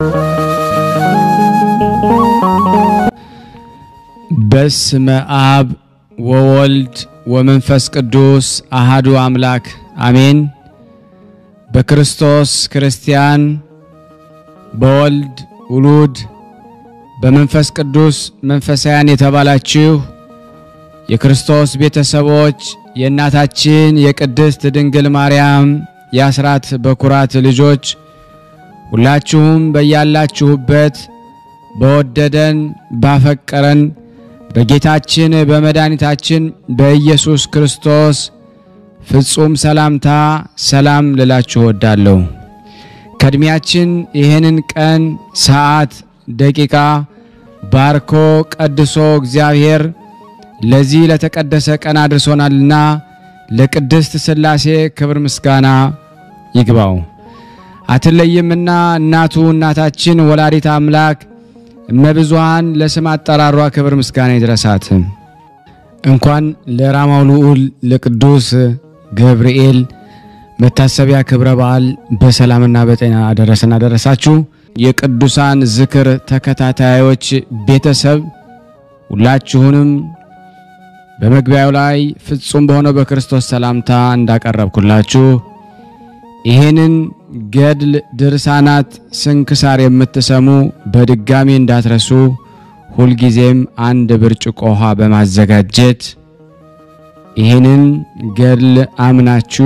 በስመ አብ ወወልድ ወመንፈስ ቅዱስ አሃዱ አምላክ አሜን። በክርስቶስ ክርስቲያን፣ በወልድ ውሉድ፣ በመንፈስ ቅዱስ መንፈሳውያን የተባላችሁ የክርስቶስ ቤተሰቦች የእናታችን የቅድስት ድንግል ማርያም የአስራት በኩራት ልጆች ሁላችሁም በያላችሁበት በወደደን ባፈቀረን በጌታችን በመድኃኒታችን በኢየሱስ ክርስቶስ ፍጹም ሰላምታ ሰላም ልላችሁ እወዳለሁ። ከእድሜያችን ይህንን ቀን፣ ሰዓት፣ ደቂቃ ባርኮ ቀድሶ እግዚአብሔር ለዚህ ለተቀደሰ ቀን አድርሶናልና ለቅድስት ሥላሴ ክብር ምስጋና ይግባው። አትለይምና እናቱ እናታችን ወላዲት አምላክ እመብዙሃን ለስም አጠራሯ ክብር ምስጋና ይድረሳት። እንኳን ለራማው ልዑል ለቅዱስ ገብርኤል መታሰቢያ ክብረ በዓል በሰላምና በጤና አደረሰን አደረሳችሁ። የቅዱሳን ዝክር ተከታታዮች ቤተሰብ ሁላችሁንም በመግቢያው ላይ ፍጹም በሆነው በክርስቶስ ሰላምታ እንዳቀረብኩላችሁ ይህንን ገድል ድርሳናት ስንክሳር የምትሰሙ በድጋሚ እንዳትረሱ ሁልጊዜም አንድ ብርጭቆ ውሃ በማዘጋጀት ይህንን ገድል አምናችሁ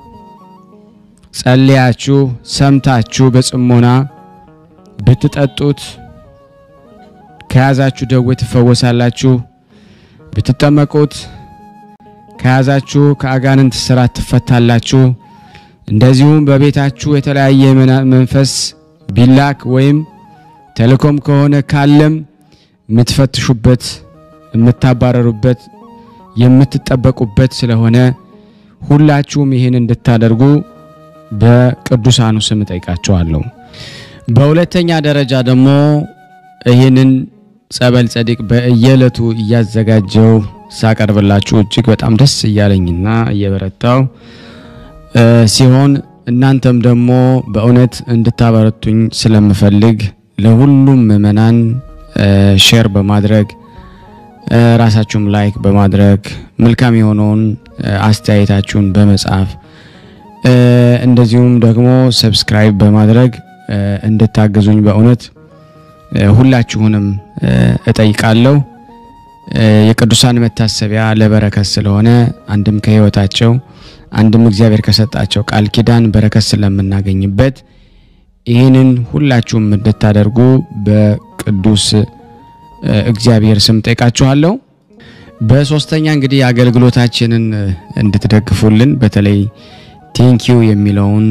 ጸልያችሁ ሰምታችሁ በጽሞና ብትጠጡት ከያዛችሁ ደዌ ትፈወሳላችሁ። ብትጠመቁት ከያዛችሁ ከአጋንንት ስራት ትፈታላችሁ። እንደዚሁም በቤታችሁ የተለያየ መንፈስ ቢላክ ወይም ተልእኮም ከሆነ ካለም የምትፈትሹበት፣ የምታባረሩበት፣ የምትጠበቁበት ስለሆነ ሁላችሁም ይህን እንድታደርጉ በቅዱሳኑ ስም ጠይቃቸዋለሁ። በሁለተኛ ደረጃ ደግሞ ይህንን ጸበል ጸዲቅ በየዕለቱ እያዘጋጀው ሳቀርብላችሁ እጅግ በጣም ደስ እያለኝና እየበረታው ሲሆን እናንተም ደግሞ በእውነት እንድታበረቱኝ ስለምፈልግ ለሁሉም ምእመናን ሼር በማድረግ ራሳችሁም ላይክ በማድረግ መልካም የሆነውን አስተያየታችሁን በመጻፍ እንደዚሁም ደግሞ ሰብስክራይብ በማድረግ እንድታግዙኝ በእውነት ሁላችሁንም እጠይቃለሁ። የቅዱሳን መታሰቢያ ለበረከት ስለሆነ አንድም ከሕይወታቸው አንድም እግዚአብሔር ከሰጣቸው ቃል ኪዳን በረከት ስለምናገኝበት ይህንን ሁላችሁም እንድታደርጉ በቅዱስ እግዚአብሔር ስም ጠይቃችኋለሁ። በሶስተኛ እንግዲህ አገልግሎታችንን እንድትደግፉልን በተለይ ቴንኪዩ የሚለውን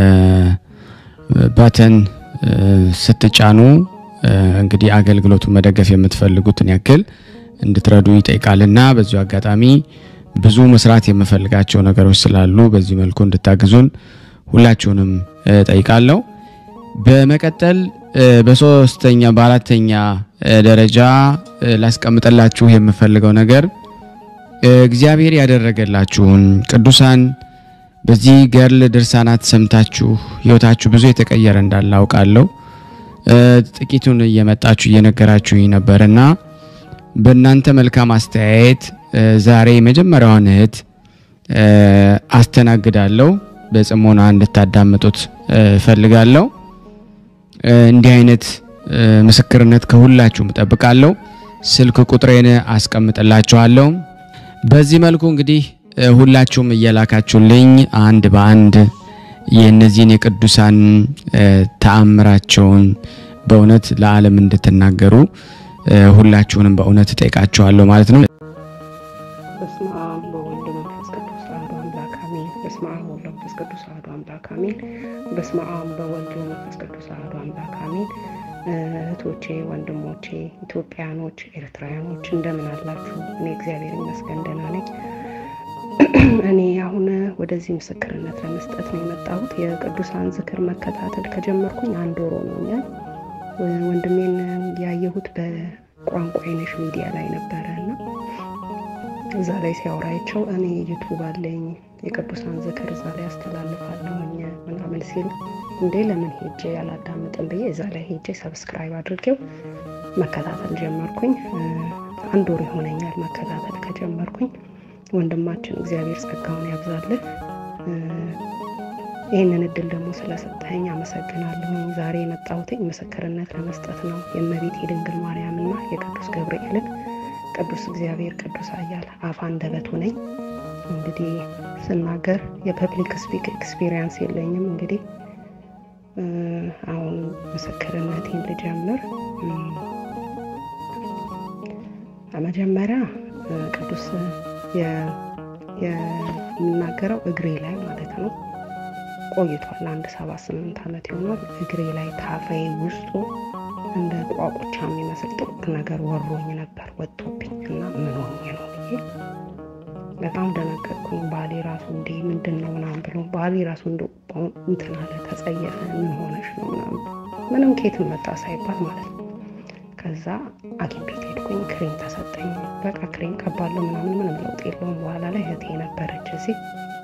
ባተን ስትጫኑ እንግዲህ አገልግሎቱ መደገፍ የምትፈልጉትን ያክል እንድትረዱ ይጠይቃልና በዚሁ አጋጣሚ ብዙ መስራት የምፈልጋቸው ነገሮች ስላሉ በዚህ መልኩ እንድታግዙን ሁላችሁንም ጠይቃለሁ። በመቀጠል በሶስተኛ በአራተኛ ደረጃ ላስቀምጠላችሁ የምፈልገው ነገር እግዚአብሔር ያደረገላችሁን ቅዱሳን በዚህ ገድል ድርሳናት ሰምታችሁ ሕይወታችሁ ብዙ የተቀየረ እንዳለ አውቃለሁ። ጥቂቱን እየመጣችሁ እየነገራችሁኝ ነበርና በእናንተ መልካም አስተያየት ዛሬ የመጀመሪያዋን እህት አስተናግዳለሁ። በጽሞና እንድታዳምጡት እፈልጋለሁ። እንዲህ አይነት ምስክርነት ከሁላችሁም እጠብቃለሁ። ስልክ ቁጥሬን አስቀምጥላችኋለሁ። በዚህ መልኩ እንግዲህ ሁላችሁም እየላካችሁልኝ አንድ በአንድ የእነዚህን የቅዱሳን ተአምራቸውን በእውነት ለዓለም እንድትናገሩ ሁላችሁንም በእውነት እጠይቃችኋለሁ ማለት ነው። በስመ አብ በወልድ መንፈስ ቅዱስ አሐዱ አምላክ አሜን። በስመ አብ ወወልድ መንፈስ ቅዱስ አሐዱ አምላክ አሜን። በስመ አብ በወልድ መንፈስ ቅዱስ አሐዱ አምላክ አሜን። እህቶቼ፣ ወንድሞቼ፣ ኢትዮጵያኖች፣ ኤርትራውያኖች እንደምን አላችሁ? እኔ እግዚአብሔር ይመስገን ደህና ነኝ። እኔ አሁን ወደዚህ ምስክርነት ለመስጠት ነው የመጣሁት። የቅዱሳን ዝክር መከታተል ከጀመርኩኝ አንድ ወር ሆኖኛል። ወንድሜን ያየሁት በቋንቋ አይነሽ ሚዲያ ላይ ነበረ እና እዛ ላይ ሲያወራቸው እኔ ዩቱብ አለኝ የቅዱሳን ዝክር እዛ ላይ አስተላልፋለሁኝ ምናምን ሲል እንዴ ለምን ሄጄ ያላዳምጥም ብዬ እዛ ላይ ሄጄ ሰብስክራይብ አድርጌው መከታተል ጀመርኩኝ። አንድ ወር ይሆነኛል መከታተል ከጀመርኩኝ። ወንድማችን እግዚአብሔር ጸጋውን ያብዛልህ። ይህንን እድል ደግሞ ስለሰጠኸኝ አመሰግናለሁኝ። ዛሬ የመጣሁትኝ ምስክርነት ለመስጠት ነው። የእመቤት የድንግል ማርያምና የቅዱስ ገብርኤልን ቅዱስ እግዚአብሔር ቅዱስ ኃያል አፍ አንደበቱ ነኝ። እንግዲህ ስናገር የፐብሊክ ስፒክ ኤክስፒሪየንስ የለኝም። እንግዲህ አሁን ምስክርነቴን ልጀምር። መጀመሪያ ቅዱስ የምናገረው እግሬ ላይ ማለት ነው ቆይቷል። አንድ ሰባ ስምንት ዓመት ይሆናል። እግሬ ላይ ታፋዬ ውስጡ እንደ ቋቁቻ የሚመስል ጥቁር ነገር ወሮኝ ነበር ወጥቶብኝ እና ምን ሆኜ ነው ብዬ በጣም ደነገጥኩኝ። ባሌ ራሱ እንዴ ምንድን ነው ምናምን ብሎ ባሌ ራሱ እንደ እንትን አለ ተጸየፈ። ምን ሆነሽ ነው ምናምን ምንም ኬትን መጣ ሳይባል ማለት ነው። ከዛ ሐኪም ቤት ሄድኩኝ። ክሬም ተሰጠኝ። በቃ ክሬም ቀባለሁ ምናምን ምንም ለውጥ የለውም። በኋላ ላይ እህቴ ነበረች እዚህ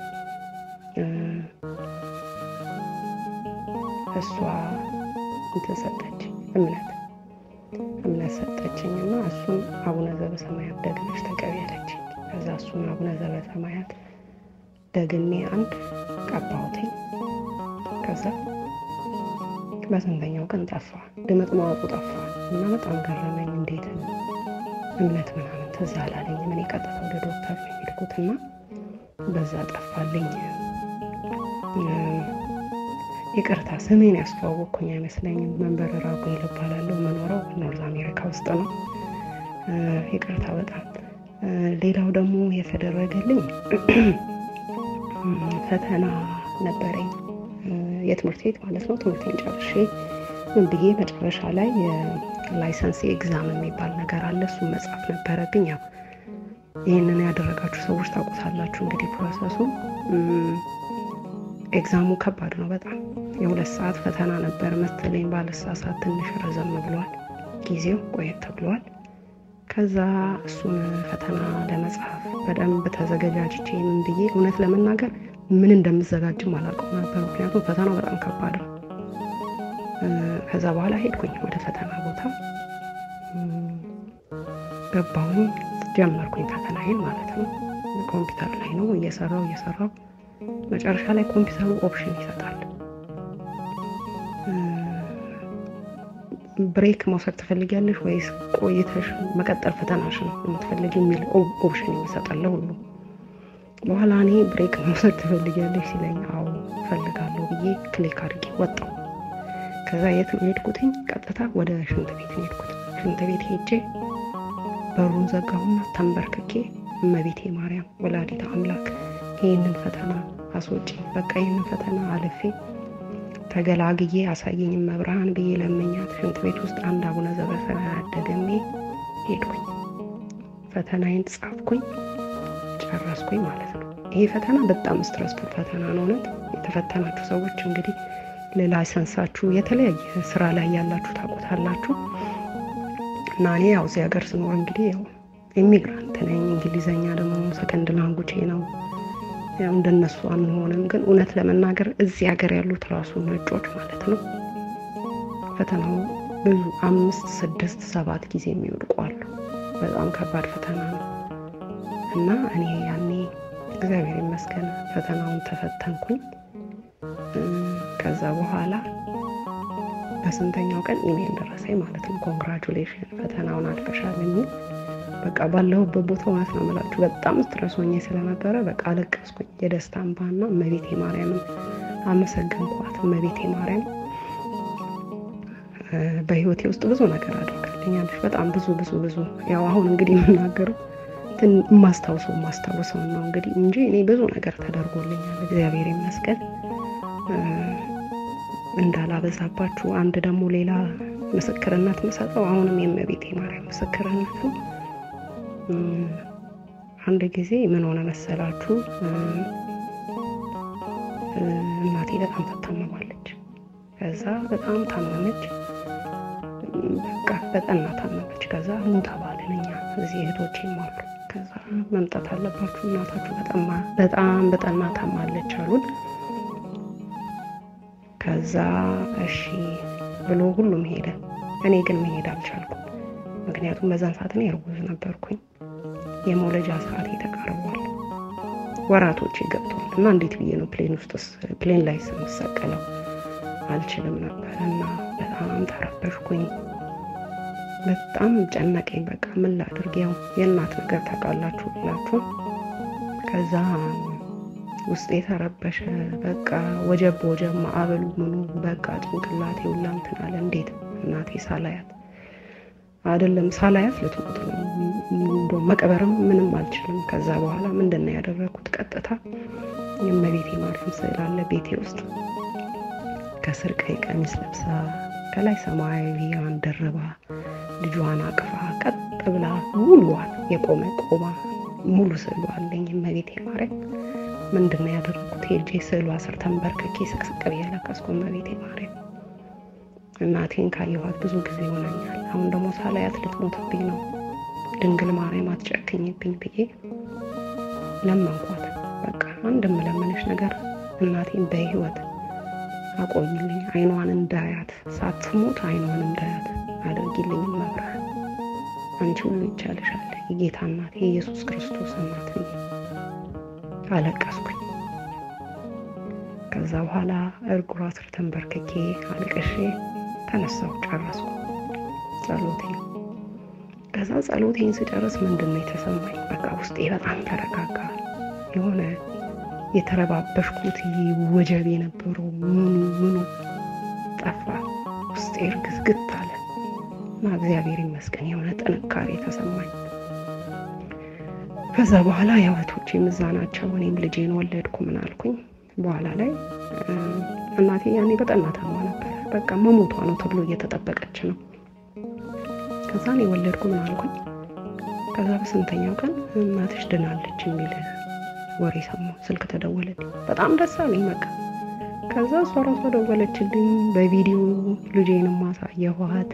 እሷ እንትን ሰጠች እምነት እምነት ሰጠችኝ እና እሱን አቡነ ዘበሰማያት ደግመሽ ተቀቢ ያለችኝ። ከዛ እሱን አቡነ ዘበሰማያት ደግሜ አንድ ቀባሁትኝ። ከዛ በስንተኛው ቀን ጠፋ፣ ድምጥ ማወጡ ጠፋ እና በጣም ገረመኝ። እንዴት እምነት ምናምን ትዝ አላለኝ። ምን ቀጥታ ወደ ዶክተር ነው የሄድኩት እና በዛ ጠፋልኝ። ይቅርታ ስሜን ያስተዋወቅኩኝ አይመስለኝም። መንበር ራጉኤል እባላለሁ። መኖረው ኖርዝ አሜሪካ ውስጥ ነው። ይቅርታ በጣም ሌላው ደግሞ የተደረገልኝ ፈተና ነበረኝ የትምህርት ቤት ማለት ነው። ትምህርቴን ጨርሼ ምን ብዬ መጨረሻ ላይ የላይሰንስ ኤግዛም የሚባል ነገር አለ። እሱን መጻፍ ነበረብኝ። ያው ይህንን ያደረጋችሁ ሰዎች ታውቁታላችሁ እንግዲህ ፕሮሰሱ ኤግዛሙ ከባድ ነው በጣም የሁለት ሰዓት ፈተና ነበር መሰለኝ ባለሳሳት ትንሽ ረዘም ብሏል ጊዜው ቆየት ብሏል ከዛ እሱን ፈተና ለመጻፍ በደንብ ተዘገጃጅቼ ምን ብዬ እውነት ለመናገር ምን እንደምዘጋጅም አላውቀው ነበር ምክንያቱም ፈተናው በጣም ከባድ ነው ከዛ በኋላ ሄድኩኝ ወደ ፈተና ቦታ ገባሁኝ ጀመርኩኝ ፈተናዬን ማለት ነው ኮምፒውተር ላይ ነው እየሰራው እየሰራው መጨረሻ ላይ ኮምፒውተሩ ኦፕሽን ይሰጣል። ብሬክ መውሰድ ትፈልጊያለሽ ወይስ ቆይተሽ መቀጠል ፈተናሽን የምትፈልጊ የሚል ኦፕሽን ይሰጣል ሁሉ። በኋላ እኔ ብሬክ መውሰድ ትፈልጊያለሽ ሲለኝ አዎ እፈልጋለሁ ብዬ ክሊክ አድርጌ ወጣው። ከዛ የት ነው የሄድኩትኝ? ቀጥታ ወደ ሽንት ቤት ነው የሄድኩት። ሽንት ቤት ሄጄ በሩን ዘጋሁና ተንበርክኬ እመቤቴ ማርያም ወላዲተ አምላክ ይህንን ፈተና አስወጪ፣ በቃ ይህንን ፈተና አልፌ ተገላግዬ አሳየኝ መብርሃን ብዬ ለመኛት ሽንት ቤት ውስጥ አንድ አቡነ ዘበሰማያት ደግሜ ሄድኩኝ። ፈተናዬን ጻፍኩኝ፣ ጨረስኩኝ ማለት ነው። ይሄ ፈተና በጣም ስትረስፉል ፈተና ነው። እውነት የተፈተናችሁ ሰዎች እንግዲህ ለላይሰንሳችሁ የተለያየ ስራ ላይ ያላችሁ ታውቁታላችሁ። እና እኔ ያው እዚህ ሀገር ስኖር እንግዲህ ያው ኢሚግራንት ነኝ። እንግሊዘኛ ደግሞ ሰከንድ ላንጉቼ ነው። ያው እንደነሱ አንሆንም፣ ግን እውነት ለመናገር እዚህ ሀገር ያሉት ራሱ ነጮች ማለት ነው ፈተናው ብዙ አምስት ስድስት ሰባት ጊዜ የሚወድቁ አሉ። በጣም ከባድ ፈተና ነው እና እኔ ያኔ እግዚአብሔር ይመስገን ፈተናውን ተፈተንኩኝ። ከዛ በኋላ በስንተኛው ቀን ኢሜል ደረሰኝ ማለት ነው። ኮንግራጁሌሽን ፈተናውን አልፈሻል የሚል በቃ ባለሁበት ቦታ ማለት ነው የምላችሁ በጣም ስትረስ ሆኜ ስለነበረ በቃ አለቀስኩኝ። የደስታ እንባና እመቤቴ ማርያምን አመሰገንኳት። እመቤቴ ማርያም በህይወቴ ውስጥ ብዙ ነገር አድርጋልኛለች። በጣም ብዙ ብዙ ብዙ ያው አሁን እንግዲህ የምናገረው የማስታውሰው የማስታውሰው ነው እንግዲህ እንጂ እኔ ብዙ ነገር ተደርጎልኛል። እግዚአብሔር ይመስገን። እንዳላበዛባችሁ አንድ ደግሞ ሌላ ምስክርነት የምሰጠው አሁንም የእመቤቴ ማርያም ምስክርነት ነው። አንድ ጊዜ ምን ሆነ መሰላችሁ? እናቴ በጣም ትታመማለች። ከዛ በጣም ታመመች፣ በቃ በጠና ታመመች። ከዛ ኑ ተባልን እኛ እዚህ እህቶቼም አሉ። ከዛ መምጣት አለባችሁ እናታችሁ በጣም በጠና ታማለች አሉን። ከዛ እሺ ብሎ ሁሉም ሄደ። እኔ ግን መሄድ አልቻልኩም። ምክንያቱም በዛን ሰዓት እኔ እርጉዝ ነበርኩኝ። የመውለጃ ሰዓት ተቃርቧል። ወራቶች ገብተዋል እና እንዴት ብዬ ነው ፕሌን ውስጥ ፕሌን ላይ ስምሰቀለው አልችልም ነበር እና በጣም ተረበሽኩኝ። በጣም ጨነቀኝ። በቃ ምን ላድርግ? ያው የእናት ነገር ታውቃላችሁ ብላችሁ ከዛ ውስጥ የተረበሸ በቃ ወጀብ በወጀብ ማዕበሉ ምኑ በቃ ጭንቅላቴ ሁላ እንትን አለ። እንዴት እናቴ ሳላያት አይደለም ሳላያት ልትሞት ነው። እንደው መቅበርም ምንም አልችልም። ከዛ በኋላ ምንድን ነው ያደረግኩት? ቀጥታ የእመቤቴ ማርያም ስዕል አለ ቤቴ ውስጥ ከስር ቀይ ቀሚስ ለብሳ ከላይ ሰማያዊያን ደርባ ልጇን አቅፋ ቀጥ ብላ ሙሉዋን የቆመ ቆማ ሙሉ ስዕሉ አለኝ እመቤቴ ማርያም። ምንድን ነው ያደረግኩት? ሄጄ ስዕሏ ስር ተንበርክኬ ስቅስቅ ብዬ ለቀስኩ እመቤቴ ማርያም። እናቴን ካየኋት ብዙ ጊዜ ይሆነኛል። አሁን ደግሞ ሳላያት ልትሞትብኝ ነው። ድንግል ማርያም አትጨክኝብኝ ብዬ ለመንኳት። በቃ አንድ የምለምንሽ ነገር እናቴን በህይወት አቆይልኝ፣ አይኗን እንዳያት ሳትሞት አይኗን እንዳያት አድርጊልኝ መብርሃን፣ አንቺ ሁሉ ይቻልሻል፣ የጌታ እናት የኢየሱስ ክርስቶስ እናት ብዬ አለቀስኩኝ። ከዛ በኋላ እርጉሯ ስር ተንበርክኬ አልቅሼ ተነሳው ጨረስኩ ጸሎቴን። ከዛ ጸሎቴን ስጨርስ ምንድን ነው የተሰማኝ? በቃ ውስጤ በጣም ተረጋጋ። የሆነ የተረባበሽኩት ወጀብ የነበረው ምኑ ምኑ ጠፋ። ውስጤ እርግዝግት አለ እና እግዚአብሔር ይመስገን የሆነ ጥንካሬ ተሰማኝ። ከዛ በኋላ ያው እህቶቼም እዛ ናቸው። እኔም ልጄን ወለድኩ። ምን አልኩኝ በኋላ ላይ እናቴ ያኔ በጠና ታማ ነበረ። በቃ መሞቷ ነው ተብሎ እየተጠበቀች ነው። ከዛ እኔ ወለድኩ። ምን አልኩኝ ከዛ በስንተኛው ቀን እናትሽ ድናለች የሚል ወሬ ሰማሁ። ስልክ ተደወለልኝ። በጣም ደስ አለኝ። በቃ ከዛ እሷ ራሷ ደወለችልኝ። በቪዲዮ ልጄንም ማሳየኋት።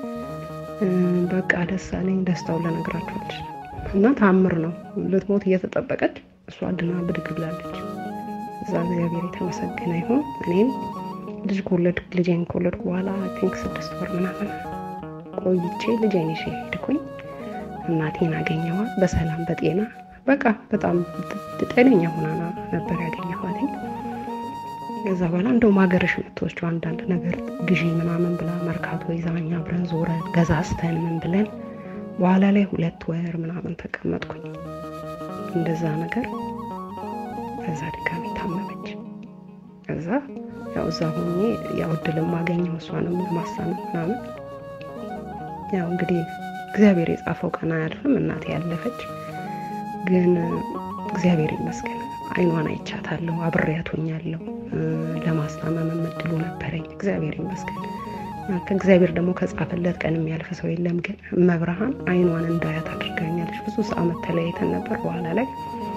በቃ ደስ አለኝ። ደስታውን ልነግራችሁ አልችልም። እና ታምር ነው። ልትሞት እየተጠበቀች እሷ ድና ብድግ ብላለች። እዛ እግዚአብሔር የተመሰገነ ይሁን። እኔም ልጅ ከወለድ ልጄን ከወለድኩ በኋላ ቲንክ ስድስት ወር ምናምን ቆይቼ ልጄን ይዤ ሄድኩኝ። እናቴን አገኘኋት በሰላም በጤና በቃ በጣም ጤነኛ ሆና ነበር ያገኘኋት። ከዛ በኋላ እንደውም ሀገርሽ የምትወስጂው አንዳንድ ነገር ግዢ ምናምን ብላ መርካቶ ይዛኛ አብረን ዞረን ገዛዝተን ምን ብለን በኋላ ላይ ሁለት ወር ምናምን ተቀመጥኩኝ እንደዛ ነገር። ከዛ ድጋሚ ታመመች። ከዛ ያው እዛ ሆኜ ያው እድልም አገኘሁ እሷንም ለማሳመን ምናምን። ያው እንግዲህ እግዚአብሔር የጻፈው ቀን አያልፍም። እናቴ ያለፈች ግን እግዚአብሔር ይመስገን አይኗን አይቻታለሁ፣ አብሬያት ሆኛለሁ። ለማስታመም እድሉ ነበረኝ። እግዚአብሔር ይመስገን። ከእግዚአብሔር ደግሞ ከጻፈለት ቀን የሚያልፍ ሰው የለም። ግን መብርሃን አይኗን እንዳያት አድርጋኛለች። ብዙ ሰዓት ተለያይተን ነበር በኋላ ላይ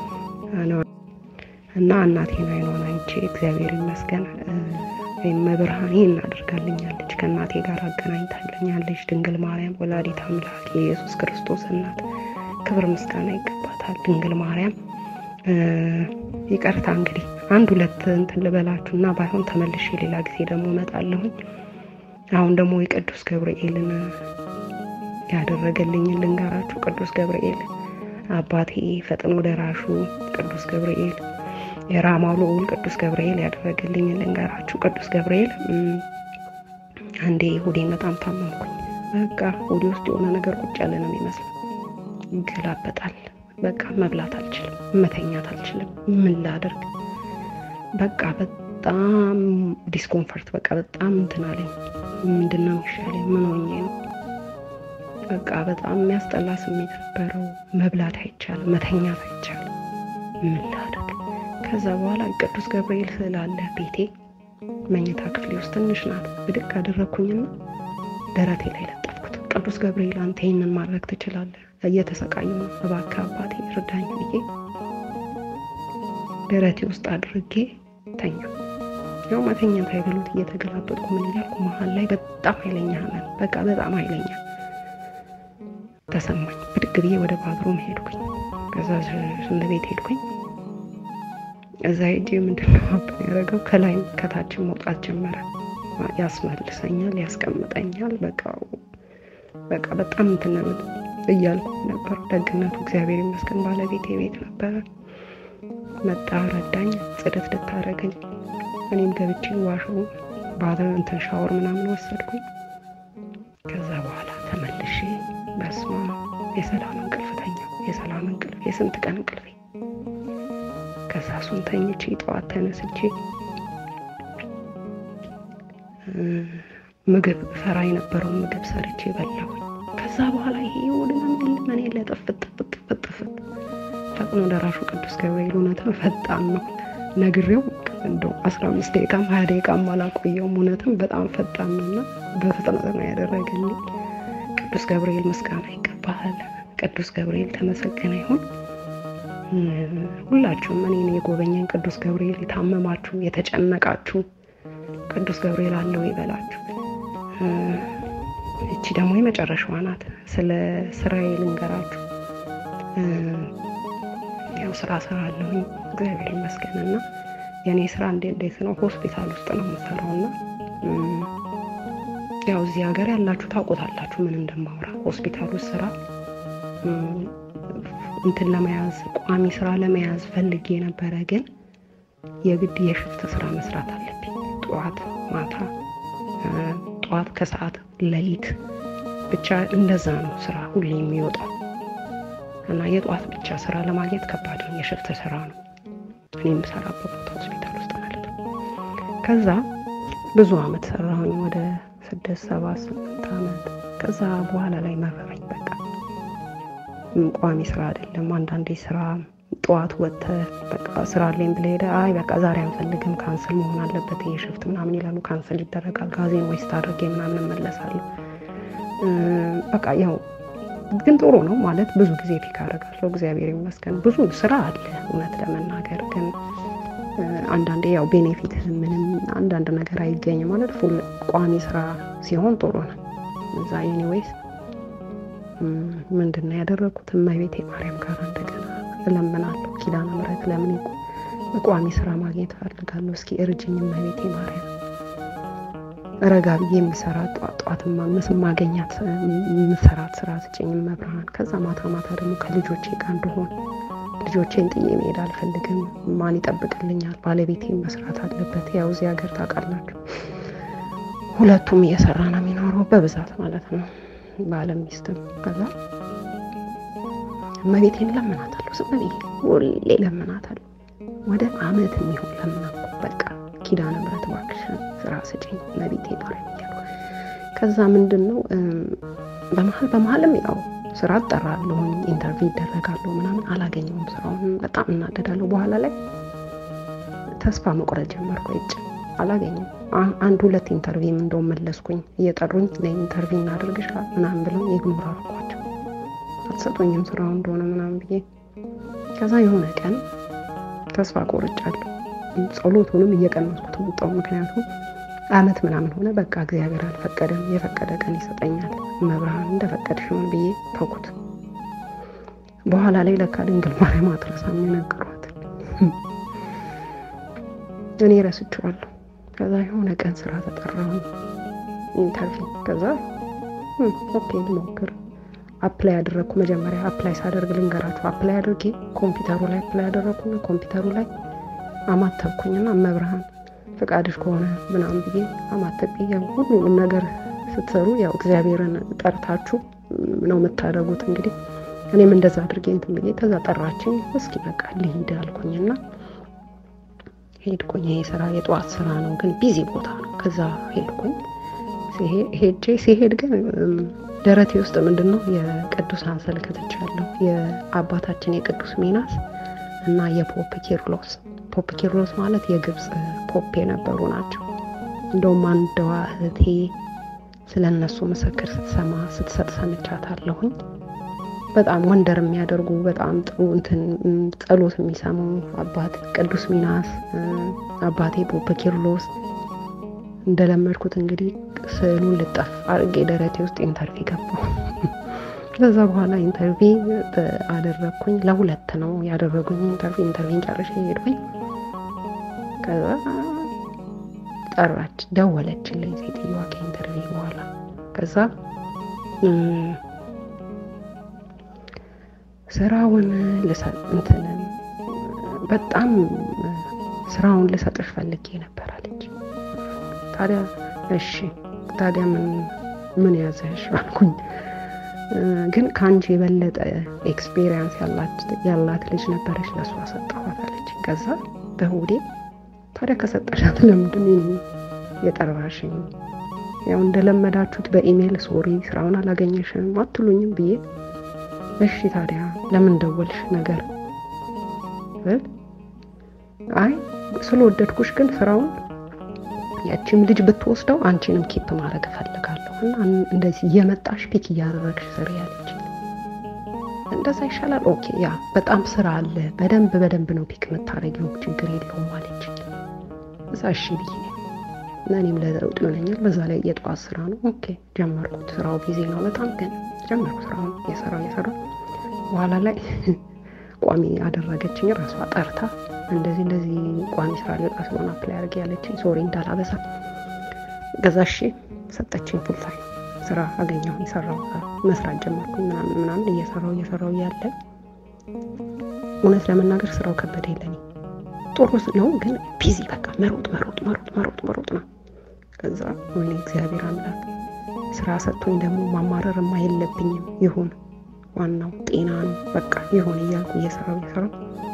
እና እናቴን አይኗን አይቼ እግዚአብሔር ይመስገን መብርሃን ይህን አድርጋልኛለች። ከእናቴ ጋር አገናኝታለኛለች። ድንግል ማርያም ወላዲት አምላክ የኢየሱስ ክርስቶስ እናት ክብር ምስጋና ይገባታል። ድንግል ማርያም ይቅርታ እንግዲህ አንድ ሁለት እንትን ልበላችሁ እና ባይሆን ተመልሼ ሌላ ጊዜ ደግሞ እመጣለሁኝ። አሁን ደግሞ የቅዱስ ገብርኤልን ያደረገልኝን ልንገራችሁ። ቅዱስ ገብርኤል አባቴ ፈጥኖ ደራሹ ቅዱስ ገብርኤል የራማው ልዑል ቅዱስ ገብርኤል ያደረገልኝን ልንገራችሁ። ቅዱስ ገብርኤል አንዴ ሆዴን በጣም ታመምኩኝ። በቃ ሆዴ ውስጥ የሆነ ነገር ቁጭ ያለ ነው የሚመስለው። ይገላበጣል። በቃ መብላት አልችልም፣ መተኛት አልችልም። ምን ላደርግ? በቃ በጣም ዲስኮምፈርት፣ በቃ በጣም እንትን አለኝ። ምንድን ነው የሚሻለኝ? ምን ሆኜ ነው? በቃ በጣም የሚያስጠላ ስሜት ነበረው። መብላት አይቻልም፣ መተኛት አይቻልም። ምን ላደርግ? ከዛ በኋላ ቅዱስ ገብርኤል ስዕል አለ ቤቴ መኝታ ክፍሌ ውስጥ ትንሽ ናት። ብድግ አደረግኩኝና ደረቴ ላይ ለጠፍኩት። ቅዱስ ገብርኤል አንተ ይህንን ማድረግ ትችላለህ፣ እየተሰቃዩ ነው፣ እባክህ አባቴ እርዳኝ ብዬ ደረቴ ውስጥ አድርጌ ተኛ። ያው መተኛት አይበሉት እየተገላበጥኩ ምን እያልኩ መሀል ላይ በጣም ኃይለኛ ህመም፣ በቃ በጣም ኃይለኛ ተሰማኝ። ብድግ ብዬ ወደ ባትሩም ሄድኩኝ። ከዛ ሽንት ቤት ሄድኩኝ። እዛ ሄጄ ምንድነው ሀብን ያደረገው ከላይም ከታችን መውጣት ጀመረ። ያስመልሰኛል፣ ያስቀምጠኛል። በቃ በቃ በጣም እንትን እያልኩ ነበር። ደግነቱ እግዚአብሔር ይመስገን ባለቤቴ ቤት ነበረ። መጣ፣ ረዳኝ፣ ጽደት ልታደረገኝ እኔም ገብቼ ዋሾ ባለ እንትን ሻወር ምናምን ወሰድኩኝ። ከዛ በኋላ ተመልሼ በስማ የሰላም እንቅልፍ ተኛው። የሰላም እንቅልፍ የስንት ቀን እንቅልፌ። ከዛ እሱን ተኝቼ ጠዋት ተነስቼ ምግብ ሰራ የነበረውን ምግብ ሰርቼ በላሁኝ። ከዛ በኋላ ይሄ የሆድና የለም እኔ ለጥፍት ጥፍት ጥፍት ፈጥኖ ደራሹ ቅዱስ ገብርኤል እውነትም ፈጣን ነው። ነግሬው እንደው አስራ አምስት ደቂቃም ሀያ ደቂቃም አላቆየውም። እውነትም በጣም ፈጣን ነው እና በፍጥነት ነው ያደረገልኝ። ቅዱስ ገብርኤል ምስጋና ይገባሃል። ቅዱስ ገብርኤል ተመሰገነ ይሁን። ሁላችሁም እኔን የጎበኘን ቅዱስ ገብርኤል የታመማችሁ የተጨነቃችሁ ቅዱስ ገብርኤል አለው ይበላችሁ። እቺ ደግሞ የመጨረሻዋ ናት። ስለ ስራዬ ልንገራችሁ። ያው ስራ ስራ አለሁኝ እግዚአብሔር ይመስገን እና የእኔ ስራ እንዴ እንዴት ነው? ሆስፒታል ውስጥ ነው የምሰራው እና ያው እዚህ ሀገር ያላችሁ ታውቁታላችሁ ምን እንደማውራ። ሆስፒታል ውስጥ ስራ እንትን ለመያዝ ቋሚ ስራ ለመያዝ ፈልጌ ነበረ፣ ግን የግድ የሽፍት ስራ መስራት አለብኝ። ጠዋት ማታ፣ ጠዋት ከሰዓት፣ ሌሊት ብቻ እንደዛ ነው ስራ ሁሌ የሚወጣው እና የጠዋት ብቻ ስራ ለማግኘት ከባድ ነው። የሽፍት ስራ ነው እኔ የምሰራበት ቦታ ሆስፒታል ውስጥ ማለት ነው። ከዛ ብዙ አመት ሰራሁኝ ወደ ስድስት ሰባት ስምንት አመት። ከዛ በኋላ ላይ መረረኝ። በቃ ቋሚ ስራ አይደለም። አንዳንዴ ስራ ጠዋት ወጥተህ በቃ ስራ አለኝ ብለህ ሄደህ አይ በቃ ዛሬ አንፈልግም ካንስል መሆን አለበት ይሄ ሽፍት ምናምን ይላሉ። ካንስል ይደረጋል። ጋዜን ወይስ አድርጌ ምናምን እመለሳለሁ። በቃ ያው ግን ጥሩ ነው ማለት ብዙ ጊዜ ፒክ አደርጋለሁ። እግዚአብሔር ይመስገን ብዙ ስራ አለ እውነት ለመናገር ግን አንዳንዴ ያው ቤኔፊት ምንም አንዳንድ ነገር አይገኝም ማለት ፉል ቋሚ ስራ ሲሆን ጥሩ ነው። እዛ ኤኒዌይስ ምንድን ነው ያደረግኩት? እመቤቴ ማርያም ጋር እንደገና እለምናለሁ። ኪዳነ ምሕረት ለምን ቋሚ ስራ ማግኘት እፈልጋለሁ። እስኪ እርጅኝ እመቤቴ ማርያም ረጋ ብዬ የምሰራ ጠዋት ማገኛት የምሰራት ስራ ስጭኝ መብርሃን። ከዛ ማታ ማታ ደግሞ ከልጆቼ ጋር እንደሆን ልጆቼን ጥዬ መሄድ አልፈልግም። ማን ይጠብቅልኛል? ባለቤቴን መስራት አለበት። ያው እዚህ ሀገር ታውቃላችሁ፣ ሁለቱም እየሰራ ነው የሚኖረው በብዛት ማለት ነው፣ ባለም ሚስትም። ከዛ እመቤቴን ለምናታለሁ፣ ዝም ብዬ ሁሌ ለምናታለሁ። ወደ አመት የሚሆን ለምናኩ በቃ ኪዳነ ምሕረት እባክሽን ስራ ስጭኝ እመቤቴ ማርያም እያልኩ ከዛ ምንድን ነው በመሀል በመሀልም ያው ስራ እጠራለሁኝ ኢንተርቪው ይደረጋለሁ ምናምን አላገኘውም ስራውን በጣም እናደዳለሁ በኋላ ላይ ተስፋ መቁረጥ ጀመርኩ እጭ አላገኘም አንድ ሁለት ኢንተርቪው እንደውም መለስኩኝ እየጠሩኝ ለኢንተርቪው እናደርግሻል ምናምን ብለው ኢግኖር አድርጓቸው አትሰጡኝም ስራው እንደሆነ ምናምን ብዬ ከዛ የሆነ ቀን ተስፋ ቆርጫለሁ ጸሎቱንም እየቀነስኩት ወጣው ምክንያቱም አመት ምናምን ሆነ። በቃ እግዚአብሔር አልፈቀደም፣ የፈቀደ ቀን ይሰጠኛል፣ መብርሃን እንደፈቀድሽ ይሁን ብዬ ተውኩት። በኋላ ላይ ለካ ድንግል ማርያም አትረሳም የነገሯት እኔ ረስቼዋለሁ። ከዛ የሆነ ቀን ስራ ተጠራሁ ኢንተርቪው። ከዛ ኦኬ ልሞክር አፕላይ ያደረግኩ። መጀመሪያ አፕላይ ሳደርግ ልንገራችሁ፣ አፕላይ አድርጌ ኮምፒውተሩ ላይ አፕላይ ያደረግኩና ኮምፒውተሩ ላይ አማተብኩኝና መብርሃን ፈቃድሽ ከሆነ ምናምን ብዬ አማተቤ ያው ሁሉንም ነገር ስትሰሩ ያው እግዚአብሔርን ጠርታችሁ ነው የምታደርጉት። እንግዲህ እኔም እንደዛ አድርጌ እንትን ብዬ ከዛ ጠራችኝ። እስኪ በቃ ልሂድ አልኩኝና ሄድኩኝ። ይሄ ስራ የጠዋት ስራ ነው፣ ግን ቢዚ ቦታ ነው። ከዛ ሄድኩኝ። ሄጄ ሲሄድ ግን ደረቴ ውስጥ ምንድን ነው የቅዱሳን ስዕል ከትቻለሁ። የአባታችን የቅዱስ ሚናስ እና የፖፕ ኪርሎስ ፖፕ ኪርሎስ ማለት የግብፅ ፖፕ የነበሩ ናቸው። እንደውም አንዷ እህቴ ስለ እነሱ ምስክር ስትሰማ ስትሰጥ ሰምቻታለሁኝ። በጣም ወንደር የሚያደርጉ በጣም ጥሩ እንትን ጸሎት የሚሰሙ አባት ቅዱስ ሚናስ፣ አባቴ ፖፕ ኪርሎስ። እንደለመድኩት እንግዲህ ስዕሉን ልጠፍ አድርጌ ደረቴ ውስጥ ኢንተርቪ ገባሁ። ከዛ በኋላ ኢንተርቪ አደረግኩኝ። ለሁለት ነው ያደረጉኝ ኢንተርቪ ኢንተርቪን ጨርሼ ሄድኩኝ። ከዛ ጠራች፣ ደወለችልኝ ሴትዮዋ ከኢንተርቪው በኋላ ከዛ ስራውን ልሰጥ እንትን በጣም ስራውን ልሰጥሽ ፈልጌ ነበር አለች። ታዲያ እሺ ታዲያ ምን ምን ያዘሽ አልኩኝ። ግን ከአንቺ የበለጠ ኤክስፔሪንስ ያላት ልጅ ነበረች፣ ለእሷ ሰጠኋት አለች። ከዛ በሁዴ ታዲያ ከሰጠሻት ለምንድን የጠራሽኝ? ያው እንደለመዳችሁት በኢሜይል ሶሪ ስራውን አላገኘሽም አትሉኝም ብዬ እሺ ታዲያ ለምን ደወልሽ ነገር አይ ስለወደድኩሽ ግን ስራውን ያቺም ልጅ ብትወስደው አንቺንም ኬፕ ማድረግ እፈልጋለሁ እና እንደዚህ እየመጣሽ ፒክ እያደረግሽ ስሪ ያለች። እንደዛ ይሻላል። ኦኬ ያ በጣም ስራ አለ፣ በደንብ በደንብ ነው ፒክ የምታደርጊው፣ ችግር የለውም አለች። እዛ እሺ ብዬ እኔም ለለውጥ ይሆነኛል። በዛ ላይ የጠዋት ስራ ነው። ኦኬ ጀመርኩት። ስራው ጊዜ ነው በጣም ግን ጀመርኩ ስራውን የሰራው የሰራው በኋላ ላይ ቋሚ አደረገችኝ ራሷ ጠርታ እንደዚህ እንደዚህ ቋሚ ስራ ሊወጣ ስለሆነ አፕላይ አድርጌ ያለችኝ ሶሪ እንዳላበዛ ገዛ እሺ ሰጠችኝ። ፉል ታይም ስራ አገኘሁ የሰራው መስራት ጀመርኩኝ ምናምን ምናምን እየሰራው እየሰራው እያለ እውነት ለመናገር ስራው ከበደ የለኝ ጥሩ ነው ግን ቢዚ በቃ መሮጥ መሮጥ መሮጥ መሮጥ መሮጥ ነው። ከዛ ወይኔ እግዚአብሔር አምላክ ስራ ሰጥቶኝ ደግሞ ማማረርማ የለብኝም ይሁን ዋናው ጤና ነው በቃ ይሁን እያልኩ እየሰራው እየሰራው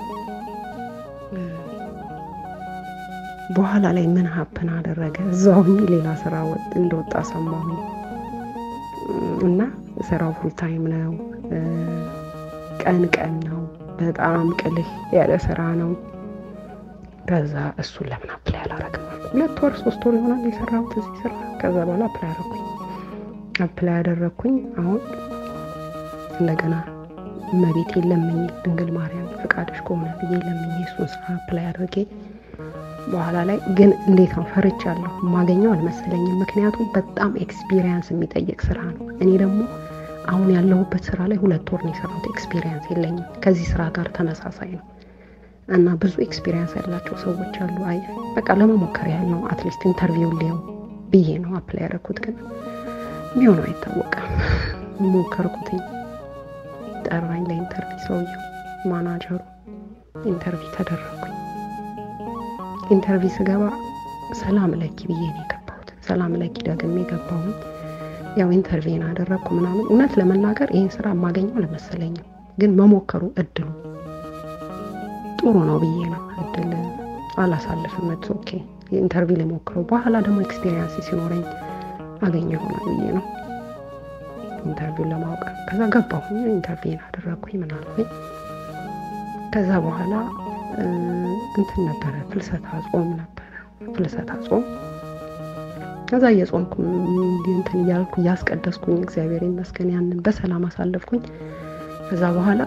በኋላ ላይ ምን ሀፕን አደረገ እዛውኝ ሌላ ስራ ወጥ እንደወጣ ሰማሁኝ እና ስራው ፉል ታይም ነው ቀን ቀን ነው በጣም ቅልህ ያለ ስራ ነው ከዛ እሱን ለምን አፕላይ አላረግም ሁለት ወር ሶስት ወር ይሆናል የሰራሁት እዚህ ስራ ከዛ በኋላ አፕላይ አደረኩኝ አፕላይ ያደረግኩኝ አሁን እንደገና እመቤቴ ለምኝ ድንግል ማርያም ፈቃድሽ ከሆነ ብዬ ለምኝ እሱን ስራ አፕላይ አድርጌ በኋላ ላይ ግን እንዴት ነው ፈርቻለሁ። የማገኘው አልመሰለኝም። ምክንያቱም በጣም ኤክስፒሪየንስ የሚጠይቅ ስራ ነው። እኔ ደግሞ አሁን ያለሁበት ስራ ላይ ሁለት ወር ነው የሰራሁት። ኤክስፒሪየንስ የለኝም። ከዚህ ስራ ጋር ተመሳሳይ ነው እና ብዙ ኤክስፒሪየንስ ያላቸው ሰዎች አሉ። አይ በቃ ለመሞከር ያህል ነው አትሊስት ኢንተርቪው ሊየው ብዬ ነው አፕላይ ያደረኩት። ግን የሚሆነው አይታወቅም። ሞከርኩትኝ። ጠራኝ ለኢንተርቪው ሰውየው ማናጀሩ። ኢንተርቪው ተደረግኩኝ። ኢንተርቪው ስገባ ሰላም ለኪ ብዬ ነው የገባሁት። ሰላም ለኪ ደግሜ ገባሁኝ። ያው ኢንተርቪውን አደረግኩ ምናምን። እውነት ለመናገር ይህን ስራ የማገኘው አልመሰለኝም፣ ግን መሞከሩ እድሉ ጥሩ ነው ብዬ ነው። እድል አላሳልፍም። ት ኦኬ ኢንተርቪው ልሞክረው፣ በኋላ ደግሞ ኤክስፒሪየንስ ሲኖረኝ አገኘ ይሆናል ብዬ ነው ኢንተርቪው ለማወቅ። ከዛ ገባሁኝ፣ ኢንተርቪውን አደረግኩኝ ምናልኩኝ። ከዛ በኋላ እንትን ነበረ ፍልሰታ ጾም ነበረ ፍልሰታ ጾም ከዛ እየጾምኩ እንትን እያልኩ እያስቀደስኩኝ እግዚአብሔር ይመስገን ያንን በሰላም አሳለፍኩኝ ከዛ በኋላ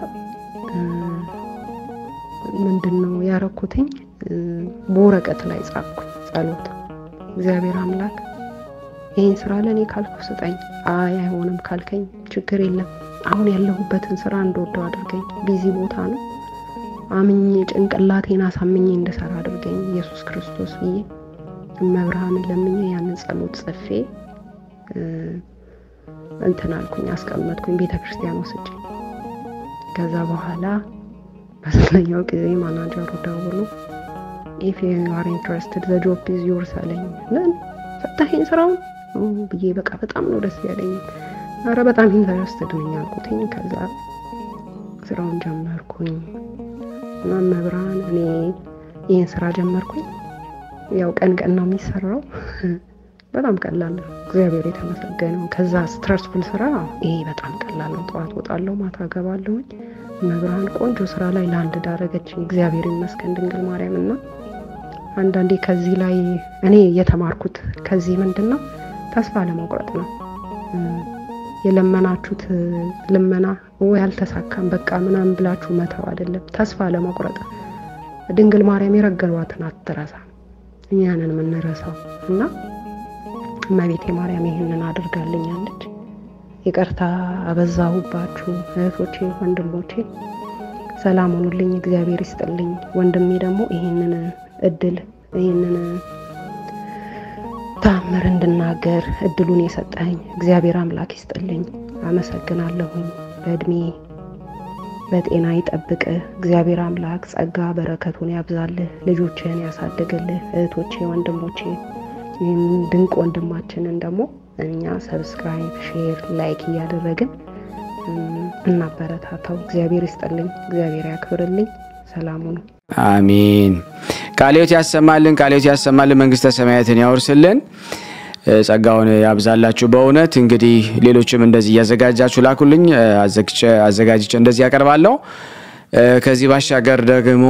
ምንድን ነው ያረኩትኝ በወረቀት ላይ ጻፍኩ ጸሎት እግዚአብሔር አምላክ ይህን ስራ ለእኔ ካልኩ ስጠኝ አይ አይሆንም ካልከኝ ችግር የለም አሁን ያለሁበትን ስራ እንደወደው አድርገኝ ቢዚ ቦታ ነው አምኜ ጭንቅላቴን አሳምኜ እንድሰራ አድርገኝ ኢየሱስ ክርስቶስ ብዬ እመብርሃንን ለምኜ ያንን ጸሎት ጽፌ እንትን አልኩኝ አስቀመጥኩኝ ቤተ ክርስቲያን ወስጄ ከዛ በኋላ በስለኛው ጊዜ ማናጀሩ ደውሎ ኢፍ ዩ አር ኢንትረስትድ ዘ ጆብ ኢዝ ዮርስ አለኝ ምን ሰጠኸኝ ስራውን ብዬ በቃ በጣም ነው ደስ ያለኝ አረ በጣም ኢንተረስትድ ነኝ አልኩትኝ ከዛ ስራውን ጀመርኩኝ እና መብራን እኔ ይህን ስራ ጀመርኩኝ ያው ቀን ቀን ነው የሚሰራው በጣም ቀላል ነው እግዚአብሔር የተመሰገነው ከዛ ስትረስፉል ስራ ይሄ በጣም ቀላል ነው ጠዋት ወጣለሁ ማታ ገባለሁኝ መብርሃን ቆንጆ ስራ ላይ ለአንድ ዳረገችኝ እግዚአብሔር ይመስገን ድንግል ማርያም እና አንዳንዴ ከዚህ ላይ እኔ የተማርኩት ከዚህ ምንድን ነው ተስፋ ለመቁረጥ ነው የለመናችሁት ልመና ወይ አልተሳካም በቃ ምናምን ብላችሁ መተው አይደለም ተስፋ ለመቁረጥ ድንግል ማርያም የረገሏትን አትረሳ እኛንን የምንረሳው እና እመቤቴ ማርያም ይህንን አድርጋልኛለች ይቅርታ አበዛሁባችሁ እህቶቼ ወንድሞቼ ሰላም ሆኑልኝ እግዚአብሔር ይስጥልኝ ወንድሜ ደግሞ ይህንን እድል ይህንን ተአምር እንድናገር እድሉን የሰጠኝ እግዚአብሔር አምላክ ይስጥልኝ። አመሰግናለሁኝ። በእድሜ በጤና ይጠብቅ እግዚአብሔር አምላክ ጸጋ በረከቱን ያብዛልህ፣ ልጆችህን ያሳድግልህ። እህቶቼ ወንድሞቼ፣ ይህም ድንቅ ወንድማችንን ደግሞ እኛ ሰብስክራይብ፣ ሼር፣ ላይክ እያደረግን እናበረታታው። እግዚአብሔር ይስጥልኝ፣ እግዚአብሔር ያክብርልኝ። ሰላሙ ነው። አሜን። ቃልዮት ያሰማልን፣ ቃልዮት ያሰማልን፣ መንግስተ ሰማያትን ያወርስልን፣ ጸጋውን ያብዛላችሁ። በእውነት እንግዲህ ሌሎችም እንደዚህ እያዘጋጃችሁ ላኩልኝ፣ አዘጋጅቼ እንደዚህ ያቀርባለሁ። ከዚህ ባሻገር ደግሞ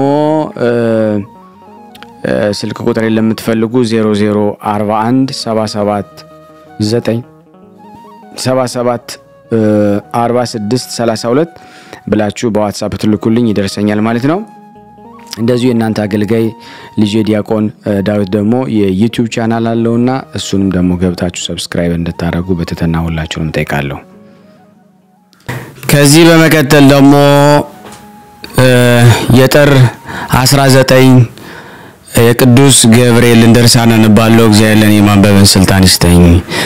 ስልክ ቁጥር ለምትፈልጉ 0041 77 9 77 46 32 ብላችሁ በዋትሳፕ ትልኩልኝ ይደርሰኛል ማለት ነው። እንደዚሁ የእናንተ አገልጋይ ልጄ ዲያቆን ዳዊት ደግሞ የዩቲዩብ ቻናል አለውና እሱንም ደግሞ ገብታችሁ ሰብስክራይብ እንድታደርጉ በትህትና ሁላችሁንም ጠይቃለሁ። ከዚህ በመቀጠል ደግሞ የጥር 19 የቅዱስ ገብርኤልን ድርሳን አነባለሁ። እግዚአብሔር ለእኔ ማንበብን ስልጣን ይስጠኝ።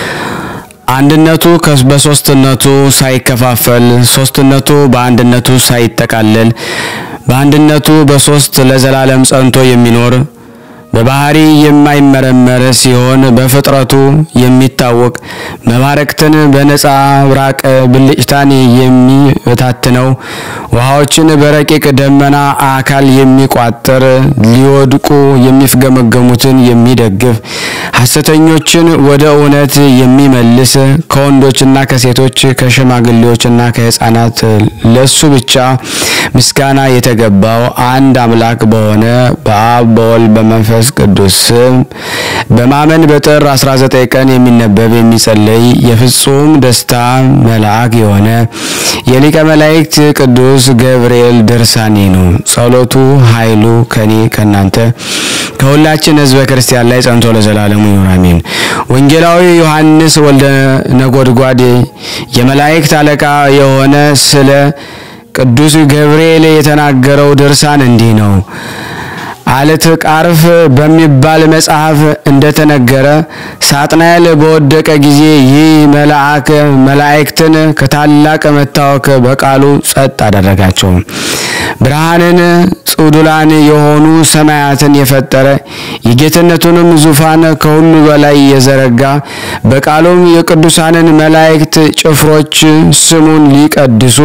አንድነቱ በሶስትነቱ ሳይከፋፈል ሶስትነቱ በአንድነቱ ሳይጠቃለል በአንድነቱ በሶስት ለዘላለም ጸንቶ የሚኖር በባህሪ የማይመረመር ሲሆን በፍጥረቱ የሚታወቅ መባረክትን በነፃ ብራቅ ብልጭታን የሚበታትነው ውሃዎችን በረቂቅ ደመና አካል የሚቋጥር ሊወድቁ የሚፍገመገሙትን የሚደግፍ ሐሰተኞችን ወደ እውነት የሚመልስ ከወንዶችና ከሴቶች ከሽማግሌዎችና ከሕፃናት ለሱ ብቻ ምስጋና የተገባው አንድ አምላክ በሆነ በአብ በወልድ በመንፈስ ቅዱስ ስም በማመን በጥር 19 ቀን የሚነበብ የሚጸለይ የፍጹም ደስታ መልአክ የሆነ የሊቀ መላእክት ቅዱስ ገብርኤል ድርሳኔ ነው። ጸሎቱ ኃይሉ ከኔ ከናንተ ከሁላችን ሕዝበ ክርስቲያን ላይ ጸንቶ ለዘላለሙ ይሁን አሜን። ወንጌላዊ ዮሐንስ ወልደ ነጎድጓድ የመላእክት አለቃ የሆነ ስለ ቅዱስ ገብርኤል የተናገረው ድርሳን እንዲህ ነው። አለት ቃርፍ በሚባል መጽሐፍ እንደተነገረ ሳጥናኤል በወደቀ ጊዜ ይህ መልአክ መላእክትን ከታላቅ መታወክ በቃሉ ጸጥ አደረጋቸው። ብርሃንን ጽዱላን የሆኑ ሰማያትን የፈጠረ የጌትነቱንም ዙፋን ከሁሉ በላይ የዘረጋ በቃሉም የቅዱሳንን መላእክት ጭፍሮች ስሙን ሊቀድሱ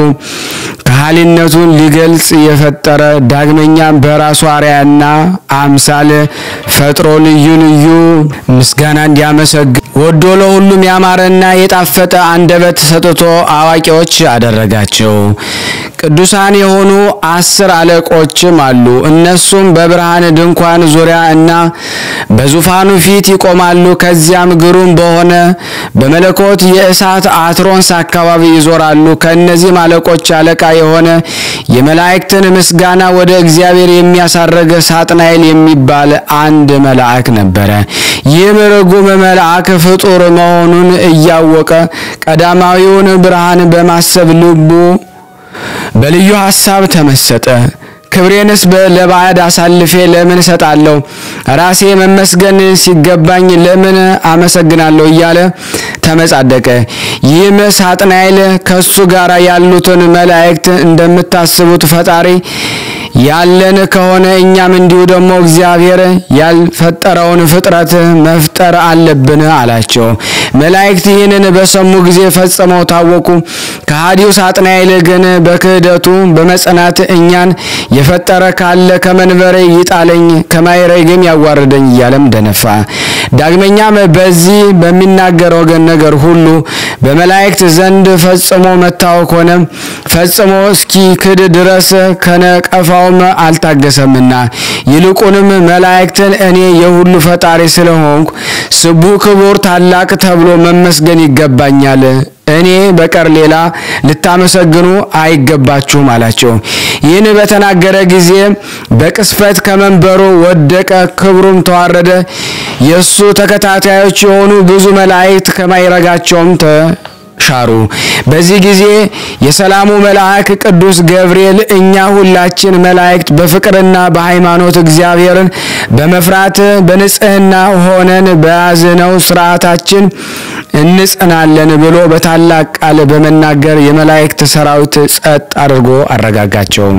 ከሃሊነቱን ሊገልጽ የፈጠረ ዳግመኛም በራሱ አርአያና አምሳል ፈጥሮ ልዩ ልዩ ምስጋና እንዲያመሰግን ወዶ ለሁሉም ያማረና የጣፈጠ አንደበት ሰጥቶ አዋቂዎች አደረጋቸው። ቅዱሳን የሆኑ አስር አለቆችም አሉ። እነሱም በብርሃን ድንኳን ዙሪያ እና በዙፋኑ ፊት ይቆማሉ። ከዚያም ግሩም በሆነ በመለኮት የእሳት አትሮንስ አካባቢ ይዞራሉ። ከእነዚህም አለቆች አለቃ የሆነ የመላእክትን ምስጋና ወደ እግዚአብሔር የሚያሳረገ ሳጥናኤል የሚባል አንድ መልአክ ነበረ። ይህም ርጉም መልአክ ፍጡር መሆኑን እያወቀ ቀዳማዊውን ብርሃን በማሰብ ልቡ በልዩ ሐሳብ ተመሰጠ። ክብሬንስ ለባዕድ አሳልፌ ለምን እሰጣለሁ? ራሴ መመስገን ሲገባኝ ለምን አመሰግናለሁ? እያለ ተመጻደቀ። ይህም ሳጥናኤል ከሱ ጋር ያሉትን መላእክት እንደምታስቡት ፈጣሪ ያለን ከሆነ እኛም እንዲሁ ደግሞ እግዚአብሔር ያልፈጠረውን ፍጥረት መፍጠር አለብን አላቸው። መላእክት ይህንን በሰሙ ጊዜ ፈጽመው ታወቁ። ከሃዲው ሳጥናኤል ግን በክህደቱ በመጽናት እኛን የፈጠረ ካለ ከመንበሬ ይጣለኝ ከማይረግም ያዋርደኝ እያለም ደነፋ። ዳግመኛም በዚህ በሚናገር ወገን ነገር ሁሉ በመላእክት ዘንድ ፈጽሞ መታወክ ሆነ። ፈጽሞ እስኪ ክድ ድረስ ከነቀፋውም አልታገሰምና ይልቁንም መላእክትን እኔ የሁሉ ፈጣሪ ስለሆንኩ ስቡ ክቡር ታላቅ ተብሎ መመስገን ይገባኛል እኔ በቀር ሌላ ልታመሰግኑ አይገባችሁም አላቸው። ይህን በተናገረ ጊዜ በቅስፈት ከመንበሩ ወደቀ፣ ክብሩም ተዋረደ። የእሱ ተከታታዮች የሆኑ ብዙ መላእክት ከማይረጋቸውም ሻሩ። በዚህ ጊዜ የሰላሙ መልአክ ቅዱስ ገብርኤል እኛ ሁላችን መላእክት በፍቅርና በሃይማኖት እግዚአብሔርን በመፍራት በንጽህና ሆነን በያዝነው ስርዓታችን እንጸናለን ብሎ በታላቅ ቃል በመናገር የመላእክት ሰራዊት ጸጥ አድርጎ አረጋጋቸው።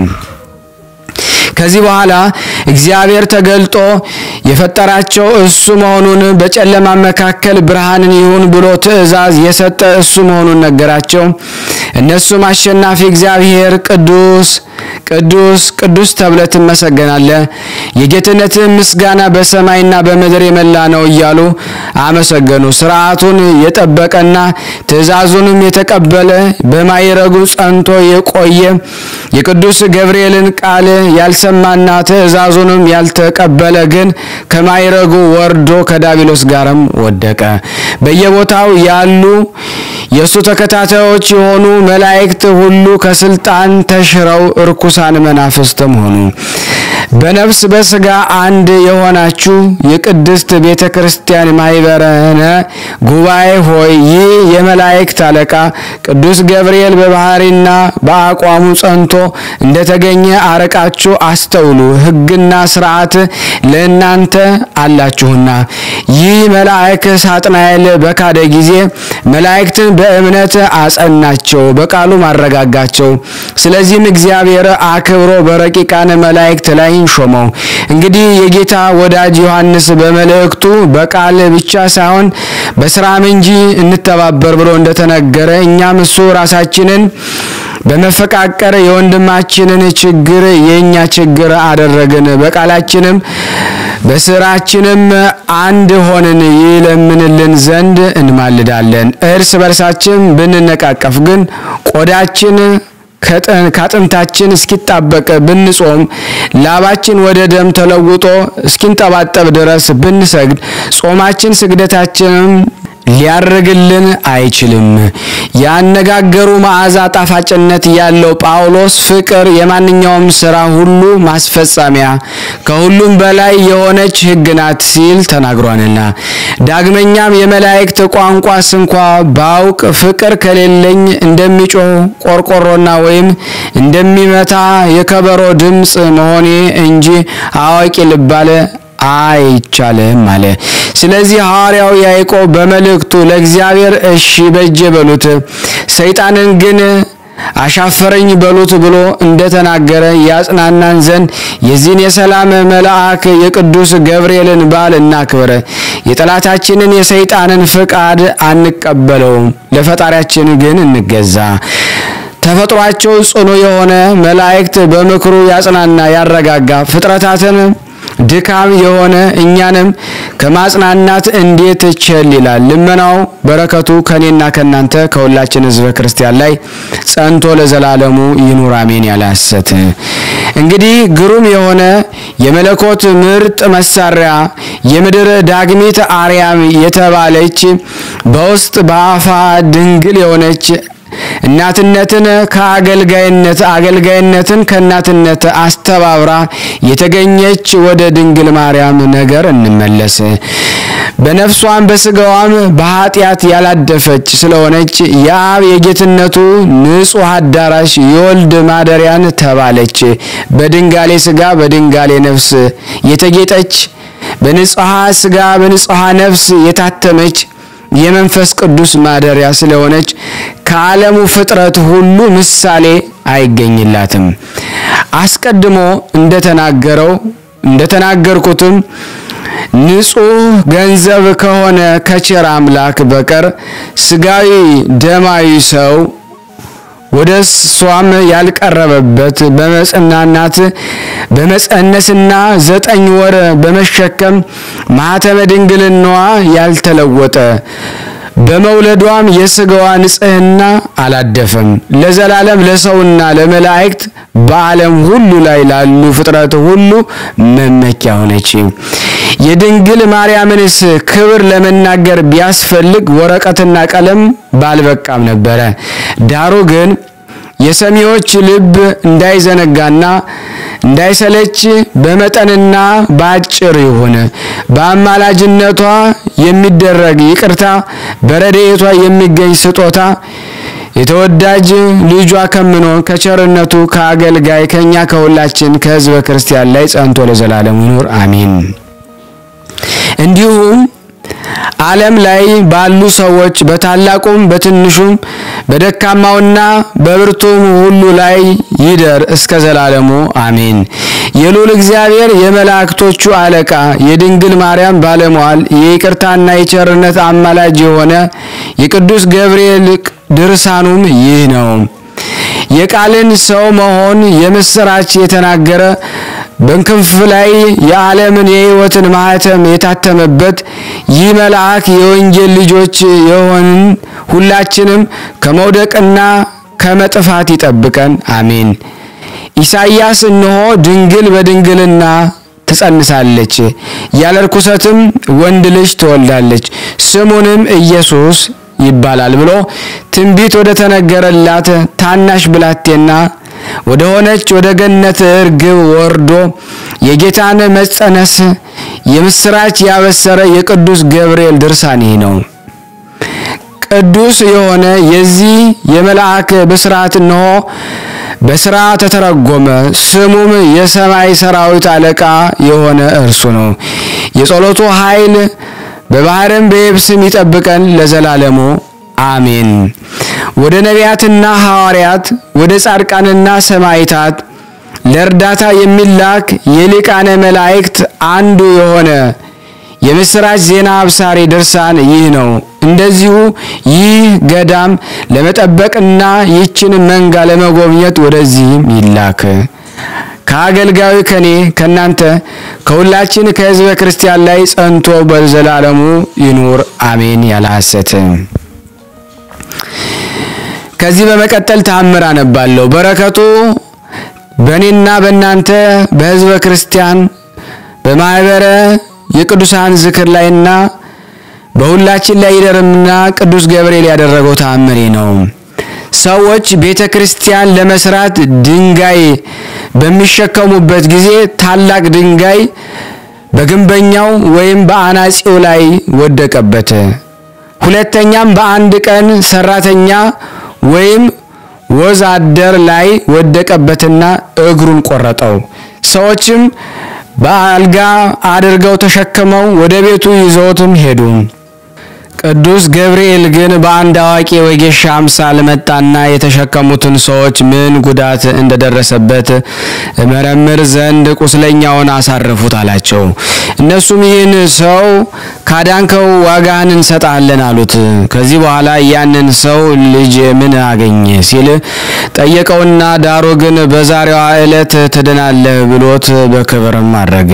ከዚህ በኋላ እግዚአብሔር ተገልጦ የፈጠራቸው እሱ መሆኑን በጨለማ መካከል ብርሃንን ይሁን ብሎ ትእዛዝ የሰጠ እሱ መሆኑን ነገራቸው። እነሱም አሸናፊ እግዚአብሔር ቅዱስ ቅዱስ ቅዱስ ተብለህ ትመሰገናለህ፣ የጌትነትህ ምስጋና በሰማይና በምድር የመላ ነው እያሉ አመሰገኑ። ስርዓቱን የጠበቀና ትእዛዙንም የተቀበለ በማይረጉ ጸንቶ የቆየ የቅዱስ ገብርኤልን ቃል ያልሰማና ትእዛዙንም ያልተቀበለ ግን ከማይረጉ ወርዶ ከዳቢሎስ ጋርም ወደቀ። በየቦታው ያሉ የእሱ ተከታታዮች የሆኑ መላእክት ሁሉ ከስልጣን ተሽረው እርኩሳን መናፍስትም ሆኑ። በነፍስ በስጋ አንድ የሆናችሁ የቅድስት ቤተ ክርስቲያን ማህበረነ ጉባኤ ሆይ ይህ የመላእክት አለቃ ቅዱስ ገብርኤል በባህሪና በአቋሙ ጸንቶ እንደተገኘ አረቃችሁ አስተውሉ። ሕግና ስርዓት ለእናንተ አላችሁና። ይህ መልአክ ሳጥናኤል በካደ ጊዜ መላእክትን በእምነት አጸናቸው፣ በቃሉም አረጋጋቸው። ስለዚህም እግዚአብሔር አክብሮ በረቂቃን መላእክት ላይ ሾመው። እንግዲህ የጌታ ወዳጅ ዮሐንስ በመልእክቱ በቃል ብቻ ሳይሆን በስራም እንጂ እንተባበር ብሎ እንደተነገረ እኛም እሱ ራሳችንን በመፈቃቀር የወንድማችንን ችግር የእኛ ችግር አደረግን። በቃላችንም በስራችንም አንድ ሆንን ይለምንልን ዘንድ እንማልዳለን። እርስ በርሳችን ብንነቃቀፍ ግን ቆዳችን ከአጥንታችን እስኪጣበቅ ብንጾም ላባችን ወደ ደም ተለውጦ እስኪንጠባጠብ ድረስ ብንሰግድ ጾማችን ስግደታችንም ሊያርግልን አይችልም። ያነጋገሩ መዓዛ ጣፋጭነት ያለው ጳውሎስ ፍቅር የማንኛውም ስራ ሁሉ ማስፈጸሚያ ከሁሉም በላይ የሆነች ሕግ ናት ሲል ተናግሯልና። ዳግመኛም የመላእክት ቋንቋ ስንኳ ባውቅ ፍቅር ከሌለኝ እንደሚጮህ ቆርቆሮና ወይም እንደሚመታ የከበሮ ድምፅ መሆኔ እንጂ አዋቂ ልባለ አይቻልም አለ። ስለዚህ ሐዋርያው ያዕቆብ በመልእክቱ ለእግዚአብሔር እሺ በጀ በሉት፣ ሰይጣንን ግን አሻፈረኝ በሉት ብሎ እንደተናገረ ያጽናናን ዘንድ የዚህን የሰላም መልአክ የቅዱስ ገብርኤልን በዓል እናክብር። የጠላታችንን የሰይጣንን ፍቃድ አንቀበለውም፣ ለፈጣሪያችን ግን እንገዛ። ተፈጥሯቸው ጽኑ የሆነ መላእክት በምክሩ ያጽናና ያረጋጋ ፍጥረታትን ድካም የሆነ እኛንም ከማጽናናት እንዴት ቸል ይላል። ልመናው በረከቱ ከኔና ከናንተ ከሁላችን ሕዝበ ክርስቲያን ላይ ጸንቶ ለዘላለሙ ይኑር አሜን። ያለ ሐሰት እንግዲህ ግሩም የሆነ የመለኮት ምርጥ መሳሪያ የምድር ዳግሚት አርያም የተባለች በውስጥ በአፋ ድንግል የሆነች እናትነትን ከአገልጋይነት አገልጋይነትን ከእናትነት አስተባብራ የተገኘች ወደ ድንግል ማርያም ነገር እንመለስ። በነፍሷም በስጋዋም በኃጢአት ያላደፈች ስለሆነች የአብ የጌትነቱ ንጹሕ አዳራሽ የወልድ ማደሪያን ተባለች። በድንጋሌ ስጋ በድንጋሌ ነፍስ የተጌጠች በንጹሐ ስጋ በንጹሐ ነፍስ የታተመች የመንፈስ ቅዱስ ማደሪያ ስለሆነች ከዓለሙ ፍጥረት ሁሉ ምሳሌ አይገኝላትም። አስቀድሞ እንደተናገረው እንደተናገርኩትም ንጹሕ ገንዘብ ከሆነ ከቸር አምላክ በቀር ስጋዊ ደማዊ ሰው ወደ እሷም ያልቀረበበት በመጽናናት በመጸነስና ዘጠኝ ወር በመሸከም ማኅተመ ድንግልናዋ ያልተለወጠ በመውለዷም የስጋዋ ንጽሕና አላደፈም። ለዘላለም ለሰውና ለመላእክት በዓለም ሁሉ ላይ ላሉ ፍጥረት ሁሉ መመኪያ ሆነች። የድንግል ማርያምንስ ክብር ለመናገር ቢያስፈልግ ወረቀትና ቀለም ባልበቃም ነበረ። ዳሩ ግን የሰሚዎች ልብ እንዳይዘነጋና እንዳይሰለች በመጠንና በአጭር ይሁን። በአማላጅነቷ የሚደረግ ይቅርታ፣ በረድኤቷ የሚገኝ ስጦታ የተወዳጅ ልጇ ከምንሆን ከቸርነቱ ከአገልጋይ ከእኛ ከሁላችን ከሕዝበ ክርስቲያን ላይ ጸንቶ ለዘላለሙ ይኑር አሜን። እንዲሁም ዓለም ላይ ባሉ ሰዎች በታላቁም በትንሹም በደካማውና በብርቱም ሁሉ ላይ ይደር እስከ ዘላለሙ አሜን። የልዑል እግዚአብሔር የመላእክቶቹ አለቃ የድንግል ማርያም ባለሟል የይቅርታና የቸርነት አማላጅ የሆነ የቅዱስ ገብርኤል ድርሳኑም ይህ ነው። የቃልን ሰው መሆን የምስራች የተናገረ በክንፍ ላይ የዓለምን የሕይወትን ማህተም የታተመበት ይህ መልአክ የወንጌል ልጆች የሆንን ሁላችንም ከመውደቅና ከመጥፋት ይጠብቀን፣ አሜን። ኢሳይያስ እነሆ ድንግል በድንግልና ትጸንሳለች፣ ያለ ርኩሰትም ወንድ ልጅ ትወልዳለች፣ ስሙንም ኢየሱስ ይባላል ብሎ ትንቢት ወደ ተነገረላት ታናሽ ብላቴና ወደ ሆነች ወደ ገነት እርግብ ወርዶ የጌታን መጸነስ የምስራች ያበሰረ የቅዱስ ገብርኤል ድርሳን ይህ ነው። ቅዱስ የሆነ የዚህ የመልአክ ብስራት እነሆ በስራ ተተረጎመ። ስሙም የሰማይ ሰራዊት አለቃ የሆነ እርሱ ነው። የጸሎቱ ኃይል በባህርም በየብስም ይጠብቀን ለዘላለሙ አሜን። ወደ ነቢያትና ሐዋርያት ወደ ጻድቃንና ሰማዕታት ለእርዳታ የሚላክ የሊቃነ መላእክት አንዱ የሆነ የምስራች ዜና አብሳሪ ድርሳን ይህ ነው። እንደዚሁ ይህ ገዳም ለመጠበቅና ይችን መንጋ ለመጎብኘት ወደዚህም ይላክ። ከአገልጋዩ ከኔ ከናንተ ከሁላችን ከሕዝበ ክርስቲያን ላይ ጸንቶ በዘላለሙ ይኑር አሜን። ያለ ሐሰት ከዚህ በመቀጠል ተአምር አነባለሁ። በረከቱ በእኔና በእናንተ በሕዝበ ክርስቲያን በማኅበረ የቅዱሳን ዝክር ላይና በሁላችን ላይ ይደርምና ቅዱስ ገብርኤል ያደረገው ተአምሬ ነው። ሰዎች ቤተ ክርስቲያን ለመስራት ድንጋይ በሚሸከሙበት ጊዜ ታላቅ ድንጋይ በግንበኛው ወይም በአናጺው ላይ ወደቀበት። ሁለተኛም በአንድ ቀን ሰራተኛ ወይም ወዝ አደር ላይ ወደቀበትና እግሩን ቆረጠው። ሰዎችም በአልጋ አድርገው ተሸክመው ወደ ቤቱ ይዘውትም ሄዱ። ቅዱስ ገብርኤል ግን በአንድ አዋቂ ወጌሻ አምሳል መጣና የተሸከሙትን ሰዎች ምን ጉዳት እንደደረሰበት መረምር ዘንድ ቁስለኛውን አሳርፉት አላቸው። እነሱም ይህን ሰው ካዳንከው ዋጋህን እንሰጣለን አሉት። ከዚህ በኋላ ያንን ሰው ልጅ ምን አገኘ ሲል ጠየቀውና ዳሩ ግን በዛሬዋ ዕለት ትድናለህ ብሎት በክብርም አድረገ።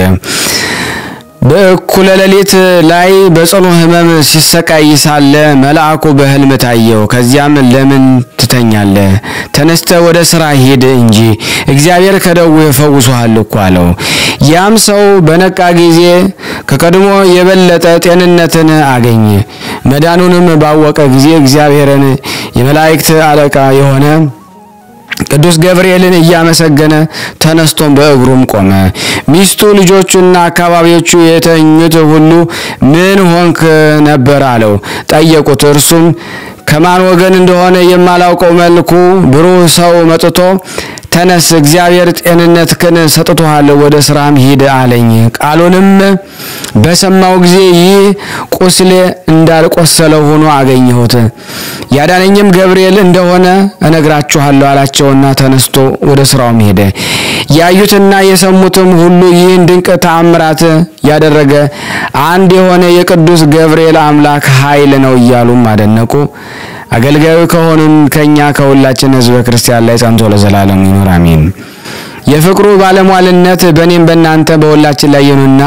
በእኩለ ሌሊት ላይ በጽኑ ሕመም ሲሰቃይ ሳለ መልአኩ በሕልም ታየው። ከዚያም ለምን ትተኛለህ? ተነስተ ወደ ስራ ሂድ እንጂ እግዚአብሔር ከደዌ ፈውሶሃል እኮ አለው። ያም ሰው በነቃ ጊዜ ከቀድሞ የበለጠ ጤንነትን አገኘ። መዳኑንም ባወቀ ጊዜ እግዚአብሔርን የመላእክት አለቃ የሆነ ቅዱስ ገብርኤልን እያመሰገነ ተነስቶም በእግሩም ቆመ። ሚስቱ ልጆቹና አካባቢዎቹ የተኙት ሁሉ ምን ሆንክ ነበር አለው። ጠየቁት። እርሱም ከማን ወገን እንደሆነ የማላውቀው መልኩ ብሩህ ሰው መጥቶ ተነስ፣ እግዚአብሔር ጤንነትህን ሰጥቶሃል፣ ወደ ስራም ሂድ አለኝ። ቃሉንም በሰማው ጊዜ ይህ ቁስሌ እንዳልቆሰለው ሆኖ አገኘሁት። ያዳነኝም ገብርኤል እንደሆነ እነግራችኋለሁ አላቸውና ተነስቶ ወደ ስራውም ሄደ። ያዩትና የሰሙትም ሁሉ ይህን ድንቅ ተአምራት ያደረገ አንድ የሆነ የቅዱስ ገብርኤል አምላክ ኃይል ነው እያሉም አደነቁ። አገልጋዩ ከሆኑን ከኛ ከሁላችን ሕዝበ ክርስቲያን ላይ ጸንቶ ለዘላለም ይኑር አሜን። የፍቅሩ ባለሟልነት በእኔም በእናንተ በሁላችን ላይ ይኑና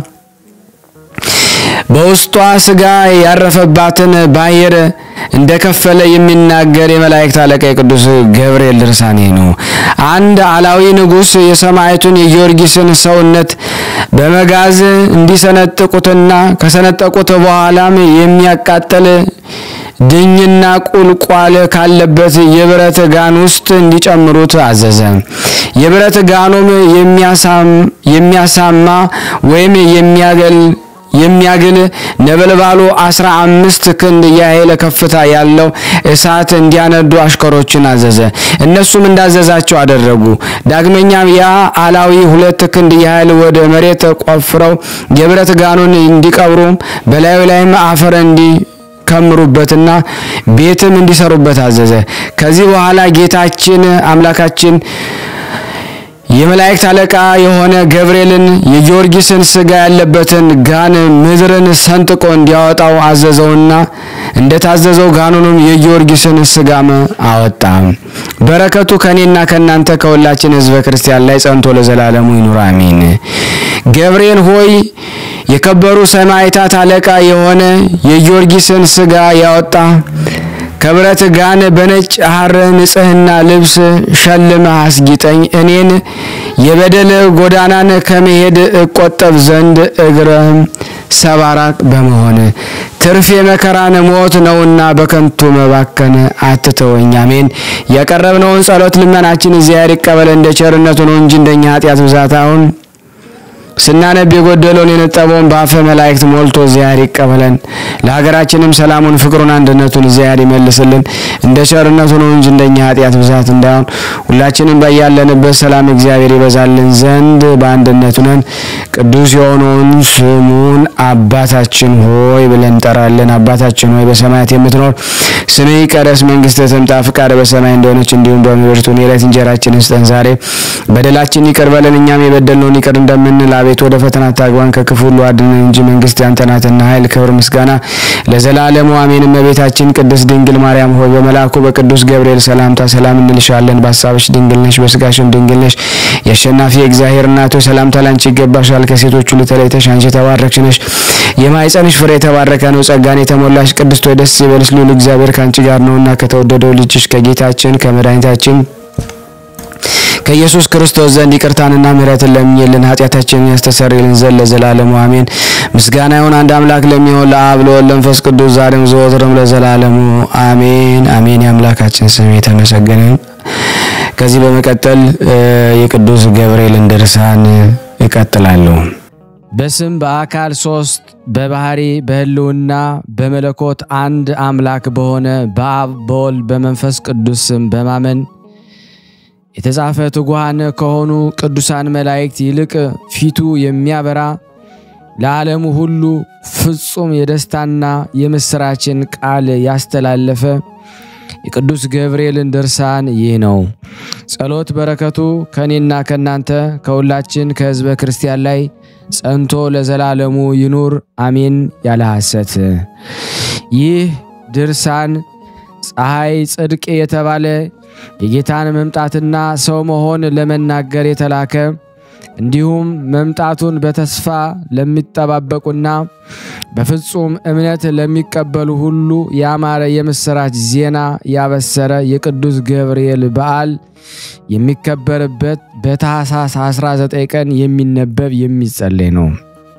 በውስጧ ስጋ ያረፈባትን ባሕር እንደከፈለ የሚናገር የመላእክት አለቃ የቅዱስ ገብርኤል ድርሳኔ ነው። አንድ አላዊ ንጉሥ የሰማዕቱን የጊዮርጊስን ሰውነት በመጋዝ እንዲሰነጥቁትና ከሰነጠቁት በኋላም የሚያቃጥል ድኝና ቁልቋል ካለበት የብረት ጋን ውስጥ እንዲጨምሩት አዘዘ። የብረት ጋኑም የሚያሳማ ወይም የሚያገል የሚያግል ነበልባሉ አስራ አምስት ክንድ ያህል ከፍታ ያለው እሳት እንዲያነዱ አሽከሮችን አዘዘ። እነሱም እንዳዘዛቸው አደረጉ። ዳግመኛም ያ አላዊ ሁለት ክንድ ያህል ወደ መሬት ቆፍረው የብረት ጋኑን እንዲቀብሩ በላዩ ላይም አፈር እንዲ ከምሩበትና ቤትም እንዲሰሩበት አዘዘ። ከዚህ በኋላ ጌታችን አምላካችን የመላእክት አለቃ የሆነ ገብርኤልን የጊዮርጊስን ስጋ ያለበትን ጋን ምድርን ሰንጥቆ እንዲያወጣው አዘዘውና እንደታዘዘው ጋኑንም የጊዮርጊስን ስጋም አወጣ። በረከቱ ከኔና ከእናንተ ከሁላችን ሕዝበ ክርስቲያን ላይ ጸንቶ ለዘላለሙ ይኑር አሜን። ገብርኤል ሆይ የከበሩ ሰማዕታት አለቃ የሆነ የጊዮርጊስን ስጋ ያወጣ ከብረት ጋን በነጭ ሐር ንጽሕና ልብስ ሸልመህ አስጊጠኝ። እኔን የበደል ጎዳናን ከመሄድ እቆጠብ ዘንድ እግረም ሰባራቅ በመሆን ትርፍ የመከራን ሞት ነውና በከንቱ መባከን አትተወኝ። አሜን። ያቀረብነውን ጸሎት ልመናችን እግዚአብሔር ይቀበል እንደ ቸርነቱ ነው እንጂ እንደኛ ኃጢአት ብዛት አሁን ስናነብ የጎደለውን የነጠበውን በአፈ መላእክት ሞልቶ እግዚአብሔር ይቀበለን። ለሀገራችንም ሰላሙን፣ ፍቅሩን፣ አንድነቱን እግዚአብሔር ይመልስልን እንደ ቸርነቱ ነው እንጂ እንደኛ ኃጢአት ብዛት እንዳይሆን ሁላችንም በያለንበት ሰላም እግዚአብሔር ይበዛልን ዘንድ በአንድነት ነን ቅዱስ የሆነውን ስሙን አባታችን ሆይ ብለን እንጠራለን። አባታችን ሆይ በሰማያት የምትኖር ስምህ ይቀደስ፣ መንግስትህ ትምጣ፣ ፍቃድህ በሰማይ እንደሆነች እንዲሁም በምድር ትሁን። የዕለት እንጀራችንን ስጠን ዛሬ፣ በደላችን ይቅር በለን እኛም የበደልነውን ይቅር እንደምንል አቤት ወደ ፈተና አታግባን ከክፉ ሁሉ አድነን እንጂ መንግስት ያንተ ናትና ኃይል፣ ክብር፣ ምስጋና ለዘላለሙ አሜን። እመቤታችን ቅድስት ድንግል ማርያም ሆይ በመልአኩ በቅዱስ ገብርኤል ሰላምታ ሰላም እንልሻለን። በሀሳብሽ ድንግል ነሽ፣ በስጋሽም ድንግል ነሽ። የአሸናፊ የእግዚአብሔር እናት ሆይ ሰላምታ ላንቺ ይገባሻል። ከሴቶች ሁሉ ተለይተሽ አንቺ የተባረክሽ ነሽ፣ የማኅፀንሽ ፍሬ የተባረከ ነው። ጸጋን የተሞላሽ ቅድስት ሆይ ደስ ይበልሽ፣ ልዑል እግዚአብሔር ከአንቺ ጋር ነውና ከተወደደው ልጅሽ ከጌታችን ከመድኃኒታችን ከኢየሱስ ክርስቶስ ዘንድ ይቅርታንና ምሕረትን ለምኝልን ኃጢአታችንን ያስተሰርይልን ዘንድ ለዘላለሙ አሜን። ምስጋና ይሁን አንድ አምላክ ለሚሆን ለአብ ለወልድ ለመንፈስ ቅዱስ ዛሬም ዘወትርም ለዘላለሙ አሜን አሜን። የአምላካችን ስም የተመሰገነ ይሁን። ከዚህ በመቀጠል የቅዱስ ገብርኤልን ድርሳን እቀጥላለሁ። በስም በአካል ሶስት በባህሪ በሕልውና በመለኮት አንድ አምላክ በሆነ በአብ በወልድ በመንፈስ ቅዱስ ስም በማመን የተጻፈ ትጉሃን ከሆኑ ቅዱሳን መላእክት ይልቅ ፊቱ የሚያበራ ለዓለሙ ሁሉ ፍጹም የደስታና የምስራችን ቃል ያስተላለፈ የቅዱስ ገብርኤልን ድርሳን ይህ ነው። ጸሎት በረከቱ ከእኔና ከእናንተ ከሁላችን ከሕዝበ ክርስቲያን ላይ ጸንቶ ለዘላለሙ ይኑር አሜን። ያለ ሐሰት ይህ ድርሳን ፀሐይ ጽድቅ የተባለ የጌታን መምጣትና ሰው መሆን ለመናገር የተላከ እንዲሁም መምጣቱን በተስፋ ለሚጠባበቁና በፍጹም እምነት ለሚቀበሉ ሁሉ ያማረ የምስራች ዜና ያበሰረ የቅዱስ ገብርኤል በዓል የሚከበርበት በታኅሳስ 19 ቀን የሚነበብ የሚጸለይ ነው።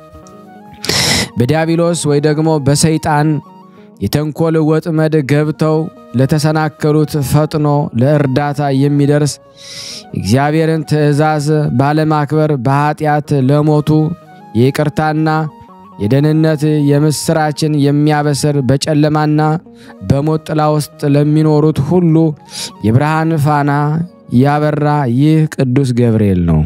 በዲያብሎስ ወይ ደግሞ በሰይጣን የተንኮል ወጥመድ ገብተው ለተሰናከሉት ፈጥኖ ለእርዳታ የሚደርስ እግዚአብሔርን ትእዛዝ ባለማክበር በኃጢአት ለሞቱ የይቅርታና የደህንነት የምስራችን የሚያበስር በጨለማና በሞት ጥላ ውስጥ ለሚኖሩት ሁሉ የብርሃን ፋና ያበራ ይህ ቅዱስ ገብርኤል ነው።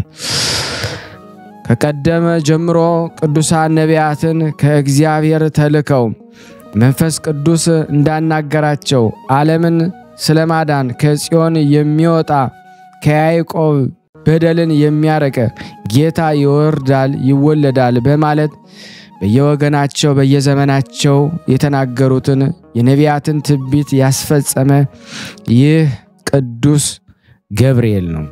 ከቀደመ ጀምሮ ቅዱሳን ነቢያትን ከእግዚአብሔር ተልከው መንፈስ ቅዱስ እንዳናገራቸው ዓለምን ስለማዳን ከጽዮን የሚወጣ ከያዕቆብ በደልን የሚያረቅ ጌታ ይወርዳል ይወለዳል በማለት በየወገናቸው በየዘመናቸው የተናገሩትን የነቢያትን ትንቢት ያስፈጸመ ይህ ቅዱስ ገብርኤል ነው።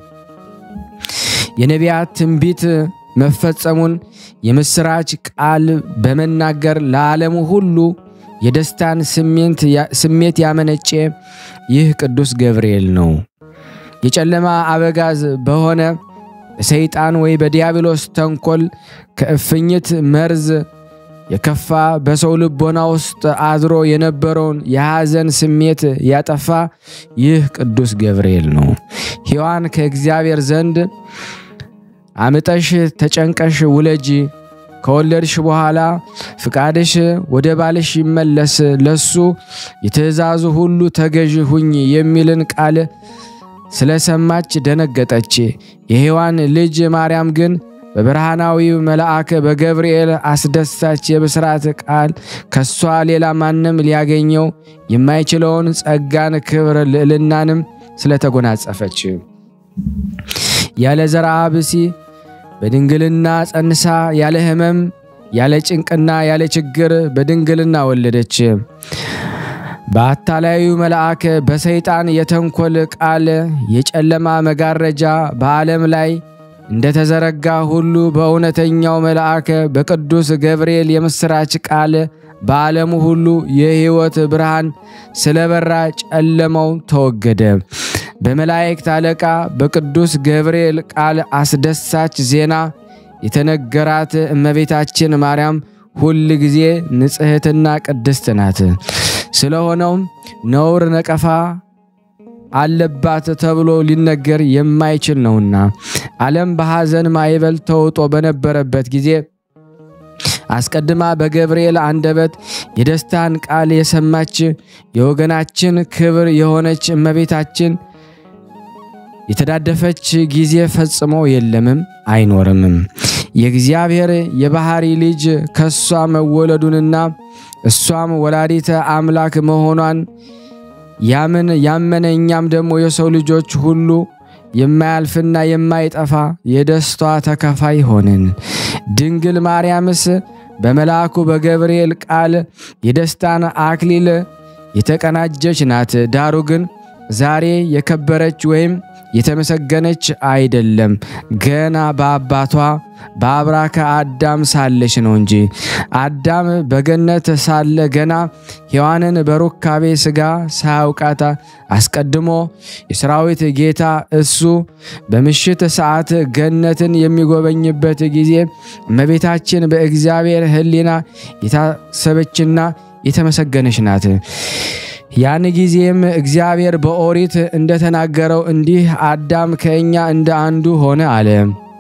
የነቢያት ትንቢት መፈጸሙን የምስራች ቃል በመናገር ለዓለሙ ሁሉ የደስታን ስሜት ያመነጨ ይህ ቅዱስ ገብርኤል ነው። የጨለማ አበጋዝ በሆነ በሰይጣን ወይ በዲያብሎስ ተንኮል ከእፍኝት መርዝ የከፋ በሰው ልቦና ውስጥ አድሮ የነበረውን የሐዘን ስሜት ያጠፋ ይህ ቅዱስ ገብርኤል ነው። ሔዋን ከእግዚአብሔር ዘንድ አምጠሽ ተጨንቀሽ ውለጂ ከወለድሽ በኋላ ፍቃድሽ ወደ ባልሽ ይመለስ፣ ለሱ የትእዛዙ ሁሉ ተገዥ ሁኝ የሚልን ቃል ስለሰማች ደነገጠች። የሔዋን ልጅ ማርያም ግን በብርሃናዊው መልአክ በገብርኤል አስደሳች የብስራት ቃል ከሷ ሌላ ማንም ሊያገኘው የማይችለውን ጸጋን፣ ክብር፣ ልዕልናንም ስለተጎናጸፈች ያለ ዘርአ ብሲ በድንግልና ጸንሳ ያለ ሕመም ያለ ጭንቅና ያለ ችግር በድንግልና ወለደች። በአታላዩ መልአክ በሰይጣን የተንኮል ቃል የጨለማ መጋረጃ በዓለም ላይ እንደተዘረጋ ሁሉ በእውነተኛው መልአክ በቅዱስ ገብርኤል የምሥራች ቃል በዓለሙ ሁሉ የሕይወት ብርሃን ስለበራ ጨለማው ተወገደ። በመላእክት አለቃ በቅዱስ ገብርኤል ቃል አስደሳች ዜና የተነገራት እመቤታችን ማርያም ሁል ጊዜ ንጽሕትና ቅድስት ናት። ስለሆነውም ነውር ነቀፋ አለባት ተብሎ ሊነገር የማይችል ነውና ዓለም በሐዘን ማዕበል ተውጦ በነበረበት ጊዜ አስቀድማ በገብርኤል አንደበት የደስታን ቃል የሰማች የወገናችን ክብር የሆነች እመቤታችን የተዳደፈች ጊዜ ፈጽሞ የለምም አይኖርምም። የእግዚአብሔር የባሕሪ ልጅ ከሷ መወለዱንና እሷም ወላዲተ አምላክ መሆኗን ያምን ያመነ እኛም ደግሞ የሰው ልጆች ሁሉ የማያልፍና የማይጠፋ የደስቷ ተካፋይ ሆንን። ድንግል ማርያምስ በመልአኩ በገብርኤል ቃል የደስታን አክሊል የተቀናጀች ናት። ዳሩ ግን ዛሬ የከበረች ወይም የተመሰገነች አይደለም፣ ገና በአባቷ በአብራከ አዳም ሳለች ነው እንጂ። አዳም በገነት ሳለ ገና ሔዋንን በሩካቤ ሥጋ ሳያውቃት አስቀድሞ የሰራዊት ጌታ እሱ በምሽት ሰዓት ገነትን የሚጎበኝበት ጊዜ እመቤታችን በእግዚአብሔር ሕሊና የታሰበችና የተመሰገነች ናት። ያን ጊዜም እግዚአብሔር በኦሪት እንደተናገረው እንዲህ አዳም ከእኛ እንደ አንዱ ሆነ አለ።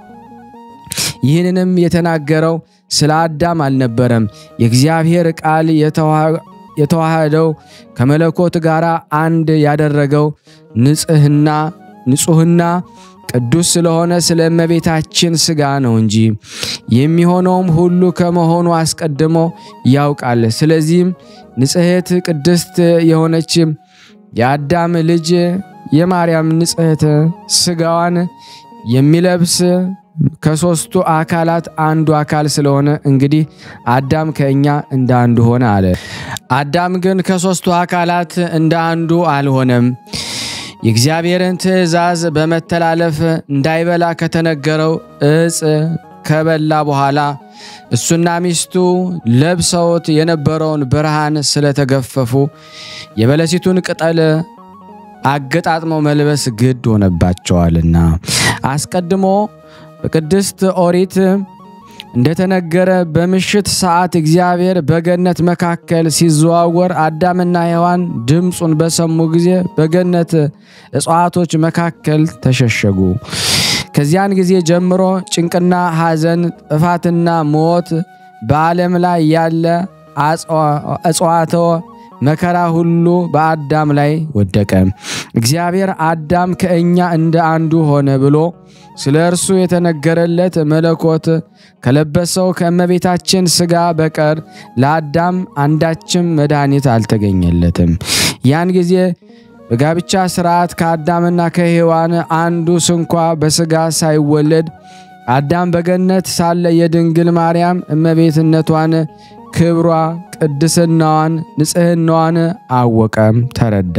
ይህንንም የተናገረው ስለ አዳም አልነበረም። የእግዚአብሔር ቃል የተዋሃደው ከመለኮት ጋር አንድ ያደረገው ንጽህና ንጹህና ቅዱስ ስለሆነ ስለ እመቤታችን ሥጋ ነው እንጂ የሚሆነውም ሁሉ ከመሆኑ አስቀድሞ ያውቃል። ስለዚህም ንጽሕት ቅድስት የሆነች የአዳም ልጅ የማርያም ንጽሕት ሥጋዋን የሚለብስ ከሦስቱ አካላት አንዱ አካል ስለሆነ እንግዲህ አዳም ከእኛ እንደ አንዱ ሆነ አለ። አዳም ግን ከሦስቱ አካላት እንደ አንዱ አልሆነም። የእግዚአብሔርን ትእዛዝ በመተላለፍ እንዳይበላ ከተነገረው ዕፅ ከበላ በኋላ እሱና ሚስቱ ለብሰውት የነበረውን ብርሃን ስለተገፈፉ የበለሲቱን ቅጠል አገጣጥመው መልበስ ግድ ሆነባቸዋልና አስቀድሞ በቅድስት ኦሪት እንደተነገረ በምሽት ሰዓት እግዚአብሔር በገነት መካከል ሲዘዋወር አዳምና ሔዋን ድምፁን በሰሙ ጊዜ በገነት እጽዋቶች መካከል ተሸሸጉ። ከዚያን ጊዜ ጀምሮ ጭንቅና ሐዘን፣ ጥፋትና ሞት በዓለም ላይ ያለ እጽዋተ መከራ ሁሉ በአዳም ላይ ወደቀ። እግዚአብሔር አዳም ከእኛ እንደ አንዱ ሆነ ብሎ ስለ እርሱ የተነገረለት መለኮት ከለበሰው ከእመቤታችን ሥጋ በቀር ለአዳም አንዳችም መድኃኒት አልተገኘለትም። ያን ጊዜ በጋብቻ ሥርዓት ከአዳምና ከሔዋን አንዱ ስንኳ በሥጋ ሳይወለድ አዳም በገነት ሳለ የድንግል ማርያም እመቤትነቷን ክብሯ፣ ቅድስናዋን፣ ንጽሕናዋን አወቀም ተረዳ።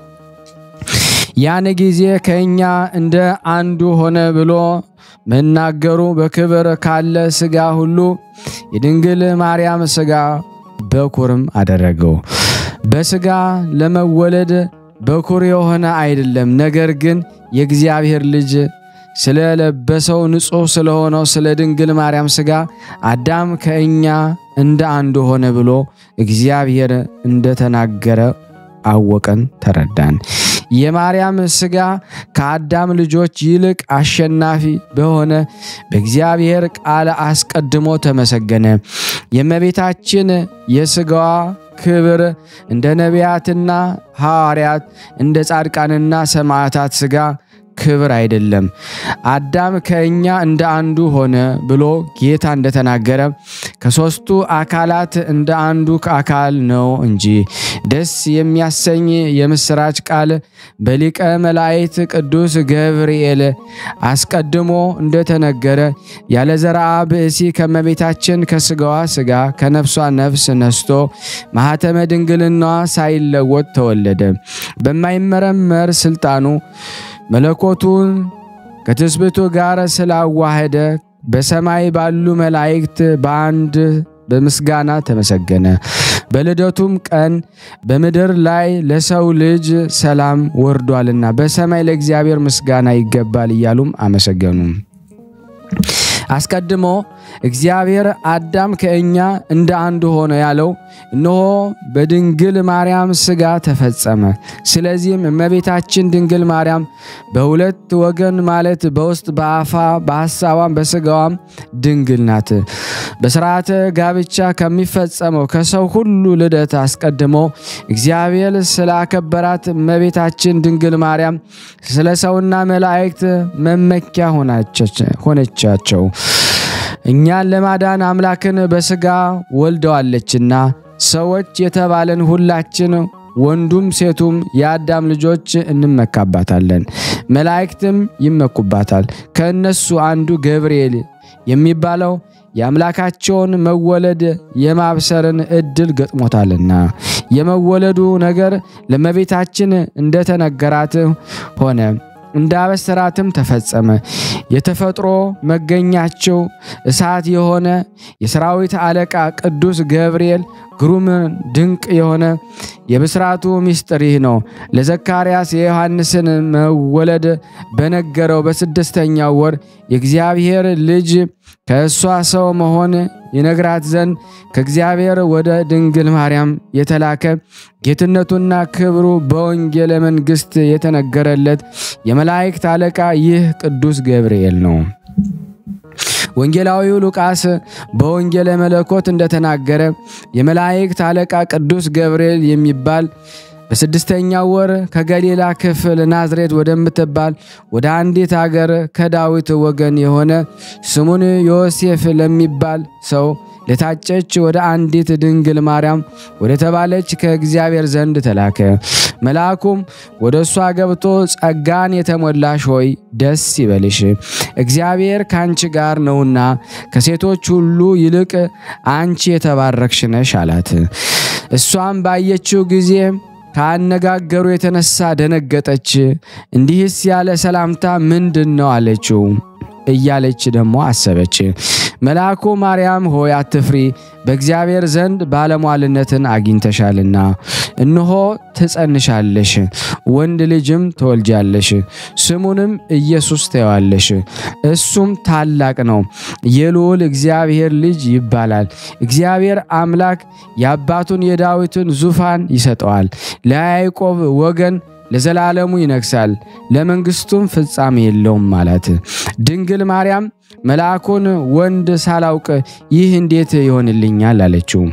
ያን ጊዜ ከእኛ እንደ አንዱ ሆነ ብሎ መናገሩ በክብር ካለ ሥጋ ሁሉ የድንግል ማርያም ሥጋ በኩርም አደረገው። በሥጋ ለመወለድ በኩር የሆነ አይደለም፣ ነገር ግን የእግዚአብሔር ልጅ ስለለበሰው ንጹሕ ስለሆነው ስለ ድንግል ማርያም ሥጋ አዳም ከእኛ እንደ አንዱ ሆነ ብሎ እግዚአብሔር እንደተናገረ አወቀን፣ ተረዳን። የማርያም ሥጋ ከአዳም ልጆች ይልቅ አሸናፊ በሆነ በእግዚአብሔር ቃል አስቀድሞ ተመሰገነ። የእመቤታችን የሥጋዋ ክብር እንደ ነቢያትና ሐዋርያት እንደ ጻድቃንና ሰማዕታት ሥጋ ክብር አይደለም። አዳም ከእኛ እንደ አንዱ ሆነ ብሎ ጌታ እንደተናገረ ከሦስቱ አካላት እንደ አንዱ አካል ነው እንጂ ደስ የሚያሰኝ የምሥራች ቃል በሊቀ መላእክት ቅዱስ ገብርኤል አስቀድሞ እንደተነገረ ያለ ዘርአ ብእሲ ከመቤታችን ከሥጋዋ ሥጋ ከነፍሷ ነፍስ ነስቶ ማኅተመ ድንግልናዋ ሳይለወጥ ተወለደ። በማይመረመር ሥልጣኑ መለኮቱን ከትስብእቱ ጋር ስላዋህደ በሰማይ ባሉ መላእክት በአንድ በምስጋና ተመሰገነ። በልደቱም ቀን በምድር ላይ ለሰው ልጅ ሰላም ወርዷልና በሰማይ ለእግዚአብሔር ምስጋና ይገባል እያሉም አመሰገኑ። አስቀድሞ እግዚአብሔር አዳም ከእኛ እንደ አንዱ ሆነ ያለው እነሆ በድንግል ማርያም ሥጋ ተፈጸመ። ስለዚህም እመቤታችን ድንግል ማርያም በሁለት ወገን ማለት በውስጥ በአፋ በሐሳቧም በሥጋዋም ድንግል ናት። በሥርዓተ ጋብቻ ከሚፈጸመው ከሰው ሁሉ ልደት አስቀድሞ እግዚአብሔር ስላከበራት እመቤታችን ድንግል ማርያም ስለ ሰውና መላእክት መመኪያ ሆነቻቸው። እኛን ለማዳን አምላክን በሥጋ ወልደዋለችና ሰዎች የተባለን ሁላችን ወንዱም ሴቱም የአዳም ልጆች እንመካባታለን፣ መላእክትም ይመኩባታል። ከእነሱ አንዱ ገብርኤል የሚባለው የአምላካቸውን መወለድ የማብሰርን ዕድል ገጥሞታልና የመወለዱ ነገር ለእመቤታችን እንደተነገራት ሆነ። እንዳበሰራትም ተፈጸመ። የተፈጥሮ መገኛቸው እሳት የሆነ የሰራዊት አለቃ ቅዱስ ገብርኤል ግሩም ድንቅ የሆነ የብስራቱ ምስጢር ይህ ነው። ለዘካርያስ የዮሐንስን መወለድ በነገረው በስድስተኛው ወር የእግዚአብሔር ልጅ ከእሷ ሰው መሆን ይነግራት ዘንድ ከእግዚአብሔር ወደ ድንግል ማርያም የተላከ ጌትነቱና ክብሩ በወንጌለ መንግሥት የተነገረለት የመላእክት አለቃ ይህ ቅዱስ ገብርኤል ነው። ወንጌላዊው ሉቃስ በወንጌለ መለኮት እንደተናገረ የመላእክት አለቃ ቅዱስ ገብርኤል የሚባል በስድስተኛው ወር ከገሊላ ክፍል ናዝሬት ወደምትባል ወደ አንዲት አገር ከዳዊት ወገን የሆነ ስሙን ዮሴፍ ለሚባል ሰው ለታጨች ወደ አንዲት ድንግል ማርያም ወደ ተባለች ከእግዚአብሔር ዘንድ ተላከ። መልአኩም ወደ እሷ ገብቶ ጸጋን የተሞላሽ ሆይ ደስ ይበልሽ፣ እግዚአብሔር ከአንቺ ጋር ነውና ከሴቶች ሁሉ ይልቅ አንቺ የተባረክሽ ነሽ አላት። እሷም ባየችው ጊዜ ከአነጋገሩ የተነሳ ደነገጠች። እንዲህስ ያለ ሰላምታ ምንድን ነው አለችው እያለች ደግሞ አሰበች። መልአኩ ማርያም ሆይ አትፍሪ፣ በእግዚአብሔር ዘንድ ባለሟልነትን አግኝተሻልና፣ እነሆ ትጸንሻለሽ፣ ወንድ ልጅም ትወልጃለሽ፣ ስሙንም ኢየሱስ ትይዋለሽ። እሱም ታላቅ ነው፣ የልዑል እግዚአብሔር ልጅ ይባላል። እግዚአብሔር አምላክ የአባቱን የዳዊትን ዙፋን ይሰጠዋል፣ ለያዕቆብ ወገን ለዘላለሙ ይነግሳል፣ ለመንግስቱም ፍጻሜ የለውም ማለት። ድንግል ማርያም መልአኩን ወንድ ሳላውቅ ይህ እንዴት ይሆንልኛል አለችው።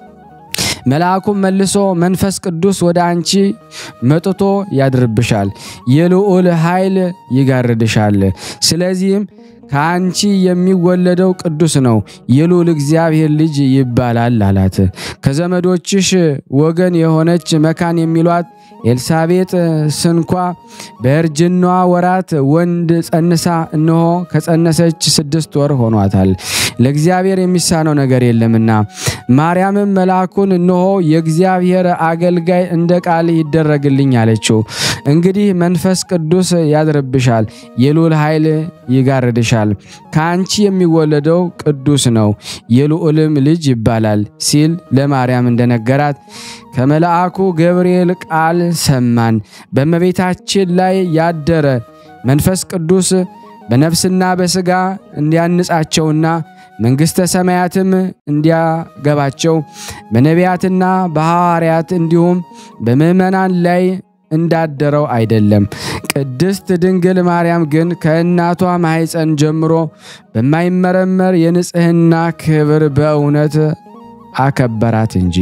መልአኩም መልሶ መንፈስ ቅዱስ ወደ አንቺ መጥቶ ያድርብሻል፣ የልዑል ኃይል ይጋርድሻል። ስለዚህም ከአንቺ የሚወለደው ቅዱስ ነው፣ የልዑል እግዚአብሔር ልጅ ይባላል አላት። ከዘመዶችሽ ወገን የሆነች መካን የሚሏት ኤልሳቤጥ ስንኳ በእርጅናዋ ወራት ወንድ ጸንሳ እነሆ ከጸነሰች ስድስት ወር ሆኗታል፣ ለእግዚአብሔር የሚሳነው ነገር የለምና። ማርያምም መልአኩን እነሆ የእግዚአብሔር አገልጋይ እንደ ቃል ይደረግልኝ አለችው። እንግዲህ መንፈስ ቅዱስ ያድርብሻል፣ የልዑል ኃይል ይጋርድሻል። ከአንቺ የሚወለደው ቅዱስ ነው፣ የልዑልም ልጅ ይባላል ሲል ለማርያም እንደነገራት ከመልአኩ ገብርኤል ቃል ሰማን። በእመቤታችን ላይ ያደረ መንፈስ ቅዱስ በነፍስና በሥጋ እንዲያንጻቸውና መንግሥተ ሰማያትም እንዲያገባቸው በነቢያትና በሐዋርያት እንዲሁም በምዕመናን ላይ እንዳደረው አይደለም። ቅድስት ድንግል ማርያም ግን ከእናቷ ማኅፀን ጀምሮ በማይመረመር የንጽሕና ክብር በእውነት አከበራት እንጂ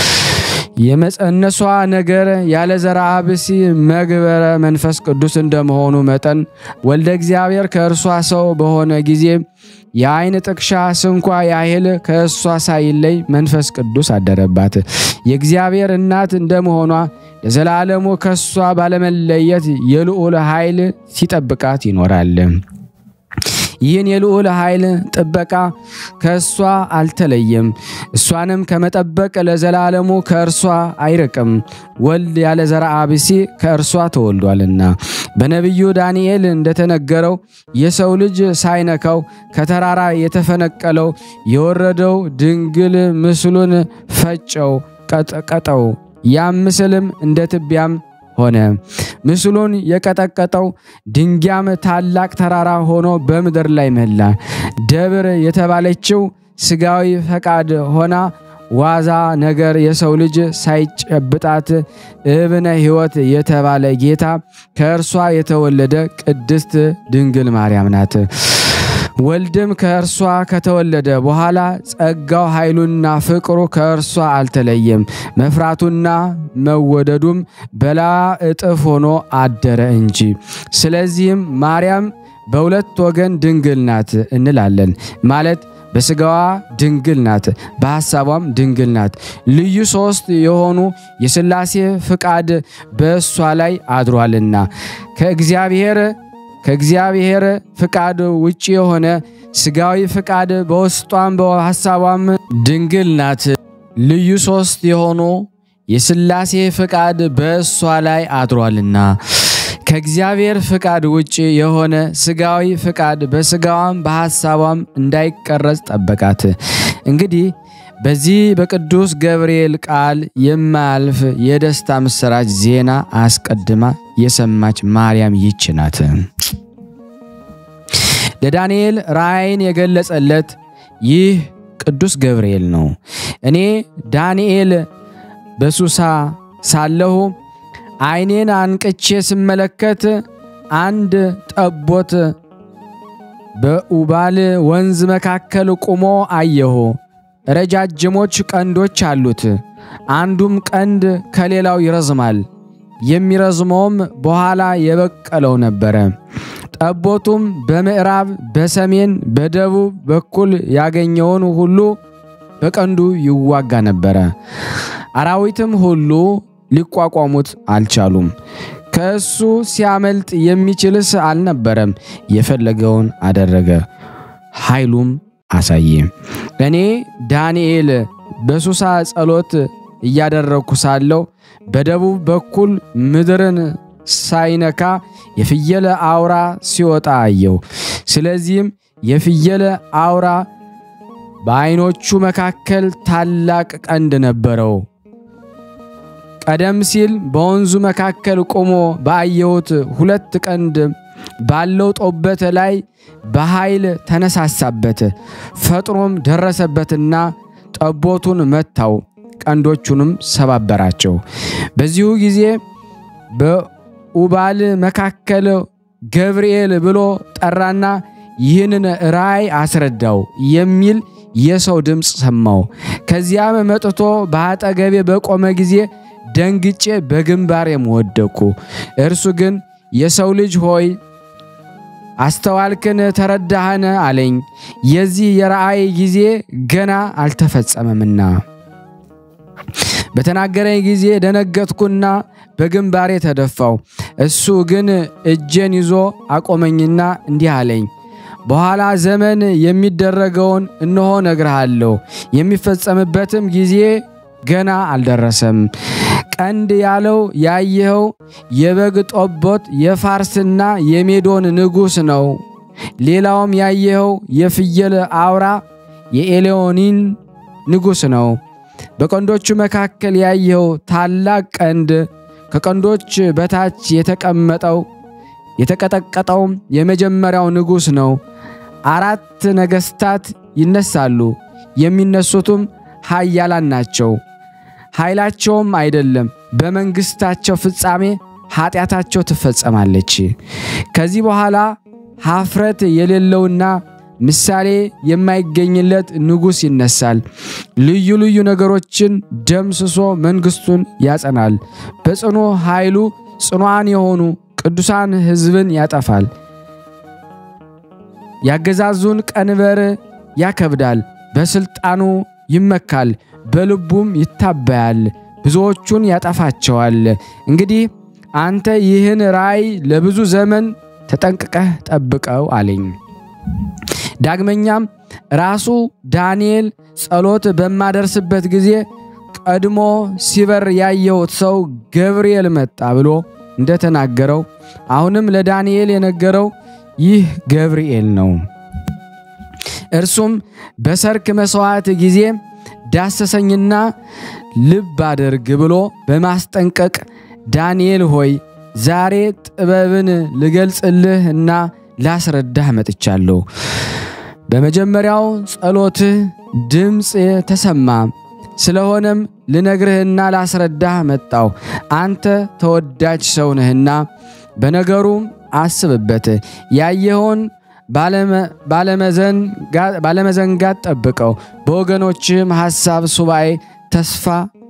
የመጸነሷ ነገር ያለ ዘርአ ብእሲ መግበረ መንፈስ ቅዱስ እንደመሆኑ መጠን ወልደ እግዚአብሔር ከእርሷ ሰው በሆነ ጊዜ የዓይን ጥቅሻ ስንኳ ያህል ከእሷ ሳይለይ መንፈስ ቅዱስ አደረባት። የእግዚአብሔር እናት እንደመሆኗ ለዘላለሙ ከእሷ ባለመለየት የልዑል ኃይል ሲጠብቃት ይኖራል። ይህን የልዑል ኃይል ጥበቃ ከእሷ አልተለየም። እሷንም ከመጠበቅ ለዘላለሙ ከእርሷ አይርቅም። ወልድ ያለ ዘርአ ብእሲ ከእርሷ ተወልዷልና በነቢዩ ዳንኤል እንደተነገረው የሰው ልጅ ሳይነካው ከተራራ የተፈነቀለው የወረደው ድንግል ምስሉን ፈጨው፣ ቀጠቀጠው። ያም ምስልም እንደ ትቢያም ሆነ። ምስሉን የቀጠቀጠው ድንጊያም ታላቅ ተራራ ሆኖ በምድር ላይ መላ። ደብር የተባለችው ሥጋዊ ፈቃድ ሆና ዋዛ ነገር የሰው ልጅ ሳይጨብጣት እብነ ሕይወት የተባለ ጌታ ከእርሷ የተወለደ ቅድስት ድንግል ማርያም ናት። ወልድም ከእርሷ ከተወለደ በኋላ ጸጋው ኃይሉና ፍቅሩ ከእርሷ አልተለየም። መፍራቱና መወደዱም በላ እጥፍ ሆኖ አደረ እንጂ። ስለዚህም ማርያም በሁለት ወገን ድንግል ናት እንላለን ማለት በሥጋዋ ድንግል ናት፣ በሐሳቧም ድንግል ናት። ልዩ ሦስት የሆኑ የሥላሴ ፍቃድ በእሷ ላይ አድሯልና ከእግዚአብሔር ከእግዚአብሔር ፍቃድ ውጭ የሆነ ሥጋዊ ፍቃድ በውስጧም በሐሳቧም ድንግል ናት። ልዩ ሦስት የሆኑ የሥላሴ ፍቃድ በእሷ ላይ አድሯልና ከእግዚአብሔር ፍቃድ ውጭ የሆነ ሥጋዊ ፍቃድ በሥጋዋም በሐሳቧም እንዳይቀረጽ ጠበቃት። እንግዲህ በዚህ በቅዱስ ገብርኤል ቃል የማያልፍ የደስታ ምስራች ዜና አስቀድማ የሰማች ማርያም ይች ናት። ለዳንኤል ራእይን የገለጸለት ይህ ቅዱስ ገብርኤል ነው። እኔ ዳንኤል በሱሳ ሳለሁ ዓይኔን አንቅቼ ስመለከት አንድ ጠቦት በኡባል ወንዝ መካከል ቆሞ አየሁ። ረጃጅሞች ቀንዶች አሉት። አንዱም ቀንድ ከሌላው ይረዝማል። የሚረዝመውም በኋላ የበቀለው ነበረ። ጠቦቱም በምዕራብ፣ በሰሜን፣ በደቡብ በኩል ያገኘውን ሁሉ በቀንዱ ይዋጋ ነበረ። አራዊትም ሁሉ ሊቋቋሙት አልቻሉም። ከእሱ ሲያመልጥ የሚችልስ አልነበረም። የፈለገውን አደረገ፣ ኃይሉም አሳየ። እኔ ዳንኤል በሱሳ ጸሎት እያደረግኩ ሳለሁ በደቡብ በኩል ምድርን ሳይነካ የፍየል አውራ ሲወጣ አየው። ስለዚህም የፍየል አውራ በዓይኖቹ መካከል ታላቅ ቀንድ ነበረው። ቀደም ሲል በወንዙ መካከል ቆሞ ባየሁት ሁለት ቀንድ ባለው ጦበት ላይ በኃይል ተነሳሳበት። ፈጥኖም ደረሰበትና ጠቦቱን መታው፣ ቀንዶቹንም ሰባበራቸው። በዚሁ ጊዜ በኡባል መካከል ገብርኤል ብሎ ጠራና ይህንን ራእይ አስረዳው የሚል የሰው ድምፅ ሰማው። ከዚያም መጥቶ በአጠገቤ በቆመ ጊዜ ደንግጬ በግንባሬም ወደቅኩ። እርሱ ግን የሰው ልጅ ሆይ አስተዋልክን? ተረዳህን? አለኝ። የዚህ የራእይ ጊዜ ገና አልተፈጸመምና። በተናገረኝ ጊዜ ደነገጥኩና በግንባሬ ተደፋው። እሱ ግን እጄን ይዞ አቆመኝና እንዲህ አለኝ በኋላ ዘመን የሚደረገውን እነሆ ነግርሃለሁ፣ የሚፈጸምበትም ጊዜ ገና አልደረሰም። ቀንድ ያለው ያየኸው የበግ ጠቦት የፋርስና የሜዶን ንጉሥ ነው። ሌላውም ያየኸው የፍየል አውራ የኤሌዮኒን ንጉሥ ነው። በቀንዶቹ መካከል ያየኸው ታላቅ ቀንድ ከቀንዶች በታች የተቀመጠው የተቀጠቀጠውም የመጀመሪያው ንጉሥ ነው። አራት ነገሥታት ይነሳሉ። የሚነሱትም ኃያላን ናቸው። ኃይላቸውም አይደለም፣ በመንግሥታቸው ፍጻሜ ኃጢአታቸው ትፈጸማለች። ከዚህ በኋላ ኀፍረት የሌለውና ምሳሌ የማይገኝለት ንጉሥ ይነሳል። ልዩ ልዩ ነገሮችን ደምስሶ መንግሥቱን ያጸናል። በጽኑ ኃይሉ ጽኑዓን የሆኑ ቅዱሳን ሕዝብን ያጠፋል። ያገዛዙን ቀንበር ያከብዳል። በሥልጣኑ ይመካል፣ በልቡም ይታበያል፣ ብዙዎቹን ያጠፋቸዋል። እንግዲህ አንተ ይህን ራእይ ለብዙ ዘመን ተጠንቅቀህ ጠብቀው አለኝ። ዳግመኛም ራሱ ዳንኤል ጸሎት በማደርስበት ጊዜ ቀድሞ ሲበር ያየሁት ሰው ገብርኤል መጣ ብሎ እንደተናገረው አሁንም ለዳንኤል የነገረው ይህ ገብርኤል ነው። እርሱም በሰርክ መሥዋዕት ጊዜ ዳሰሰኝና ልብ አድርግ ብሎ በማስጠንቀቅ ዳንኤል ሆይ ዛሬ ጥበብን ልገልጽልህ እና ላስረዳህ መጥቻለሁ። በመጀመሪያው ጸሎትህ ድምፅ ተሰማ። ስለሆነም ልነግርህና ላስረዳህ መጣው። አንተ ተወዳጅ ሰው ነህና በነገሩም አስብበት። ያየኸውን ባለመዘንጋት ጠብቀው። በወገኖችም ሐሳብ ሱባኤ ተስፋ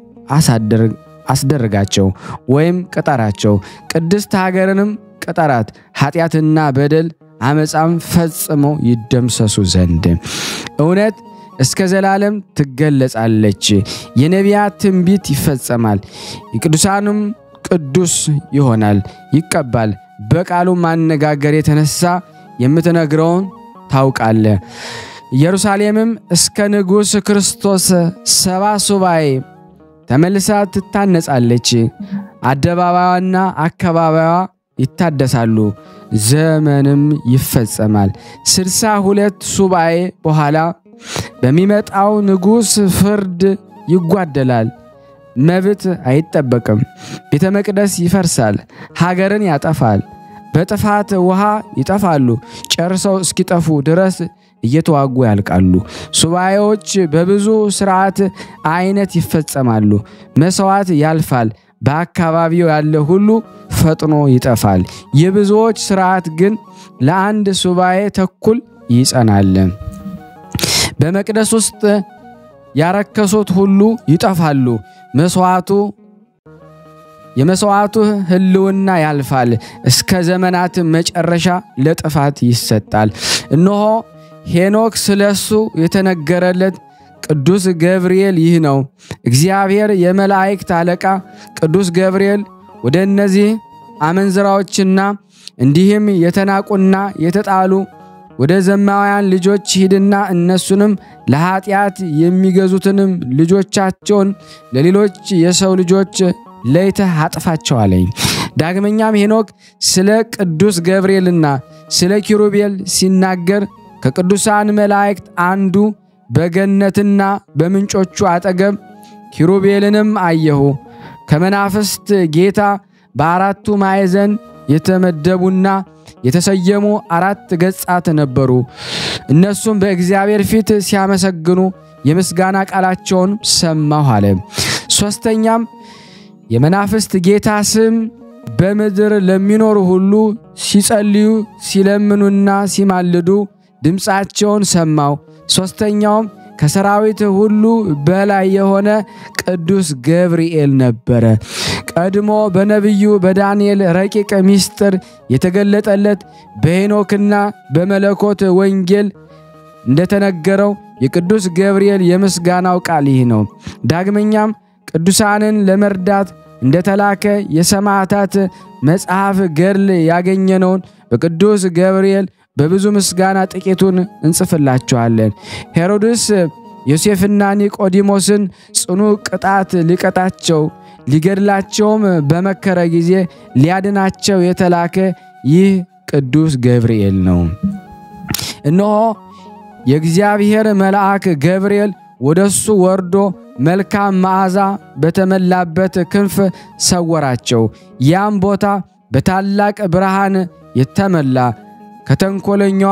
አስደርጋቸው ወይም ቅጠራቸው። ቅድስት ሀገርንም ቅጠራት፣ ኃጢአትና በደል አመፃም ፈጽሞ ይደምሰሱ ዘንድ እውነት እስከ ዘላለም ትገለጻለች። የነቢያት ትንቢት ይፈጸማል። የቅዱሳኑም ቅዱስ ይሆናል፣ ይቀባል። በቃሉ ማነጋገር የተነሳ የምትነግረውን ታውቃለ። ኢየሩሳሌምም እስከ ንጉሥ ክርስቶስ ሰባ ሱባኤ ተመልሳ ትታነጻለች። አደባባዩና አካባቢዋ ይታደሳሉ፣ ዘመንም ይፈጸማል። ስልሳ ሁለት ሱባኤ በኋላ በሚመጣው ንጉሥ ፍርድ ይጓደላል፣ መብት አይጠበቅም። ቤተ መቅደስ ይፈርሳል፣ ሀገርን ያጠፋል። በጥፋት ውሃ ይጠፋሉ፣ ጨርሰው እስኪጠፉ ድረስ እየተዋጉ ያልቃሉ። ሱባኤዎች በብዙ ስርዓት አይነት ይፈጸማሉ። መሥዋዕት ያልፋል፣ በአካባቢው ያለ ሁሉ ፈጥኖ ይጠፋል። የብዙዎች ስርዓት ግን ለአንድ ሱባኤ ተኩል ይጸናል። በመቅደስ ውስጥ ያረከሱት ሁሉ ይጠፋሉ። መስዋዕቱ የመስዋዕቱ ሕልውና ያልፋል፣ እስከ ዘመናት መጨረሻ ለጥፋት ይሰጣል። እነሆ ሄኖክ ስለሱ የተነገረለት ቅዱስ ገብርኤል ይህ ነው። እግዚአብሔር የመላእክት አለቃ ቅዱስ ገብርኤል ወደ እነዚህ አመንዝራዎችና እንዲህም የተናቁና የተጣሉ ወደ ዘማውያን ልጆች ሂድና እነሱንም ለኃጢአት የሚገዙትንም ልጆቻቸውን ለሌሎች የሰው ልጆች ለይተህ አጥፋቸው አለኝ። ዳግመኛም ሄኖክ ስለ ቅዱስ ገብርኤልና ስለ ኪሩቤል ሲናገር ከቅዱሳን መላእክት አንዱ በገነትና በምንጮቹ አጠገብ ኪሩቤልንም አየሁ። ከመናፍስት ጌታ በአራቱ ማዕዘን የተመደቡና የተሰየሙ አራት ገጻት ነበሩ። እነሱም በእግዚአብሔር ፊት ሲያመሰግኑ የምስጋና ቃላቸውን ሰማሁ አለ። ሦስተኛም የመናፍስት ጌታ ስም በምድር ለሚኖሩ ሁሉ ሲጸልዩ ሲለምኑና ሲማልዱ ድምፃቸውን ሰማው። ሦስተኛውም ከሰራዊት ሁሉ በላይ የሆነ ቅዱስ ገብርኤል ነበረ። ቀድሞ በነቢዩ በዳንኤል ረቂቅ ምስጢር የተገለጠለት በሄኖክና በመለኮት ወንጌል እንደተነገረው የቅዱስ ገብርኤል የምስጋናው ቃል ይህ ነው። ዳግመኛም ቅዱሳንን ለመርዳት እንደተላከ የሰማዕታት መጽሐፍ ገድል ያገኘነውን በቅዱስ ገብርኤል በብዙ ምስጋና ጥቂቱን እንጽፍላችኋለን። ሄሮድስ ዮሴፍና ኒቆዲሞስን ጽኑ ቅጣት ሊቀጣቸው ሊገድላቸውም በመከረ ጊዜ ሊያድናቸው የተላከ ይህ ቅዱስ ገብርኤል ነው። እነሆ የእግዚአብሔር መልአክ ገብርኤል ወደሱ ወርዶ መልካም መዓዛ በተመላበት ክንፍ ሰወራቸው። ያም ቦታ በታላቅ ብርሃን የተመላ ከተንኮለኛዋ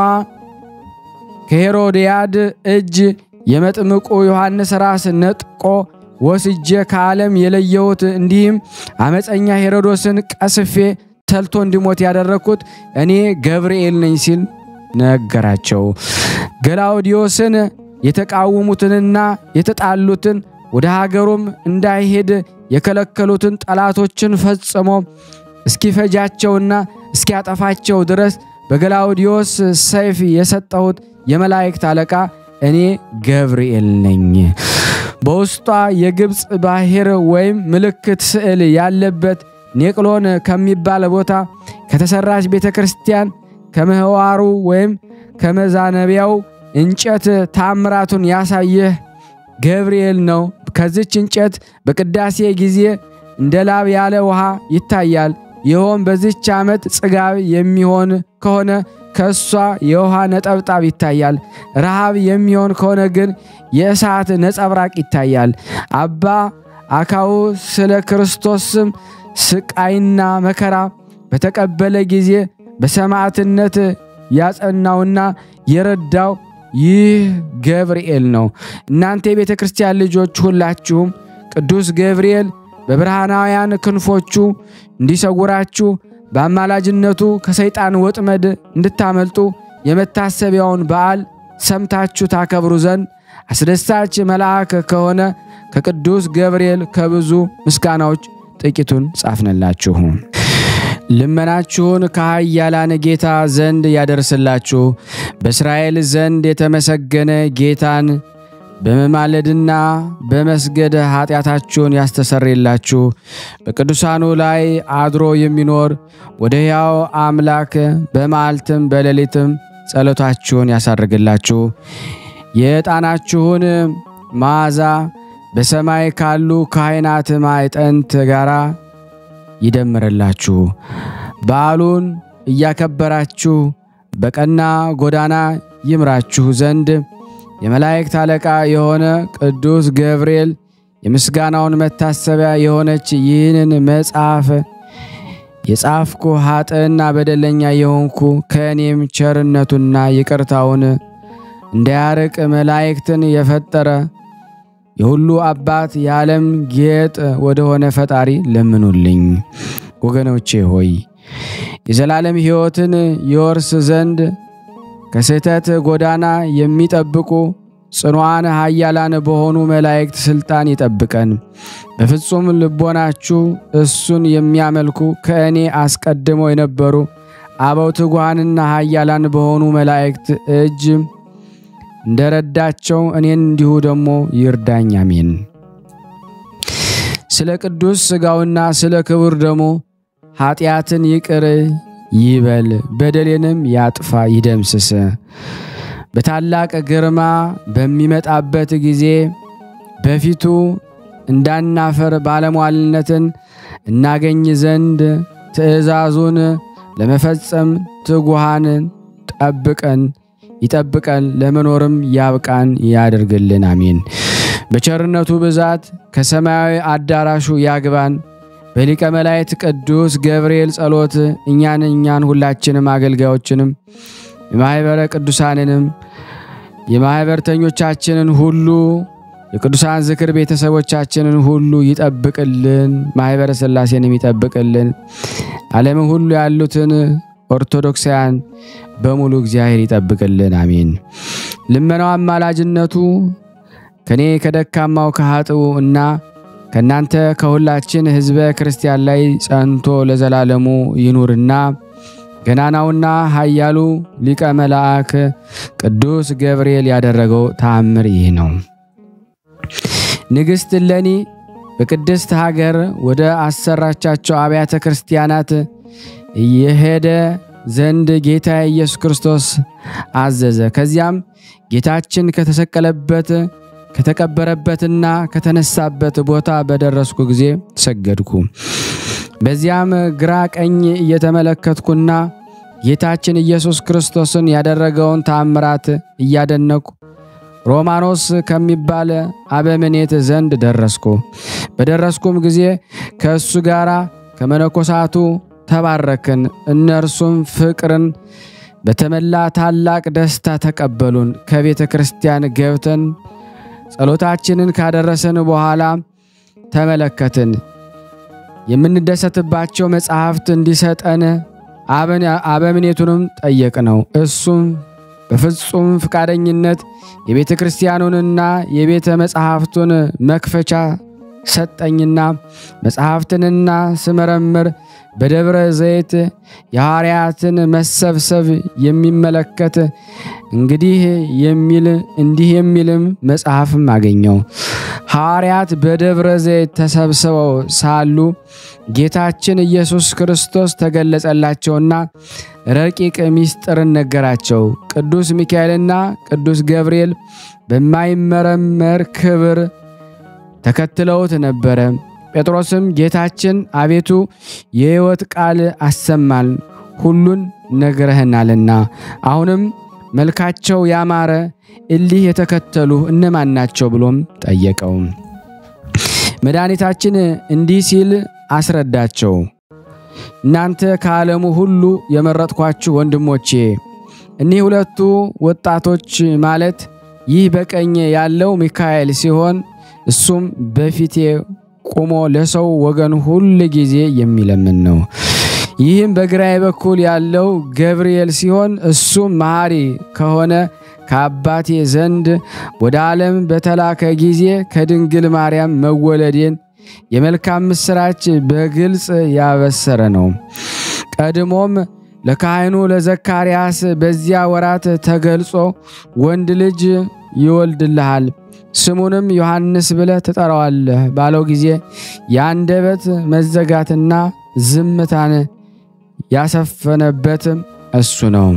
ከሄሮድያድ እጅ የመጥምቁ ዮሐንስ ራስ ነጥቆ ወስጄ ከዓለም የለየሁት እንዲህም አመፀኛ ሄሮዶስን ቀስፌ ተልቶ እንዲሞት ያደረግኩት እኔ ገብርኤል ነኝ ሲል ነገራቸው። ገላውዲዮስን የተቃወሙትንና የተጣሉትን ወደ ሀገሩም እንዳይሄድ የከለከሉትን ጠላቶችን ፈጽሞ እስኪፈጃቸውና እስኪያጠፋቸው ድረስ በገላውዲዮስ ሰይፍ የሰጠሁት የመላእክት አለቃ እኔ ገብርኤል ነኝ። በውስጧ የግብፅ ባሕር ወይም ምልክት ስዕል ያለበት ኔቅሎን ከሚባል ቦታ ከተሰራች ቤተ ክርስቲያን ከምህዋሩ ወይም ከመዛነቢያው እንጨት ታምራቱን ያሳየህ ገብርኤል ነው። ከዚች እንጨት በቅዳሴ ጊዜ እንደ ላብ ያለ ውሃ ይታያል። ይኸውም በዚች ዓመት ጽጋብ የሚሆን ከሆነ ከእሷ የውሃ ነጠብጣብ ይታያል። ረሃብ የሚሆን ከሆነ ግን የእሳት ነጸብራቅ ይታያል። አባ አካው ስለ ክርስቶስም ስቃይና መከራ በተቀበለ ጊዜ በሰማዕትነት ያጸናውና የረዳው ይህ ገብርኤል ነው። እናንተ የቤተ ክርስቲያን ልጆች ሁላችሁም ቅዱስ ገብርኤል በብርሃናውያን ክንፎቹ እንዲሰውራችሁ በአማላጅነቱ ከሰይጣን ወጥመድ እንድታመልጡ የመታሰቢያውን በዓል ሰምታችሁ ታከብሩ ዘንድ አስደሳች መልአክ ከሆነ ከቅዱስ ገብርኤል ከብዙ ምስጋናዎች ጥቂቱን ጻፍንላችሁ። ልመናችሁን ከኃያላን ጌታ ዘንድ ያደርስላችሁ። በእስራኤል ዘንድ የተመሰገነ ጌታን በመማለድና በመስገድ ኃጢአታችሁን ያስተሰርይላችሁ። በቅዱሳኑ ላይ አድሮ የሚኖር ወደ ሕያው አምላክ በመዓልትም በሌሊትም ጸሎታችሁን ያሳርግላችሁ። የዕጣናችሁን መዓዛ በሰማይ ካሉ ካህናት ማዕጠንት ጋር ይደምርላችሁ። በዓሉን እያከበራችሁ በቀና ጎዳና ይምራችሁ ዘንድ የመላእክት አለቃ የሆነ ቅዱስ ገብርኤል የምስጋናውን መታሰቢያ የሆነች ይህንን መጽሐፍ የጻፍኩ ኃጥእና በደለኛ የሆንኩ ከእኔም ቸርነቱና ይቅርታውን እንዳያርቅ መላእክትን የፈጠረ የሁሉ አባት የዓለም ጌጥ ወደሆነ ፈጣሪ ለምኑልኝ። ወገኖቼ ሆይ የዘላለም ሕይወትን ይወርስ ዘንድ ከስህተት ጎዳና የሚጠብቁ ጽኑዓን ኃያላን በሆኑ መላእክት ሥልጣን ይጠብቀን። በፍጹም ልቦናችሁ እሱን የሚያመልኩ ከእኔ አስቀድመው የነበሩ አበው ትጉሃንና ኃያላን በሆኑ መላእክት እጅ እንደረዳቸው እኔን እንዲሁ ደግሞ ይርዳኝ። አሜን። ስለ ቅዱስ ሥጋውና ስለ ክቡር ደሙ ኃጢአትን ይቅር ይበል፣ በደሌንም ያጥፋ ይደምስስ። በታላቅ ግርማ በሚመጣበት ጊዜ በፊቱ እንዳናፈር ባለሟልነትን እናገኝ ዘንድ ትእዛዙን ለመፈጸም ትጉሃንን ጠብቀን ይጠብቀን ለመኖርም ያብቃን ያደርግልን። አሜን። በቸርነቱ ብዛት ከሰማያዊ አዳራሹ ያግባን። በሊቀ መላእክት ቅዱስ ገብርኤል ጸሎት እኛን እኛን ሁላችንም አገልጋዮችንም የማኅበረ ቅዱሳንንም የማኅበርተኞቻችንን ሁሉ የቅዱሳን ዝክር ቤተሰቦቻችንን ሁሉ ይጠብቅልን። ማኅበረ ሥላሴንም ይጠብቅልን። ዓለምን ሁሉ ያሉትን ኦርቶዶክሳውያን በሙሉ እግዚአብሔር ይጠብቅልን። አሜን። ልመናው አማላጅነቱ ከኔ ከደካማው ከኃጥኡ እና ከእናንተ ከሁላችን ሕዝበ ክርስቲያን ላይ ጸንቶ ለዘላለሙ ይኑርና ገናናውና ኃያሉ ሊቀ መልአክ ቅዱስ ገብርኤል ያደረገው ተአምር ይህ ነው። ንግሥት እሌኒ በቅድስት ሀገር ወደ አሰራቻቸው አብያተ ክርስቲያናት የሄደ ዘንድ ጌታ ኢየሱስ ክርስቶስ አዘዘ። ከዚያም ጌታችን ከተሰቀለበት ከተቀበረበትና ከተነሳበት ቦታ በደረስኩ ጊዜ ሰገድኩ። በዚያም ግራ ቀኝ እየተመለከትኩና ጌታችን ኢየሱስ ክርስቶስን ያደረገውን ታምራት እያደነቁ ሮማኖስ ከሚባል አበምኔት ዘንድ ደረስኩ። በደረስኩም ጊዜ ከእሱ ጋር ከመነኮሳቱ ተባረክን። እነርሱም ፍቅርን በተመላ ታላቅ ደስታ ተቀበሉን። ከቤተ ክርስቲያን ገብተን ጸሎታችንን ካደረሰን በኋላ ተመለከትን። የምንደሰትባቸው መጽሐፍት እንዲሰጠን አበምኔቱንም ጠየቅነው። እሱም በፍጹም ፈቃደኝነት የቤተ ክርስቲያኑንና የቤተ መጽሐፍቱን መክፈቻ ሰጠኝና መጽሐፍትንና ስመረምር በደብረ ዘይት የሐዋርያትን መሰብሰብ የሚመለከት እንግዲህ የሚል እንዲህ የሚልም መጽሐፍም አገኘው። ሐዋርያት በደብረ ዘይት ተሰብስበው ሳሉ ጌታችን ኢየሱስ ክርስቶስ ተገለጸላቸውና ረቂቅ ምስጢርን ነገራቸው። ቅዱስ ሚካኤልና ቅዱስ ገብርኤል በማይመረመር ክብር ተከትለውት ነበረ። ጴጥሮስም ጌታችን አቤቱ የሕይወት ቃል አሰማን፣ ሁሉን ነግረህናልና፣ አሁንም መልካቸው ያማረ እሊህ የተከተሉ እነማን ናቸው ብሎም ጠየቀው። መድኃኒታችን እንዲህ ሲል አስረዳቸው። እናንተ ከዓለሙ ሁሉ የመረጥኳችሁ ወንድሞቼ፣ እኒህ ሁለቱ ወጣቶች ማለት ይህ በቀኝ ያለው ሚካኤል ሲሆን እሱም በፊቴ ቆሞ ለሰው ወገን ሁል ጊዜ የሚለምን ነው። ይህም በግራዬ በኩል ያለው ገብርኤል ሲሆን እሱም መሐሪ ከሆነ ከአባቴ ዘንድ ወደ ዓለም በተላከ ጊዜ ከድንግል ማርያም መወለዴን የመልካም ምስራች በግልጽ ያበሰረ ነው። ቀድሞም ለካህኑ ለዘካርያስ በዚያ ወራት ተገልጾ ወንድ ልጅ ይወልድልሃል ስሙንም ዮሐንስ ብለህ ትጠራዋለህ ባለው ጊዜ የአንደበት መዘጋትና ዝምታን ያሰፈነበት እሱ ነው።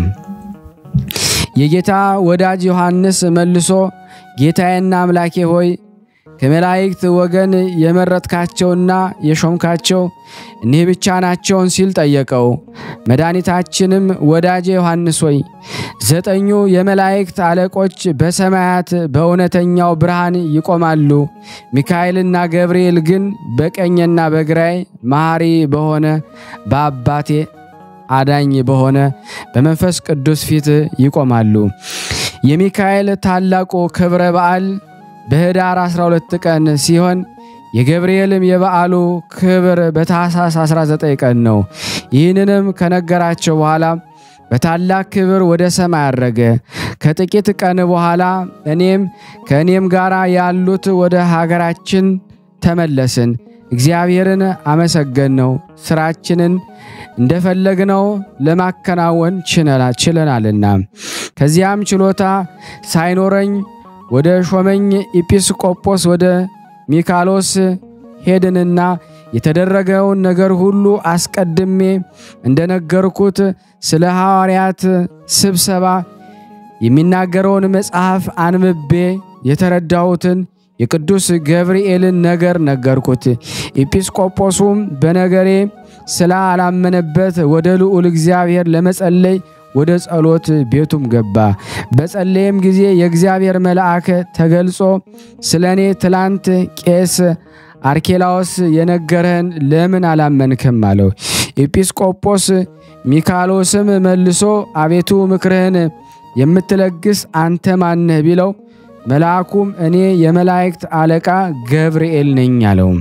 የጌታ ወዳጅ ዮሐንስ መልሶ ጌታዬና አምላኬ ሆይ ከመላእክት ወገን የመረጥካቸውና የሾምካቸው እኒህ ብቻ ናቸውን? ሲል ጠየቀው። መድኃኒታችንም ወዳጄ ዮሐንስ ሆይ ዘጠኙ የመላእክት አለቆች በሰማያት በእውነተኛው ብርሃን ይቆማሉ። ሚካኤልና ገብርኤል ግን በቀኝና በግራይ መሐሪ በሆነ በአባቴ አዳኝ በሆነ በመንፈስ ቅዱስ ፊት ይቆማሉ። የሚካኤል ታላቁ ክብረ በዓል በኅዳር 12 ቀን ሲሆን የገብርኤልም የበዓሉ ክብር በታኅሳስ 19 ቀን ነው። ይህንንም ከነገራቸው በኋላ በታላቅ ክብር ወደ ሰማይ አረገ። ከጥቂት ቀን በኋላ እኔም ከእኔም ጋር ያሉት ወደ ሀገራችን ተመለስን። እግዚአብሔርን አመሰገን ነው ስራችንን እንደፈለግነው ለማከናወን ችለናልና። ከዚያም ችሎታ ሳይኖረኝ ወደ ሾመኝ ኤጲስቆጶስ ወደ ሚካሎስ ሄድንና የተደረገውን ነገር ሁሉ አስቀድሜ እንደነገርኩት ስለ ሐዋርያት ስብሰባ የሚናገረውን መጽሐፍ አንብቤ የተረዳሁትን የቅዱስ ገብርኤልን ነገር ነገርኩት። ኤጲስቆጶሱም በነገሬ ስለ አላመነበት ወደ ልዑል እግዚአብሔር ለመጸለይ ወደ ጸሎት ቤቱም ገባ። በጸለየም ጊዜ የእግዚአብሔር መልአክ ተገልጾ ስለ እኔ ትላንት ቄስ አርኬላዎስ የነገረህን ለምን አላመንክም? አለው። ኤጲስቆጶስ ሚካሎስም መልሶ አቤቱ ምክርህን የምትለግስ አንተ ማነህ? ቢለው መልአኩም እኔ የመላእክት አለቃ ገብርኤል ነኝ አለው።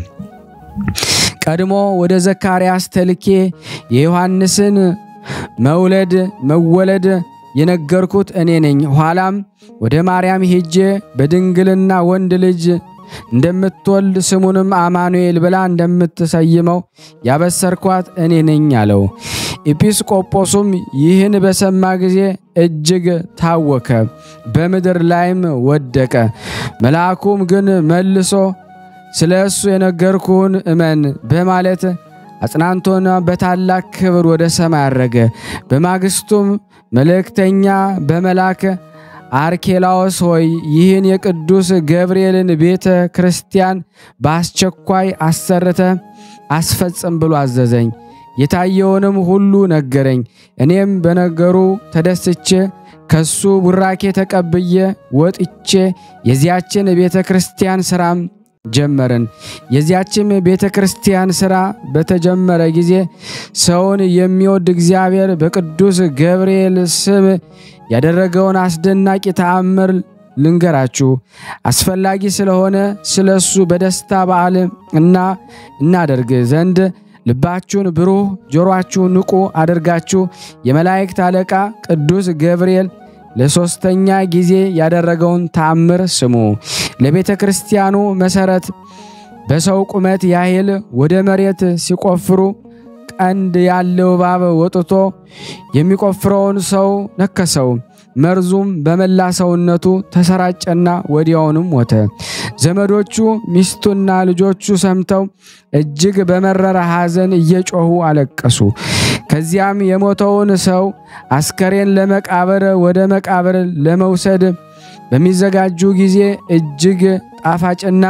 ቀድሞ ወደ ዘካርያስ ተልኬ የዮሐንስን መውለድ መወለድ የነገርኩት እኔ ነኝ። ኋላም ወደ ማርያም ሄጄ በድንግልና ወንድ ልጅ እንደምትወልድ ስሙንም አማኑኤል ብላ እንደምትሰይመው ያበሰርኳት እኔ ነኝ አለው። ኤጲስቆጶሱም ይህን በሰማ ጊዜ እጅግ ታወከ፣ በምድር ላይም ወደቀ። መልአኩም ግን መልሶ ስለ እሱ የነገርኩህን እመን በማለት አጽናንቶና በታላቅ ክብር ወደ ሰማይ አረገ። በማግስቱም መልእክተኛ በመላክ አርኬላዎስ ሆይ ይህን የቅዱስ ገብርኤልን ቤተ ክርስቲያን በአስቸኳይ አሰርተ አስፈጽም ብሎ አዘዘኝ። የታየውንም ሁሉ ነገረኝ። እኔም በነገሩ ተደስቼ ከሱ ቡራኬ ተቀብዬ ወጥቼ የዚያችን ቤተ ክርስቲያን ሥራም ጀመርን። የዚያችም ቤተ ክርስቲያን ሥራ በተጀመረ ጊዜ ሰውን የሚወድ እግዚአብሔር በቅዱስ ገብርኤል ስም ያደረገውን አስደናቂ ተአምር ልንገራችሁ። አስፈላጊ ስለሆነ ስለ እሱ በደስታ በዓል እና እናደርግ ዘንድ ልባችሁን ብሩህ ጆሮአችሁን ንቁ አድርጋችሁ የመላእክት አለቃ ቅዱስ ገብርኤል ለሦስተኛ ጊዜ ያደረገውን ተአምር ስሙ። ለቤተ ክርስቲያኑ መሠረት በሰው ቁመት ያህል ወደ መሬት ሲቆፍሩ ቀንድ ያለው እባብ ወጥቶ የሚቆፍረውን ሰው ነከሰው። መርዙም በመላ ሰውነቱ ተሰራጨና ወዲያውንም ሞተ። ዘመዶቹ ሚስቱና ልጆቹ ሰምተው እጅግ በመረረ ሐዘን እየጮኹ አለቀሱ። ከዚያም የሞተውን ሰው አስከሬን ለመቃብር ወደ መቃብር ለመውሰድ በሚዘጋጁ ጊዜ እጅግ ጣፋጭና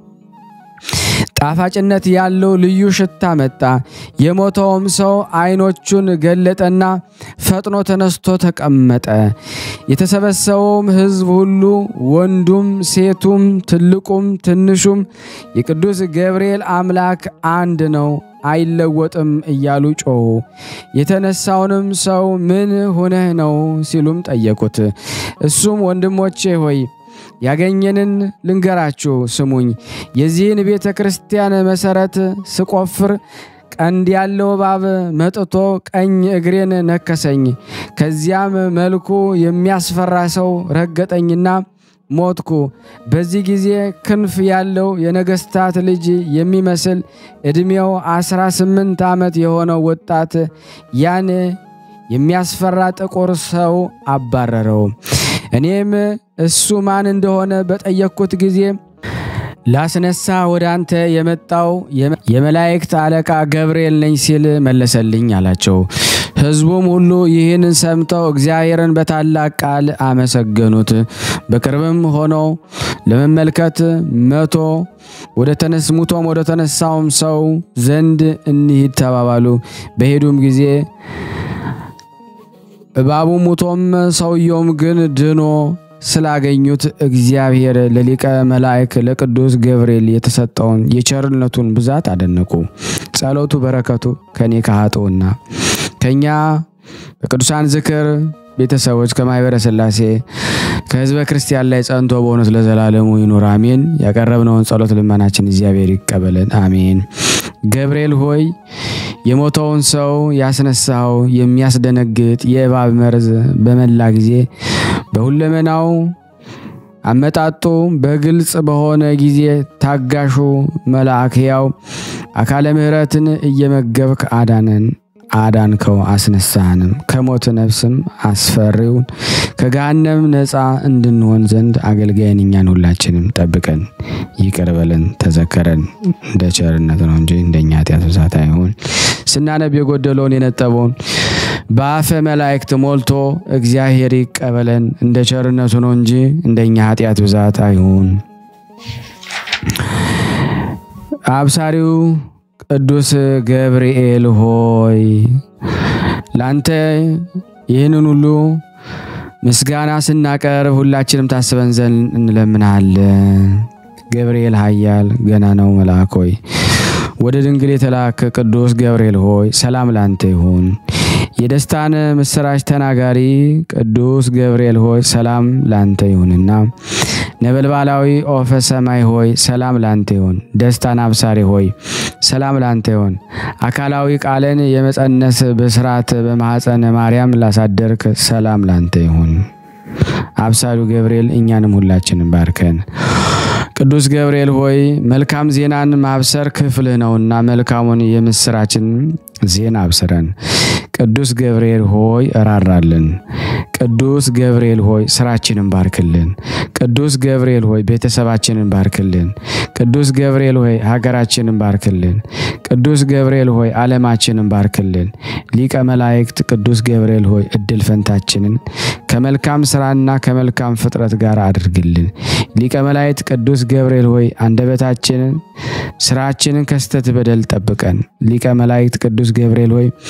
ጣፋጭነት ያለው ልዩ ሽታ መጣ። የሞተውም ሰው ዓይኖቹን ገለጠና ፈጥኖ ተነስቶ ተቀመጠ። የተሰበሰበውም ሕዝብ ሁሉ ወንዱም፣ ሴቱም፣ ትልቁም ትንሹም የቅዱስ ገብርኤል አምላክ አንድ ነው አይለወጥም እያሉ ጮኹ። የተነሳውንም ሰው ምን ሆነህ ነው ሲሉም ጠየቁት። እሱም ወንድሞቼ ሆይ ያገኘንን ልንገራችሁ ስሙኝ። የዚህን ቤተ ክርስቲያን መሠረት ስቆፍር ቀንድ ያለው እባብ መጥቶ ቀኝ እግሬን ነከሰኝ። ከዚያም መልኩ የሚያስፈራ ሰው ረገጠኝና ሞትኩ። በዚህ ጊዜ ክንፍ ያለው የነገሥታት ልጅ የሚመስል ዕድሜው አስራ ስምንት ዓመት የሆነው ወጣት ያን የሚያስፈራ ጥቁር ሰው አባረረው። እኔም እሱ ማን እንደሆነ በጠየቅኩት ጊዜ ላስነሳ ወደ አንተ የመጣው የመላእክት አለቃ ገብርኤል ነኝ ሲል መለሰልኝ አላቸው። ሕዝቡም ሁሉ ይህን ሰምተው እግዚአብሔርን በታላቅ ቃል አመሰገኑት። በቅርብም ሆነው ለመመልከት መቶ ወደ ተነስ ሙቶም ወደ ተነሳውም ሰው ዘንድ እንሂድ ተባባሉ። በሄዱም ጊዜ እባቡ ሙቶም ሰውየውም ግን ድኖ ስላገኙት እግዚአብሔር ለሊቀ መላእክ ለቅዱስ ገብርኤል የተሰጠውን የቸርነቱን ብዛት አደነቁ። ጸሎቱ በረከቱ ከኔ ከኃጥኡና ከኛ በቅዱሳን ዝክር ቤተሰቦች ከማኅበረ ሥላሴ ከሕዝበ ክርስቲያን ላይ ጸንቶ በእውነት ለዘላለሙ ይኑር አሜን። ያቀረብነውን ጸሎት ልመናችን እግዚአብሔር ይቀበለን አሜን። ገብርኤል ሆይ የሞተውን ሰው ያስነሳው የሚያስደነግጥ የእባብ መርዝ በመላ ጊዜ በሁለመናው አመጣጡ በግልጽ በሆነ ጊዜ ታጋሹ መልአክ ሕያው አካለ ምሕረትን እየመገብክ አዳነን አዳንከው አስነሳህንም ከሞት ነፍስም አስፈሪውን ከገሃነም ነፃ እንድንሆን ዘንድ አገልጋይን እኛን ሁላችንም ጠብቀን ይቅር በለን ተዘከረን። እንደ ቸርነት ነው እንጂ እንደኛ ኃጢአት ብዛት አይሁን። ስናነብ የጎደለውን የነጠበውን በአፈ መላእክት ሞልቶ እግዚአብሔር ይቀበለን። እንደ ቸርነቱ ነው እንጂ እንደኛ ኃጢአት ብዛት አይሁን። አብሳሪው ቅዱስ ገብርኤል ሆይ ላንተ ይህንን ሁሉ ምስጋና ስናቀርብ ሁላችንም ታስበን ዘንድ እንለምናለን። ገብርኤል ኃያል ገና ነው መልአክ ሆይ ወደ ድንግል የተላከ ቅዱስ ገብርኤል ሆይ ሰላም ላንተ ይሁን። የደስታን ምስራች ተናጋሪ ቅዱስ ገብርኤል ሆይ ሰላም ላንተ ይሁንና ነበልባላዊ ኦፈ ሰማይ ሆይ ሰላም ላንተ ይሁን። ደስታን አብሳሪ ሆይ ሰላም ላንተ ይሁን። አካላዊ ቃልን የመጸነስ ብስራት በማኅፀነ ማርያም ላሳደርክ ሰላም ላንተ ይሁን። አብሳሪው ገብርኤል እኛንም ሁላችንን ባርከን። ቅዱስ ገብርኤል ሆይ መልካም ዜናን ማብሰር ክፍልህ ነውና መልካሙን የምስራችን ዜና አብስረን። ቅዱስ ገብርኤል ሆይ እራራልን። ቅዱስ ገብርኤል ሆይ ስራችንን ባርክልን። ቅዱስ ገብርኤል ሆይ ቤተሰባችንን ባርክልን። ቅዱስ ገብርኤል ሆይ ሀገራችንን ባርክልን። ቅዱስ ገብርኤል ሆይ ዓለማችንን ባርክልን። ሊቀ መላእክት ቅዱስ ገብርኤል ሆይ እድል ፈንታችንን ከመልካም ስራና ከመልካም ፍጥረት ጋር አድርግልን። ሊቀ መላእክት ቅዱስ ገብርኤል ሆይ አንደበታችንን ስራችንን ከስተት በደል ጠብቀን። ሊቀ መላእክት ቅዱስ ገብርኤል ሆይ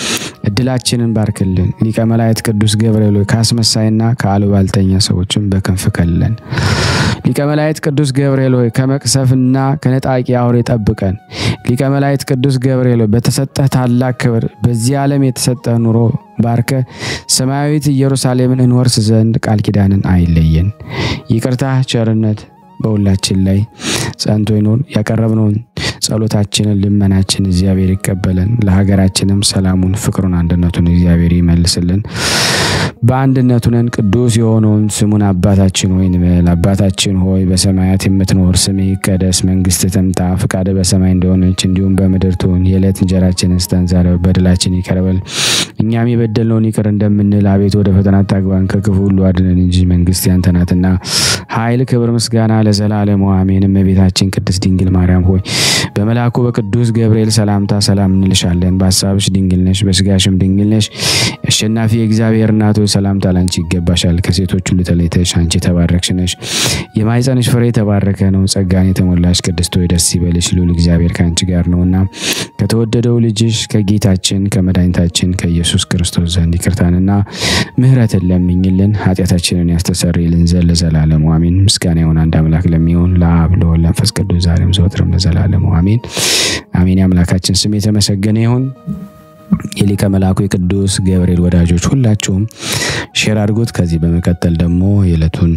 እድላችንን ባርክልን። ሊቀ መላእክት ቅዱስ ገብርኤል ሆይ ከአስመሳይና ከአሉባልተኛ ሰዎችን በክንፍ ከልለን። ሊቀ መላእክት ቅዱስ ገብርኤል ሆይ ከመቅሰፍና ከነጣቂ አውሬ ጠብቀን። ሊቀ መላእክት ቅዱስ ገብርኤል ሆይ በተሰጠህ ታላቅ ክብር በዚህ ዓለም የተሰጠህ ኑሮ ባርከ ሰማያዊት ኢየሩሳሌምን እንወርስ ዘንድ ቃል ኪዳንን አይለየን። ይቅርታ ቸርነት በሁላችን ላይ ጸንቶ ይኖር። ያቀረብነውን ጸሎታችንን ልመናችን እግዚአብሔር ይቀበለን። ለሀገራችንም ሰላሙን፣ ፍቅሩን፣ አንድነቱን እግዚአብሔር ይመልስልን። በአንድነቱ ነን ቅዱስ የሆነውን ስሙን አባታችን ሆይ እንበል። አባታችን ሆይ በሰማያት የምትኖር ስምህ ይቀደስ፣ መንግስትህ ትምጣ፣ ፍቃድህ በሰማይ እንደሆነች እንዲሁም በምድር ትሁን። የዕለት እንጀራችንን ስጠን ዛሬ፣ በደላችን ይቅር በል እኛም የበደልነውን ይቅር እንደምንል፣ አቤቱ ወደ ፈተና አታግባን ከክፉ ሁሉ አድነን እንጂ መንግስት ያንተ ናትና ኃይል፣ ክብር፣ ምስጋና ለዘላለሙ አሜን። እመቤታችን ቅድስት ድንግል ማርያም ሆይ በመልአኩ በቅዱስ ገብርኤል ሰላምታ ሰላም እንልሻለን። በሀሳብሽ ድንግል ነሽ፣ በስጋሽም ድንግል ነሽ። አሸናፊ የእግዚአብሔር እናት ሆይ ሰላምታ ላንቺ ይገባሻል። ከሴቶች ሁሉ ተለይተሽ አንቺ የተባረክሽ ነሽ፣ የማኅፀንሽ ፍሬ የተባረከ ነው። ጸጋን የተሞላሽ ቅድስት ሆይ ደስ ይበልሽ፣ ልዑል እግዚአብሔር ከአንቺ ጋር ነውና ከተወደደው ልጅሽ ከጌታችን ከመድኃኒታችን ከኢየሱስ ክርስቶስ ዘንድ ይቅርታንና ምሕረትን ለምኝልን ኃጢአታችንን ያስተሰርይልን ዘንድ ለዘላለሙ አሜን። ምስጋና ይሁን አንድ አምላክ ለሚሆን ለአብ ለወልድ ለመንፈስ ቅዱስ ዛሬም ዘወትርም ለዘላለሙ አሜን አሜን። የአምላካችን ስም የተመሰገነ ይሁን። የሊቀ መልአኩ የቅዱስ ገብርኤል ወዳጆች ሁላችሁም ሼር አድርጉት። ከዚህ በመቀጠል ደግሞ የዕለቱን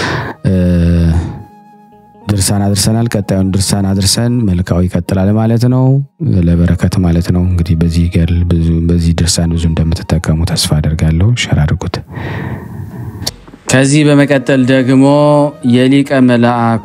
ድርሳን አድርሰናል። ቀጣዩን ድርሳን አድርሰን መልካው ይቀጥላል ማለት ነው፣ ለበረከት ማለት ነው። እንግዲህ በዚህ ገድል ብዙ በዚህ ድርሳን ብዙ እንደምትጠቀሙ ተስፋ አደርጋለሁ። ሼር አድርጉት። ከዚህ በመቀጠል ደግሞ የሊቀ መልአኩ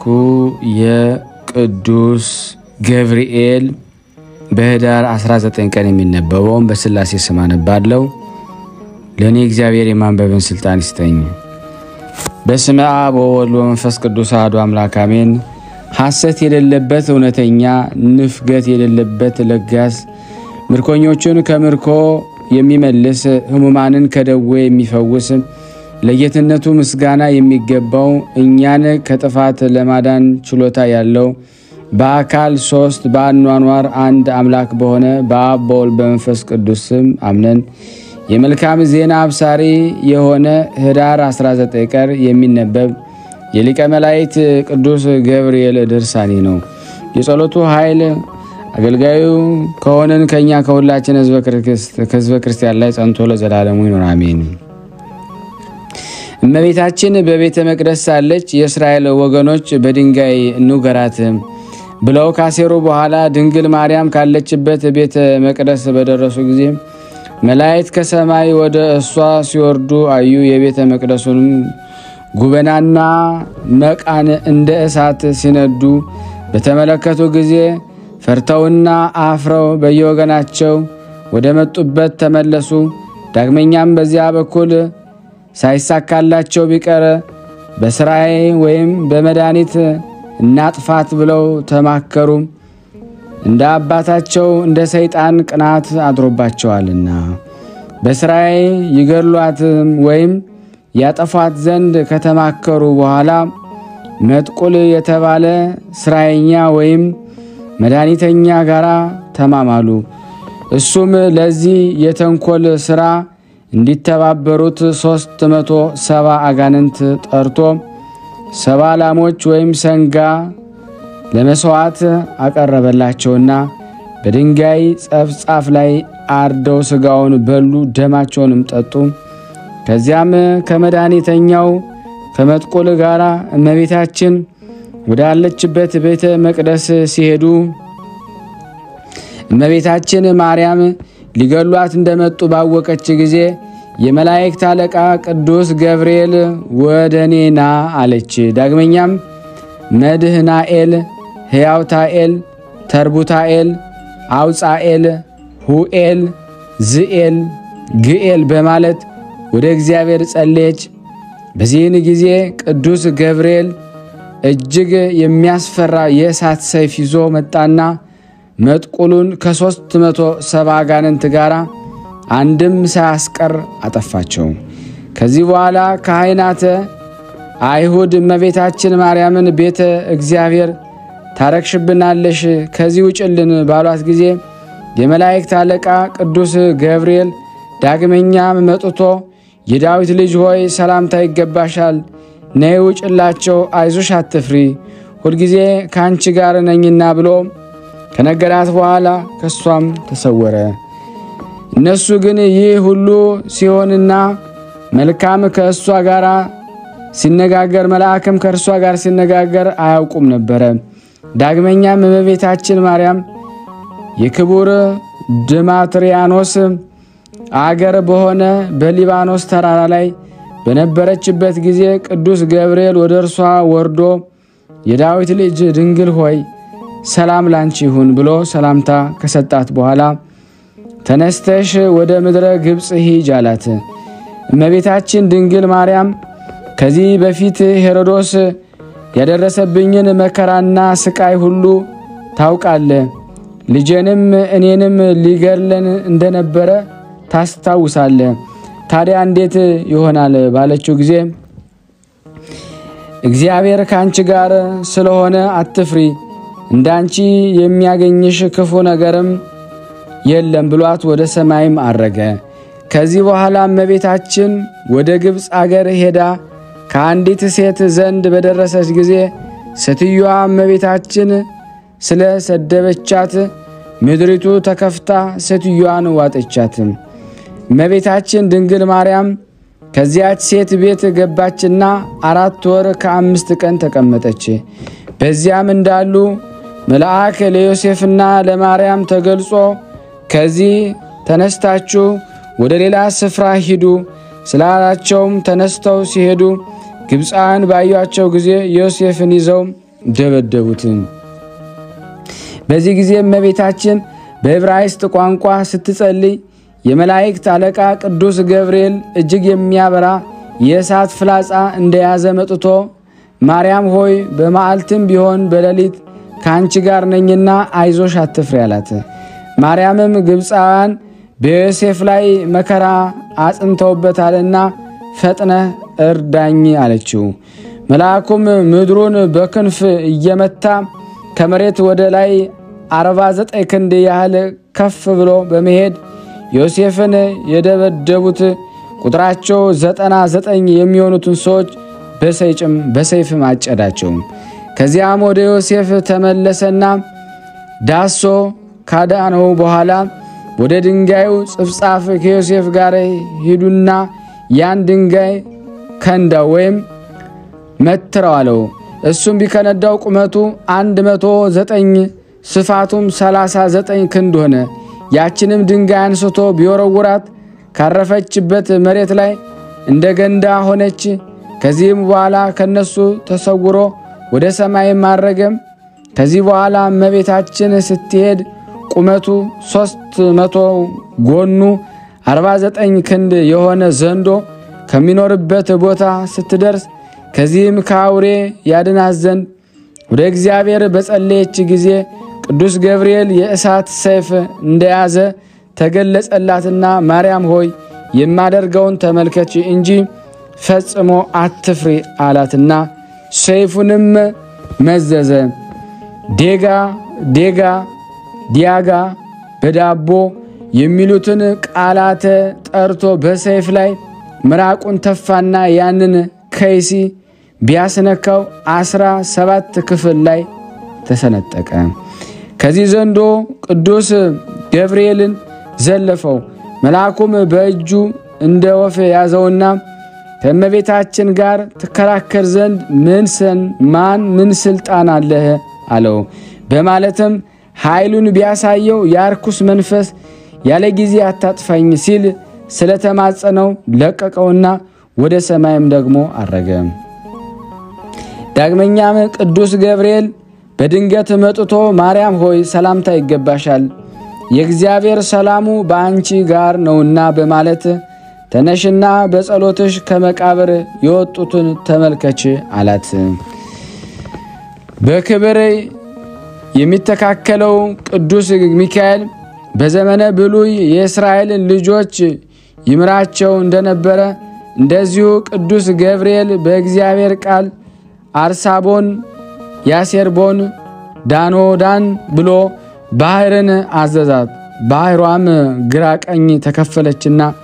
የቅዱስ ገብርኤል በህዳር 19 ቀን የሚነበበውን በስላሴ ስም አነባለሁ። ለእኔ እግዚአብሔር የማንበብን ስልጣን ይስጠኝ። በስመ አብ ወወልድ ወመንፈስ ቅዱስ አሐዱ አምላክ አሜን። ሐሰት የሌለበት እውነተኛ፣ ንፍገት የሌለበት ለጋስ፣ ምርኮኞቹን ከምርኮ የሚመልስ፣ ሕሙማንን ከደዌ የሚፈውስ፣ ለጌትነቱ ምስጋና የሚገባው እኛን ከጥፋት ለማዳን ችሎታ ያለው በአካል ሶስት በአኗኗር አንድ አምላክ በሆነ በአብ በወልድ በመንፈስ ቅዱስ ስም አምነን የመልካም ዜና አብሳሪ የሆነ ህዳር 19 ቀን የሚነበብ የሊቀ መላእክት ቅዱስ ገብርኤል ድርሳኔ ነው። የጸሎቱ ኃይል አገልጋዩ ከሆንን ከእኛ ከሁላችን ከህዝበ ክርስቲያን ላይ ጸንቶ ለዘላለሙ ይኖር አሜን። እመቤታችን በቤተ መቅደስ ሳለች የእስራኤል ወገኖች በድንጋይ እንውገራት ብለው ካሴሩ በኋላ ድንግል ማርያም ካለችበት ቤተ መቅደስ በደረሱ ጊዜ መላእክት ከሰማይ ወደ እሷ ሲወርዱ አዩ። የቤተ መቅደሱንም ጉበናና መቃን እንደ እሳት ሲነዱ በተመለከቱ ጊዜ ፈርተውና አፍረው በየወገናቸው ወደ መጡበት ተመለሱ። ዳግመኛም በዚያ በኩል ሳይሳካላቸው ቢቀር በስራዬ ወይም በመድኃኒት እናጥፋት ብለው ተማከሩ። እንደ አባታቸው እንደ ሰይጣን ቅናት አድሮባቸዋልና በስራዬ ይገድሏትም ወይም ያጠፏት ዘንድ ከተማከሩ በኋላ መጥቁል የተባለ ስራየኛ ወይም መድኃኒተኛ ጋር ተማማሉ። እሱም ለዚህ የተንኮል ስራ እንዲተባበሩት ሦስት መቶ ሰባ አጋንንት ጠርቶ ሰባ ላሞች ወይም ሰንጋ ለመሥዋዕት አቀረበላቸውና በድንጋይ ጸፍጻፍ ላይ አርደው ሥጋውን በሉ፣ ደማቸውንም ጠጡ። ከዚያም ከመድኃኒተኛው ከመጥቆል ጋር እመቤታችን ወዳለችበት ቤተ መቅደስ ሲሄዱ እመቤታችን ማርያም ሊገሏት እንደመጡ ባወቀች ጊዜ የመላእክት አለቃ ቅዱስ ገብርኤል ወደ እኔ ና አለች። ዳግመኛም መድህናኤል፣ ሕያውታኤል፣ ተርቡታኤል፣ አውፃኤል፣ ሁኤል፣ ዝኤል፣ ግኤል በማለት ወደ እግዚአብሔር ጸለየች። በዚህን ጊዜ ቅዱስ ገብርኤል እጅግ የሚያስፈራ የእሳት ሰይፍ ይዞ መጣና መጥቁሉን ከሦስት መቶ ሰባ አጋንንት ጋር አንድም ሳያስቀር አጠፋቸው። ከዚህ በኋላ ካህናተ አይሁድ እመቤታችን ማርያምን ቤተ እግዚአብሔር ታረክሽብናለሽ፣ ከዚህ ውጭልን ባሏት ጊዜ የመላእክት አለቃ ቅዱስ ገብርኤል ዳግመኛም መጥቶ የዳዊት ልጅ ሆይ ሰላምታ ይገባሻል፣ ነይ ውጭላቸው፣ አይዞሽ አትፍሪ፣ ሁልጊዜ ከአንቺ ጋር ነኝና ብሎ ከነገራት በኋላ ከእሷም ተሰወረ። እነሱ ግን ይህ ሁሉ ሲሆንና መልካም ከእሷ ጋር ሲነጋገር መልአክም ከእርሷ ጋር ሲነጋገር አያውቁም ነበረ። ዳግመኛም እመቤታችን ማርያም የክቡር ድማትሪያኖስ አገር በሆነ በሊባኖስ ተራራ ላይ በነበረችበት ጊዜ ቅዱስ ገብርኤል ወደ እርሷ ወርዶ የዳዊት ልጅ ድንግል ሆይ ሰላም ላንቺ ይሁን ብሎ ሰላምታ ከሰጣት በኋላ ተነስተሽ ወደ ምድረ ግብፅ ሂጅ አላት። እመቤታችን ድንግል ማርያም ከዚህ በፊት ሄሮዶስ ያደረሰብኝን መከራና ስቃይ ሁሉ ታውቃለ፣ ልጄንም እኔንም ሊገድለን እንደነበረ ታስታውሳለ። ታዲያ እንዴት ይሆናል ባለችው ጊዜ እግዚአብሔር ከአንቺ ጋር ስለሆነ አትፍሪ፣ እንዳንቺ የሚያገኝሽ ክፉ ነገርም የለም ብሏት ወደ ሰማይም አረገ። ከዚህ በኋላ እመቤታችን ወደ ግብፅ አገር ሄዳ ከአንዲት ሴት ዘንድ በደረሰች ጊዜ ሴትዮዋ እመቤታችን ስለ ሰደበቻት ምድሪቱ ተከፍታ ሴትዮዋን ዋጠቻት። እመቤታችን ድንግል ማርያም ከዚያች ሴት ቤት ገባችና አራት ወር ከአምስት ቀን ተቀመጠች። በዚያም እንዳሉ መልአክ ለዮሴፍና ለማርያም ተገልጾ ከዚህ ተነስታችሁ ወደ ሌላ ስፍራ ሂዱ ስላላቸውም ተነስተው ሲሄዱ ግብፃውያን ባዩአቸው ጊዜ ዮሴፍን ይዘው ደበደቡት። በዚህ ጊዜ እመቤታችን በዕብራይስጥ ቋንቋ ስትጸልይ የመላእክት አለቃ ቅዱስ ገብርኤል እጅግ የሚያበራ የእሳት ፍላጻ እንደያዘ መጥቶ ማርያም ሆይ በመዓልትም ቢሆን በሌሊት ከአንቺ ጋር ነኝና አይዞሽ አትፍሪ አላት። ማርያምም ግብፃውያን በዮሴፍ ላይ መከራ አጽንተውበታልና ፈጥነህ እርዳኝ አለችው። መልአኩም ምድሩን በክንፍ እየመታ ከመሬት ወደ ላይ አርባ ዘጠኝ ክንድ ያህል ከፍ ብሎ በመሄድ ዮሴፍን የደበደቡት ቁጥራቸው ዘጠና ዘጠኝ የሚሆኑትን ሰዎች በሰይጭም በሰይፍም አጨዳቸው። ከዚያም ወደ ዮሴፍ ተመለሰና ዳሶ ካዳነው በኋላ ወደ ድንጋዩ ጽፍጻፍ ከዮሴፍ ጋር ሂዱና ያን ድንጋይ ከንዳው ወይም መትረው አለው። እሱም ቢከነዳው ቁመቱ አንድ መቶ ዘጠኝ ስፋቱም ሰላሳ ዘጠኝ ክንድ ሆነ። ያችንም ድንጋይ አንስቶ ቢወረውራት ካረፈችበት መሬት ላይ እንደ ገንዳ ሆነች። ከዚህም በኋላ ከነሱ ተሰውሮ ወደ ሰማይ ማረገም። ከዚህ በኋላ እመቤታችን ስትሄድ ቁመቱ ሦስት መቶ ጎኑ አርባ ዘጠኝ ክንድ የሆነ ዘንዶ ከሚኖርበት ቦታ ስትደርስ ከዚህም ከአውሬ ያድናት ዘንድ ወደ እግዚአብሔር በጸለየች ጊዜ ቅዱስ ገብርኤል የእሳት ሰይፍ እንደያዘ ተገለጸላትና ማርያም ሆይ የማደርገውን ተመልከች እንጂ ፈጽሞ አትፍሪ አላትና ሰይፉንም መዘዘ። ዴጋ ዴጋ ዲያጋ በዳቦ የሚሉትን ቃላተ ጠርቶ በሰይፍ ላይ ምራቁን ተፋና ያንን ከይሲ ቢያስነካው አስራ ሰባት ክፍል ላይ ተሰነጠቀ። ከዚህ ዘንዶ ቅዱስ ገብርኤልን ዘለፈው። መልአኩም በእጁ እንደ ወፍ ያዘውና ከእመቤታችን ጋር ትከራከር ዘንድ ምንሰን ማን ምን ስልጣን አለህ አለው። በማለትም ኃይሉን ቢያሳየው የአርኩስ መንፈስ ያለ ጊዜ አታጥፋኝ ሲል ስለተማጸነው ለቀቀውና ወደ ሰማይም ደግሞ አረገ። ዳግመኛም ቅዱስ ገብርኤል በድንገት መጥቶ ማርያም ሆይ ሰላምታ ይገባሻል፣ የእግዚአብሔር ሰላሙ በአንቺ ጋር ነውና በማለት ተነሽና በጸሎትሽ ከመቃብር የወጡትን ተመልከች አላት። በክብር የሚተካከለው ቅዱስ ሚካኤል በዘመነ ብሉይ የእስራኤልን ልጆች ይምራቸው እንደነበረ እንደዚሁ ቅዱስ ገብርኤል በእግዚአብሔር ቃል አርሳቦን፣ ያሴርቦን፣ ዳኖዳን ብሎ ባህርን አዘዛት። ባህሯም ግራ ቀኝ ተከፈለችና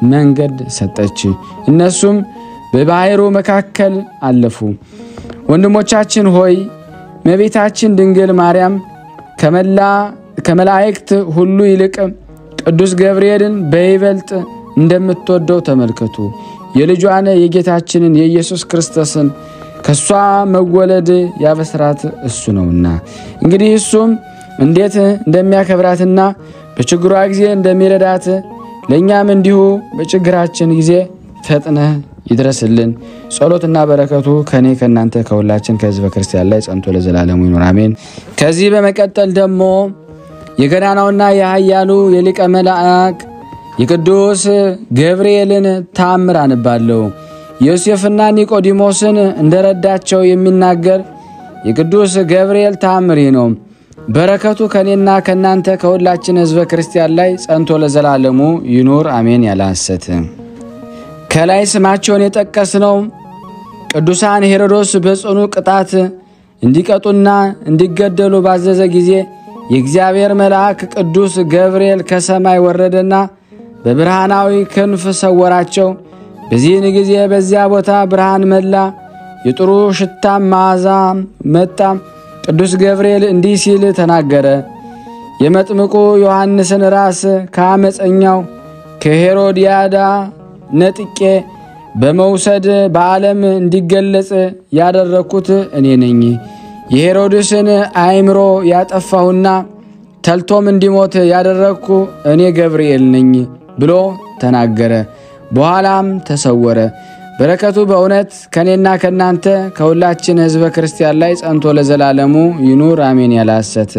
መንገድ ሰጠች። እነሱም በባሕሩ መካከል አለፉ። ወንድሞቻችን ሆይ እመቤታችን ድንግል ማርያም ከመላ ከመላእክት ሁሉ ይልቅ ቅዱስ ገብርኤልን በይበልጥ እንደምትወደው ተመልከቱ። የልጇን የጌታችንን የኢየሱስ ክርስቶስን ከእሷ መወለድ ያበስራት እሱ ነውና። እንግዲህ እሱም እንዴት እንደሚያከብራትና በችግሯ ጊዜ እንደሚረዳት ለእኛም እንዲሁ በችግራችን ጊዜ ፈጥነህ ይድረስልን። ጸሎትና በረከቱ ከእኔ ከእናንተ ከሁላችን ከሕዝበ ክርስቲያን ላይ ጸንቶ ለዘላለሙ ይኑር አሜን። ከዚህ በመቀጠል ደግሞ የገናናውና የኃያሉ የሊቀ መልአክ የቅዱስ ገብርኤልን ተአምር አንባለሁ። ዮሴፍና ኒቆዲሞስን እንደረዳቸው የሚናገር የቅዱስ ገብርኤል ተአምር ይህ ነው። በረከቱ ከእኔና ከእናንተ ከሁላችን ሕዝበ ክርስቲያን ላይ ጸንቶ ለዘላለሙ ይኑር አሜን። ያለ ሐሰት ከላይ ስማቸውን የጠቀስነው ቅዱሳን ሄሮዶስ በጽኑ ቅጣት እንዲቀጡና እንዲገደሉ ባዘዘ ጊዜ የእግዚአብሔር መልአክ ቅዱስ ገብርኤል ከሰማይ ወረደና በብርሃናዊ ክንፍ ሰወራቸው። በዚህን ጊዜ በዚያ ቦታ ብርሃን መላ፣ የጥሩ ሽታም መዓዛ መጣ። ቅዱስ ገብርኤል እንዲህ ሲል ተናገረ። የመጥምቁ ዮሐንስን ራስ ከአመፀኛው ከሄሮድያዳ ነጥቄ በመውሰድ በዓለም እንዲገለጽ ያደረግኩት እኔ ነኝ። የሄሮድስን አእምሮ ያጠፋሁና ተልቶም እንዲሞት ያደረግኩ እኔ ገብርኤል ነኝ ብሎ ተናገረ። በኋላም ተሰወረ። በረከቱ በእውነት ከእኔና ከእናንተ ከሁላችን ሕዝበ ክርስቲያን ላይ ጸንቶ ለዘላለሙ ይኑር አሜን። ያለ ሐሰት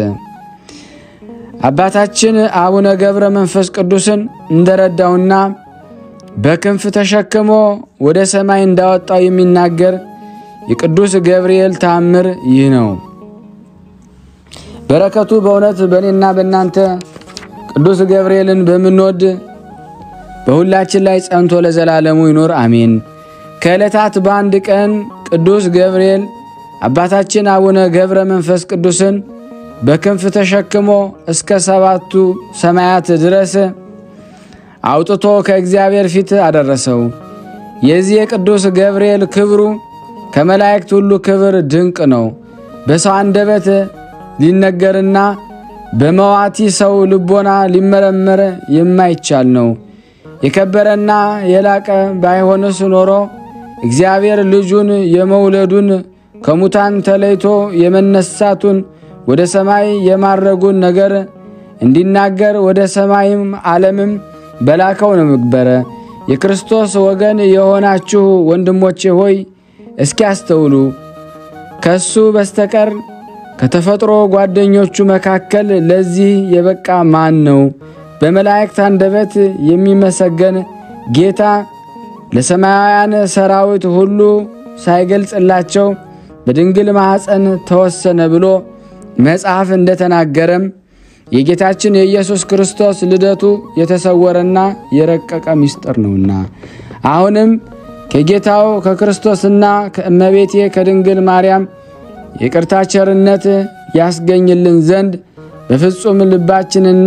አባታችን አቡነ ገብረ መንፈስ ቅዱስን እንደረዳውና በክንፍ ተሸክሞ ወደ ሰማይ እንዳወጣው የሚናገር የቅዱስ ገብርኤል ተአምር ይህ ነው። በረከቱ በእውነት በእኔና በእናንተ ቅዱስ ገብርኤልን በምንወድ በሁላችን ላይ ጸንቶ ለዘላለሙ ይኖር አሜን። ከዕለታት በአንድ ቀን ቅዱስ ገብርኤል አባታችን አቡነ ገብረ መንፈስ ቅዱስን በክንፍ ተሸክሞ እስከ ሰባቱ ሰማያት ድረስ አውጥቶ ከእግዚአብሔር ፊት አደረሰው። የዚህ የቅዱስ ገብርኤል ክብሩ ከመላእክት ሁሉ ክብር ድንቅ ነው። በሰው አንደበት ሊነገርና በመዋቲ ሰው ልቦና ሊመረመር የማይቻል ነው። የከበረና የላቀ ባይሆንስ ኖሮ እግዚአብሔር ልጁን የመውለዱን ከሙታን ተለይቶ የመነሳቱን ወደ ሰማይ የማረጉን ነገር እንዲናገር ወደ ሰማይም ዓለምም በላከው ነበረ። የክርስቶስ ወገን የሆናችሁ ወንድሞቼ ሆይ እስኪ አስተውሉ። ከሱ በስተቀር ከተፈጥሮ ጓደኞቹ መካከል ለዚህ የበቃ ማን ነው? በመላእክት አንደበት የሚመሰገን ጌታ ለሰማያውያን ሰራዊት ሁሉ ሳይገልጽላቸው በድንግል ማኅፀን ተወሰነ ብሎ መጽሐፍ እንደተናገረም የጌታችን የኢየሱስ ክርስቶስ ልደቱ የተሰወረና የረቀቀ ምስጢር ነውና አሁንም ከጌታው ከክርስቶስና ከእመቤቴ ከድንግል ማርያም የቅርታ ቸርነት ያስገኝልን ዘንድ በፍጹም ልባችንና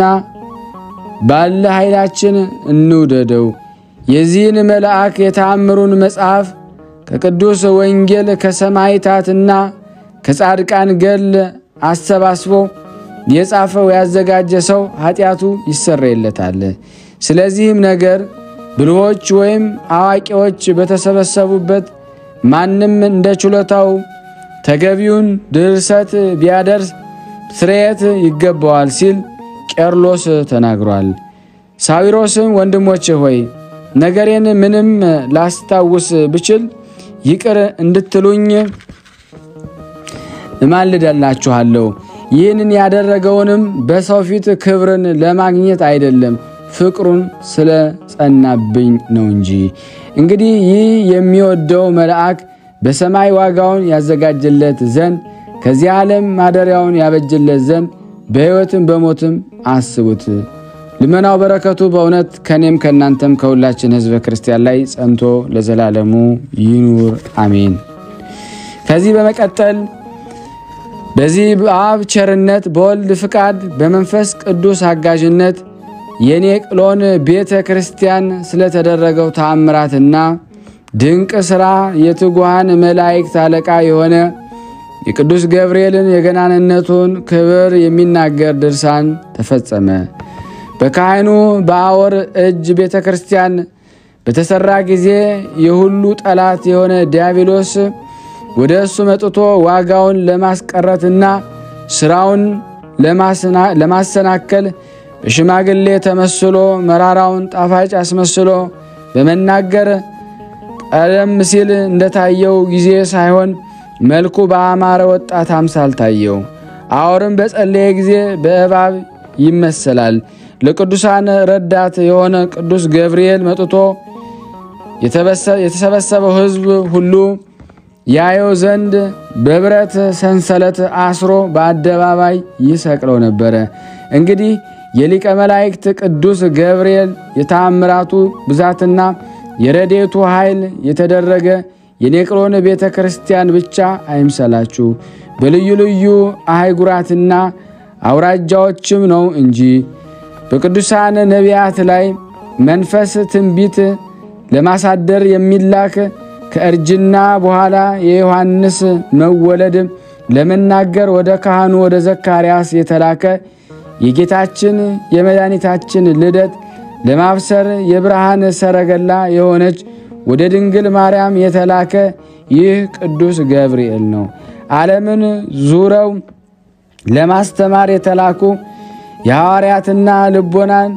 ባለ ኃይላችን እንውደደው። የዚህን መልአክ የተአምሩን መጽሐፍ ከቅዱስ ወንጌል ከሰማዕታትና ከጻድቃን ገል አሰባስቦ የጻፈው ያዘጋጀ ሰው ኃጢአቱ ይሰረይለታል። ስለዚህም ነገር ብልሆች ወይም አዋቂዎች በተሰበሰቡበት ማንም እንደ ችሎታው ተገቢውን ድርሰት ቢያደርስ ስርየት ይገባዋል ሲል ቄርሎስ ተናግሯል። ሳዊሮስም ወንድሞቼ ሆይ ነገሬን ምንም ላስታውስ ብችል ይቅር እንድትሉኝ እማልደላችኋለሁ። ይህንን ያደረገውንም በሰው ፊት ክብርን ለማግኘት አይደለም፣ ፍቅሩን ስለ ጸናብኝ ነው እንጂ። እንግዲህ ይህ የሚወደው መልአክ በሰማይ ዋጋውን ያዘጋጅለት ዘንድ ከዚህ ዓለም ማደሪያውን ያበጅለት ዘንድ በሕይወትም በሞትም አስቡት። ልመናው በረከቱ በእውነት ከእኔም ከእናንተም ከሁላችን ሕዝበ ክርስቲያን ላይ ጸንቶ ለዘላለሙ ይኑር አሜን። ከዚህ በመቀጠል በዚህ በአብ ቸርነት በወልድ ፍቃድ በመንፈስ ቅዱስ አጋዥነት የኔቅሎን ቤተ ክርስቲያን ስለተደረገው ተአምራትና ድንቅ ሥራ የትጉሃን መላእክት አለቃ የሆነ የቅዱስ ገብርኤልን የገናንነቱን ክብር የሚናገር ድርሳን ተፈጸመ። በካህኑ በአወር እጅ ቤተ ክርስቲያን በተሠራ ጊዜ የሁሉ ጠላት የሆነ ዲያብሎስ ወደ እሱ መጥቶ ዋጋውን ለማስቀረትና ሥራውን ለማሰናከል በሽማግሌ ተመስሎ መራራውን ጣፋጭ አስመስሎ በመናገር ቀደም ሲል እንደታየው ጊዜ ሳይሆን መልኩ በአማረ ወጣት አምሳል ታየው። አወርም በጸለየ ጊዜ በእባብ ይመሰላል። ለቅዱሳን ረዳት የሆነ ቅዱስ ገብርኤል መጥቶ የተሰበሰበው ሕዝብ ሁሉ ያየው ዘንድ በብረት ሰንሰለት አስሮ በአደባባይ ይሰቅለው ነበረ። እንግዲህ የሊቀ መላእክት ቅዱስ ገብርኤል የተአምራቱ ብዛትና የረዴቱ ኃይል የተደረገ የኔቅሎን ቤተ ክርስቲያን ብቻ አይምሰላችሁ፣ በልዩ ልዩ አህጉራትና አውራጃዎችም ነው እንጂ በቅዱሳን ነቢያት ላይ መንፈስ ትንቢት ለማሳደር የሚላክ ከእርጅና በኋላ የዮሐንስ መወለድ ለመናገር ወደ ካህኑ ወደ ዘካርያስ የተላከ የጌታችን የመድኃኒታችን ልደት ለማብሰር የብርሃን ሰረገላ የሆነች ወደ ድንግል ማርያም የተላከ ይህ ቅዱስ ገብርኤል ነው። ዓለምን ዙረው ለማስተማር የተላኩ የሐዋርያትና ልቦናን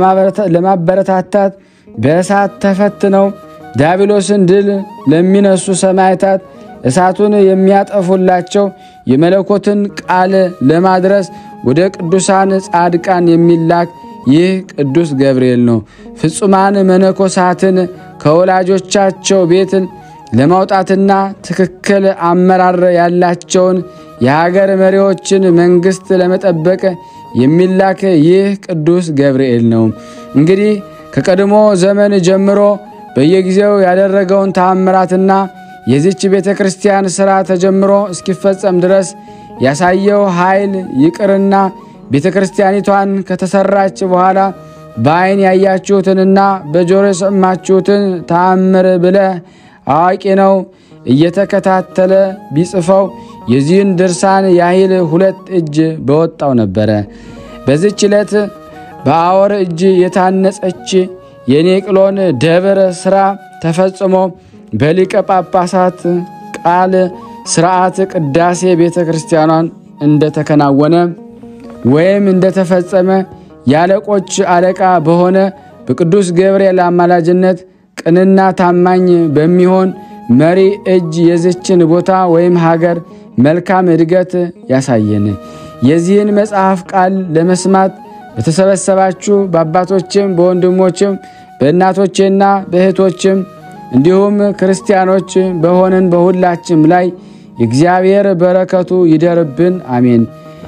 ለማበረታታት በእሳት ተፈትነው ዲያብሎስን ድል ለሚነሱ ሰማዕታት እሳቱን የሚያጠፉላቸው የመለኮትን ቃል ለማድረስ ወደ ቅዱሳን ጻድቃን የሚላክ ይህ ቅዱስ ገብርኤል ነው። ፍጹማን መነኮሳትን ከወላጆቻቸው ቤት ለማውጣትና ትክክል አመራር ያላቸውን የሀገር መሪዎችን መንግሥት ለመጠበቅ የሚላክ ይህ ቅዱስ ገብርኤል ነው። እንግዲህ ከቀድሞ ዘመን ጀምሮ በየጊዜው ያደረገውን ተአምራትና የዚች ቤተ ክርስቲያን ሥራ ተጀምሮ እስኪፈጸም ድረስ ያሳየው ኃይል ይቅርና ቤተ ክርስቲያኒቷን ከተሰራች በኋላ በዓይን ያያችሁትንና በጆሮ የሰማችሁትን ተአምር ብለህ አዋቂ ነው እየተከታተለ ቢጽፈው የዚህን ድርሳን ያህል ሁለት እጅ በወጣው ነበረ። በዚች ዕለት በአወር እጅ የታነጸች የኔቅሎን ደብር ሥራ ተፈጽሞ በሊቀ ጳጳሳት ቃል ሥርዓት ቅዳሴ ቤተ ክርስቲያኗን እንደተከናወነ ወይም እንደተፈጸመ የአለቆች አለቃ በሆነ በቅዱስ ገብርኤል አማላጅነት ቅንና ታማኝ በሚሆን መሪ እጅ የዝችን ቦታ ወይም ሀገር መልካም እድገት ያሳየን። የዚህን መጽሐፍ ቃል ለመስማት በተሰበሰባችሁ በአባቶችም በወንድሞችም በእናቶቼና በእህቶችም እንዲሁም ክርስቲያኖች በሆንን በሁላችም ላይ የእግዚአብሔር በረከቱ ይደርብን፣ አሜን።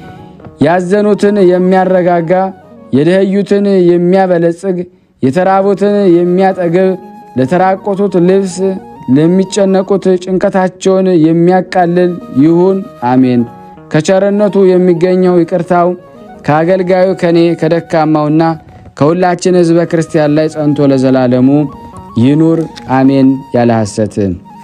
ያዘኑትን የሚያረጋጋ የደኸዩትን የሚያበለጽግ የተራቡትን የሚያጠግብ ለተራቆቱት ልብስ ለሚጨነቁት ጭንቀታቸውን የሚያቃልል ይሁን አሜን። ከቸርነቱ የሚገኘው ይቅርታው ከአገልጋዩ ከኔ ከደካማውና ከሁላችን ሕዝበ ክርስቲያን ላይ ጸንቶ ለዘላለሙ ይኑር አሜን። ያለ ሐሰት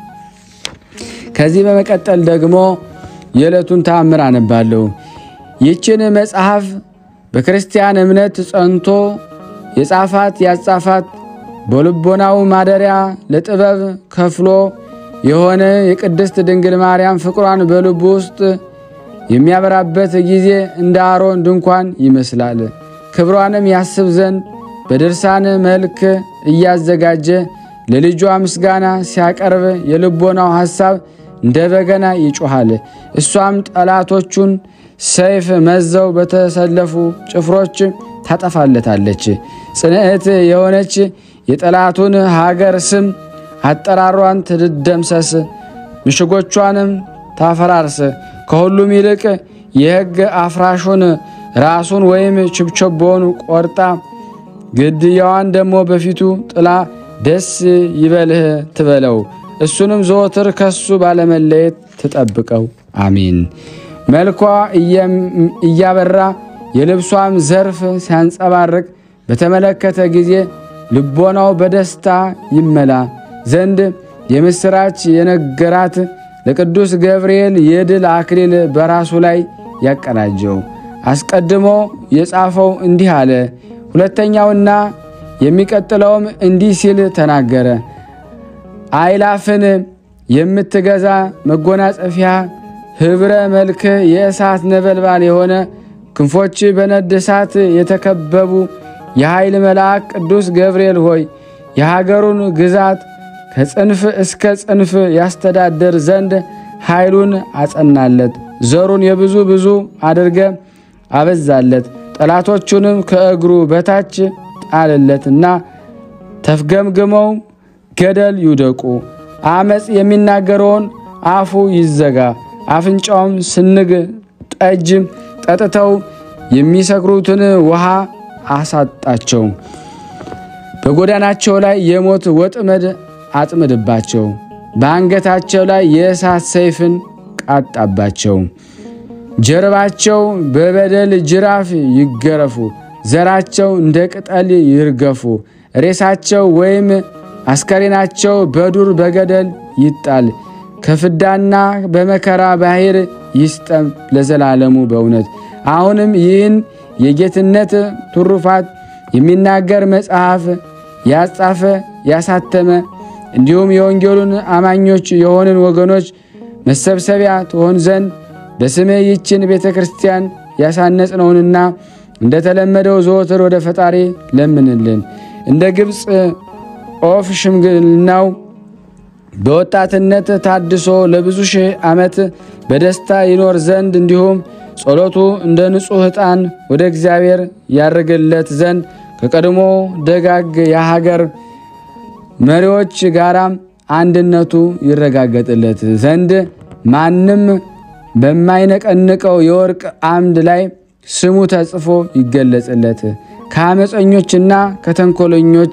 ከዚህ በመቀጠል ደግሞ የዕለቱን ተአምር አነባለሁ። ይችን መጽሐፍ በክርስቲያን እምነት ጸንቶ የጻፋት ያጻፋት በልቦናው ማደሪያ ለጥበብ ከፍሎ የሆነ የቅድስት ድንግል ማርያም ፍቅሯን በልቡ ውስጥ የሚያበራበት ጊዜ እንደ አሮን ድንኳን ይመስላል። ክብሯንም ያስብ ዘንድ በድርሳን መልክ እያዘጋጀ ለልጇ ምስጋና ሲያቀርብ የልቦናው ሐሳብ እንደ በገና ይጮኻል። እሷም ጠላቶቹን ሰይፍ መዘው በተሰለፉ ጭፍሮች ታጠፋለታለች። ጽንዕት የሆነች የጠላቱን ሀገር ስም አጠራሯን ትድደምሰስ፣ ምሽጎቿንም ታፈራርስ። ከሁሉም ይልቅ የሕግ አፍራሹን ራሱን ወይም ችብቸቦውን ቆርጣ ግድያዋን ደግሞ በፊቱ ጥላ ደስ ይበልህ ትበለው። እሱንም ዘወትር ከሱ ባለመለየት ትጠብቀው። አሚን። መልኳ እያበራ የልብሷም ዘርፍ ሲያንጸባርቅ በተመለከተ ጊዜ ልቦናው በደስታ ይመላ ዘንድ የምሥራች የነገራት ለቅዱስ ገብርኤል የድል አክሊል በራሱ ላይ ያቀናጀው። አስቀድሞ የጻፈው እንዲህ አለ። ሁለተኛውና የሚቀጥለውም እንዲህ ሲል ተናገረ። አይላፍን የምትገዛ መጎናጸፊያ ኅብረ መልክ የእሳት ነበልባል የሆነ ክንፎች በነድ እሳት የተከበቡ የኃይል መልአክ ቅዱስ ገብርኤል ሆይ የሀገሩን ግዛት ከጽንፍ እስከ ጽንፍ ያስተዳደር ዘንድ ኃይሉን አጸናለት። ዘሩን የብዙ ብዙ አድርገ አበዛለት። ጠላቶቹንም ከእግሩ በታች ጣልለትና ተፍገምግመው ገደል ይውደቁ። አመፅ የሚናገረውን አፉ ይዘጋ፣ አፍንጫውም ስንግ ጠጅ ጠጥተው የሚሰክሩትን ውሃ አሳጣቸው። በጎዳናቸው ላይ የሞት ወጥመድ አጥምድባቸው። በአንገታቸው ላይ የእሳት ሰይፍን ቃጣባቸው። ጀርባቸው በበደል ጅራፍ ይገረፉ፣ ዘራቸው እንደ ቅጠል ይርገፉ። ሬሳቸው ወይም አስከሬናቸው በዱር በገደል ይጣል። ከፍዳና በመከራ ባሕር ይስጠም ለዘላለሙ በእውነት። አሁንም ይህን የጌትነት ትሩፋት የሚናገር መጽሐፍ ያጻፈ ያሳተመ እንዲሁም የወንጌሉን አማኞች የሆንን ወገኖች መሰብሰቢያ ትሆን ዘንድ በስምህ ይችን ቤተ ክርስቲያን ያሳነጽነውንና እንደተለመደው ዘወትር ወደ ፈጣሪ ለምንልን። እንደ ግብፅ ኦፍ ሽምግልናው በወጣትነት ታድሶ ለብዙ ሺህ ዓመት በደስታ ይኖር ዘንድ እንዲሁም ጸሎቱ እንደ ንጹሕ ዕጣን ወደ እግዚአብሔር ያርግለት ዘንድ ከቀድሞ ደጋግ የሀገር መሪዎች ጋራም አንድነቱ ይረጋገጥለት ዘንድ ማንም በማይነቀንቀው የወርቅ አምድ ላይ ስሙ ተጽፎ ይገለጽለት። ከአመፀኞችና ከተንኮለኞች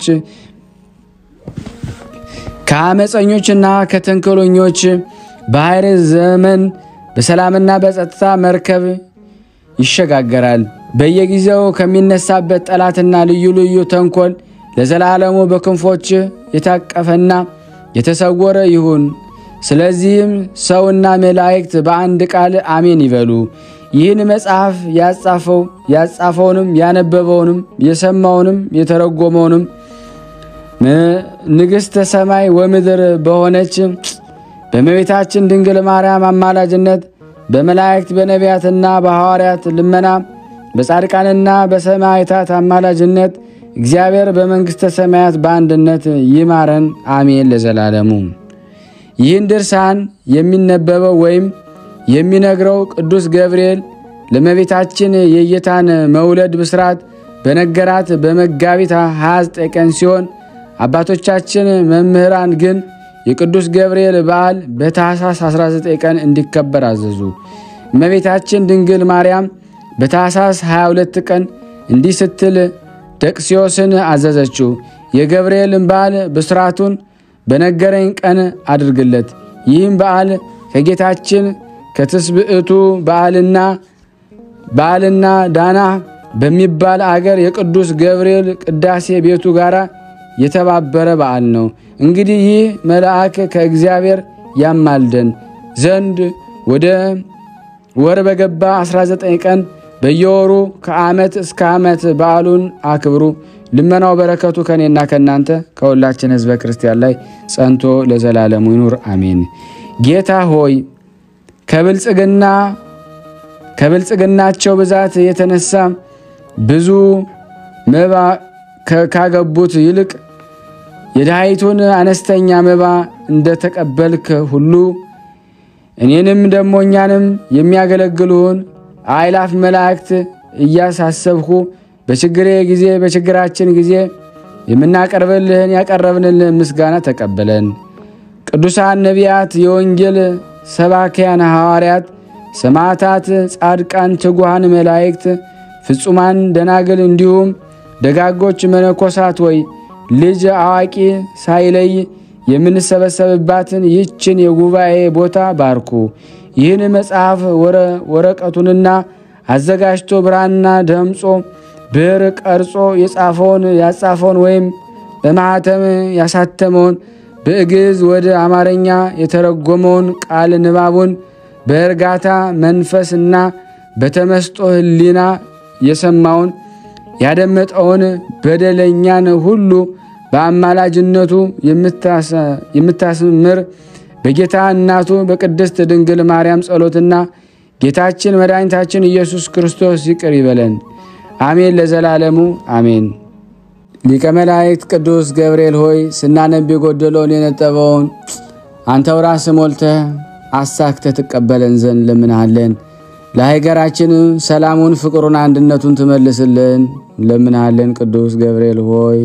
ከአመፀኞችና ከተንኮለኞች ባሕር ዘመን በሰላምና በጸጥታ መርከብ ይሸጋገራል። በየጊዜው ከሚነሳበት ጠላትና ልዩ ልዩ ተንኮል ለዘላለሙ በክንፎች የታቀፈና የተሰወረ ይሁን። ስለዚህም ሰውና መላእክት በአንድ ቃል አሜን ይበሉ። ይህን መጽሐፍ ያጻፈው ያጻፈውንም ያነበበውንም የሰማውንም የተረጎመውንም ንግሥተ ሰማይ ወምድር በሆነች በእመቤታችን ድንግል ማርያም አማላጅነት በመላእክት በነቢያትና በሐዋርያት ልመና በጻድቃንና በሰማዕታት አማላጅነት እግዚአብሔር በመንግሥተ ሰማያት በአንድነት ይማረን፣ አሜን ለዘላለሙ። ይህን ድርሳን የሚነበበው ወይም የሚነግረው ቅዱስ ገብርኤል ለእመቤታችን የጌታን መውለድ ብስራት በነገራት በመጋቢት 29 ቀን ሲሆን አባቶቻችን መምህራን ግን የቅዱስ ገብርኤል በዓል በታኅሳስ 19 ቀን እንዲከበር አዘዙ። እመቤታችን ድንግል ማርያም በታኅሳስ 22 ቀን እንዲህ ስትል ደቅስዮስን አዘዘችው። የገብርኤልን በዓል ብስራቱን በነገረኝ ቀን አድርግለት። ይህም በዓል ከጌታችን ከትስብእቱ በዓልና በዓልና ዳና በሚባል አገር የቅዱስ ገብርኤል ቅዳሴ ቤቱ ጋር የተባበረ በዓል ነው። እንግዲህ ይህ መልአክ ከእግዚአብሔር ያማልደን ዘንድ ወደ ወር በገባ 19 ቀን በየወሩ ከዓመት እስከ ዓመት በዓሉን አክብሩ። ልመናው በረከቱ ከእኔና ከእናንተ ከሁላችን ሕዝበ ክርስቲያን ላይ ጸንቶ ለዘላለሙ ይኑር አሜን። ጌታ ሆይ ከብልጽግና ከብልጽግናቸው ብዛት የተነሳ ብዙ መባ ካገቡት ይልቅ የድሃይቱን አነስተኛ መባ እንደተቀበልክ ሁሉ እኔንም ደሞ እኛንም የሚያገለግሉን አእላፍ መላእክት እያሳሰብሁ በችግሬ ጊዜ በችግራችን ጊዜ የምናቀርብልህን ያቀረብንልህን ምስጋና ተቀበለን። ቅዱሳን ነቢያት፣ የወንጌል ሰባኪያን ሐዋርያት፣ ሰማዕታት፣ ጻድቃን፣ ትጉሃን መላእክት፣ ፍጹማን ደናግል እንዲሁም ደጋጎች መነኮሳት ወይ ልጅ አዋቂ ሳይለይ የምንሰበሰብባትን ይህችን የጉባኤ ቦታ ባርኩ። ይህን መጽሐፍ ወረቀቱንና አዘጋጅቶ ብራና ደምጾ ብዕር ቀርጾ የጻፈውን ያጻፈውን ወይም በማኅተም ያሳተመውን በግዕዝ ወደ አማርኛ የተረጎመውን ቃል ንባቡን በእርጋታ መንፈስና በተመስጦ ሕሊና የሰማውን ያደመጠውን በደለኛን ሁሉ በአማላጅነቱ የምታስምር በጌታ እናቱ በቅድስት ድንግል ማርያም ጸሎትና ጌታችን መድኃኒታችን ኢየሱስ ክርስቶስ ይቅር ይበለን፣ አሜን። ለዘላለሙ አሜን። ሊቀ መላእክት ቅዱስ ገብርኤል ሆይ ስናነብ የጎደለውን የነጠበውን አንተው ራስህ ሞልተህ አሳክተህ ትቀበለን ዘንድ ለምንሃለን። ለሀገራችን ሰላሙን፣ ፍቅሩን፣ አንድነቱን ትመልስልን ለምንሃለን። ቅዱስ ገብርኤል ሆይ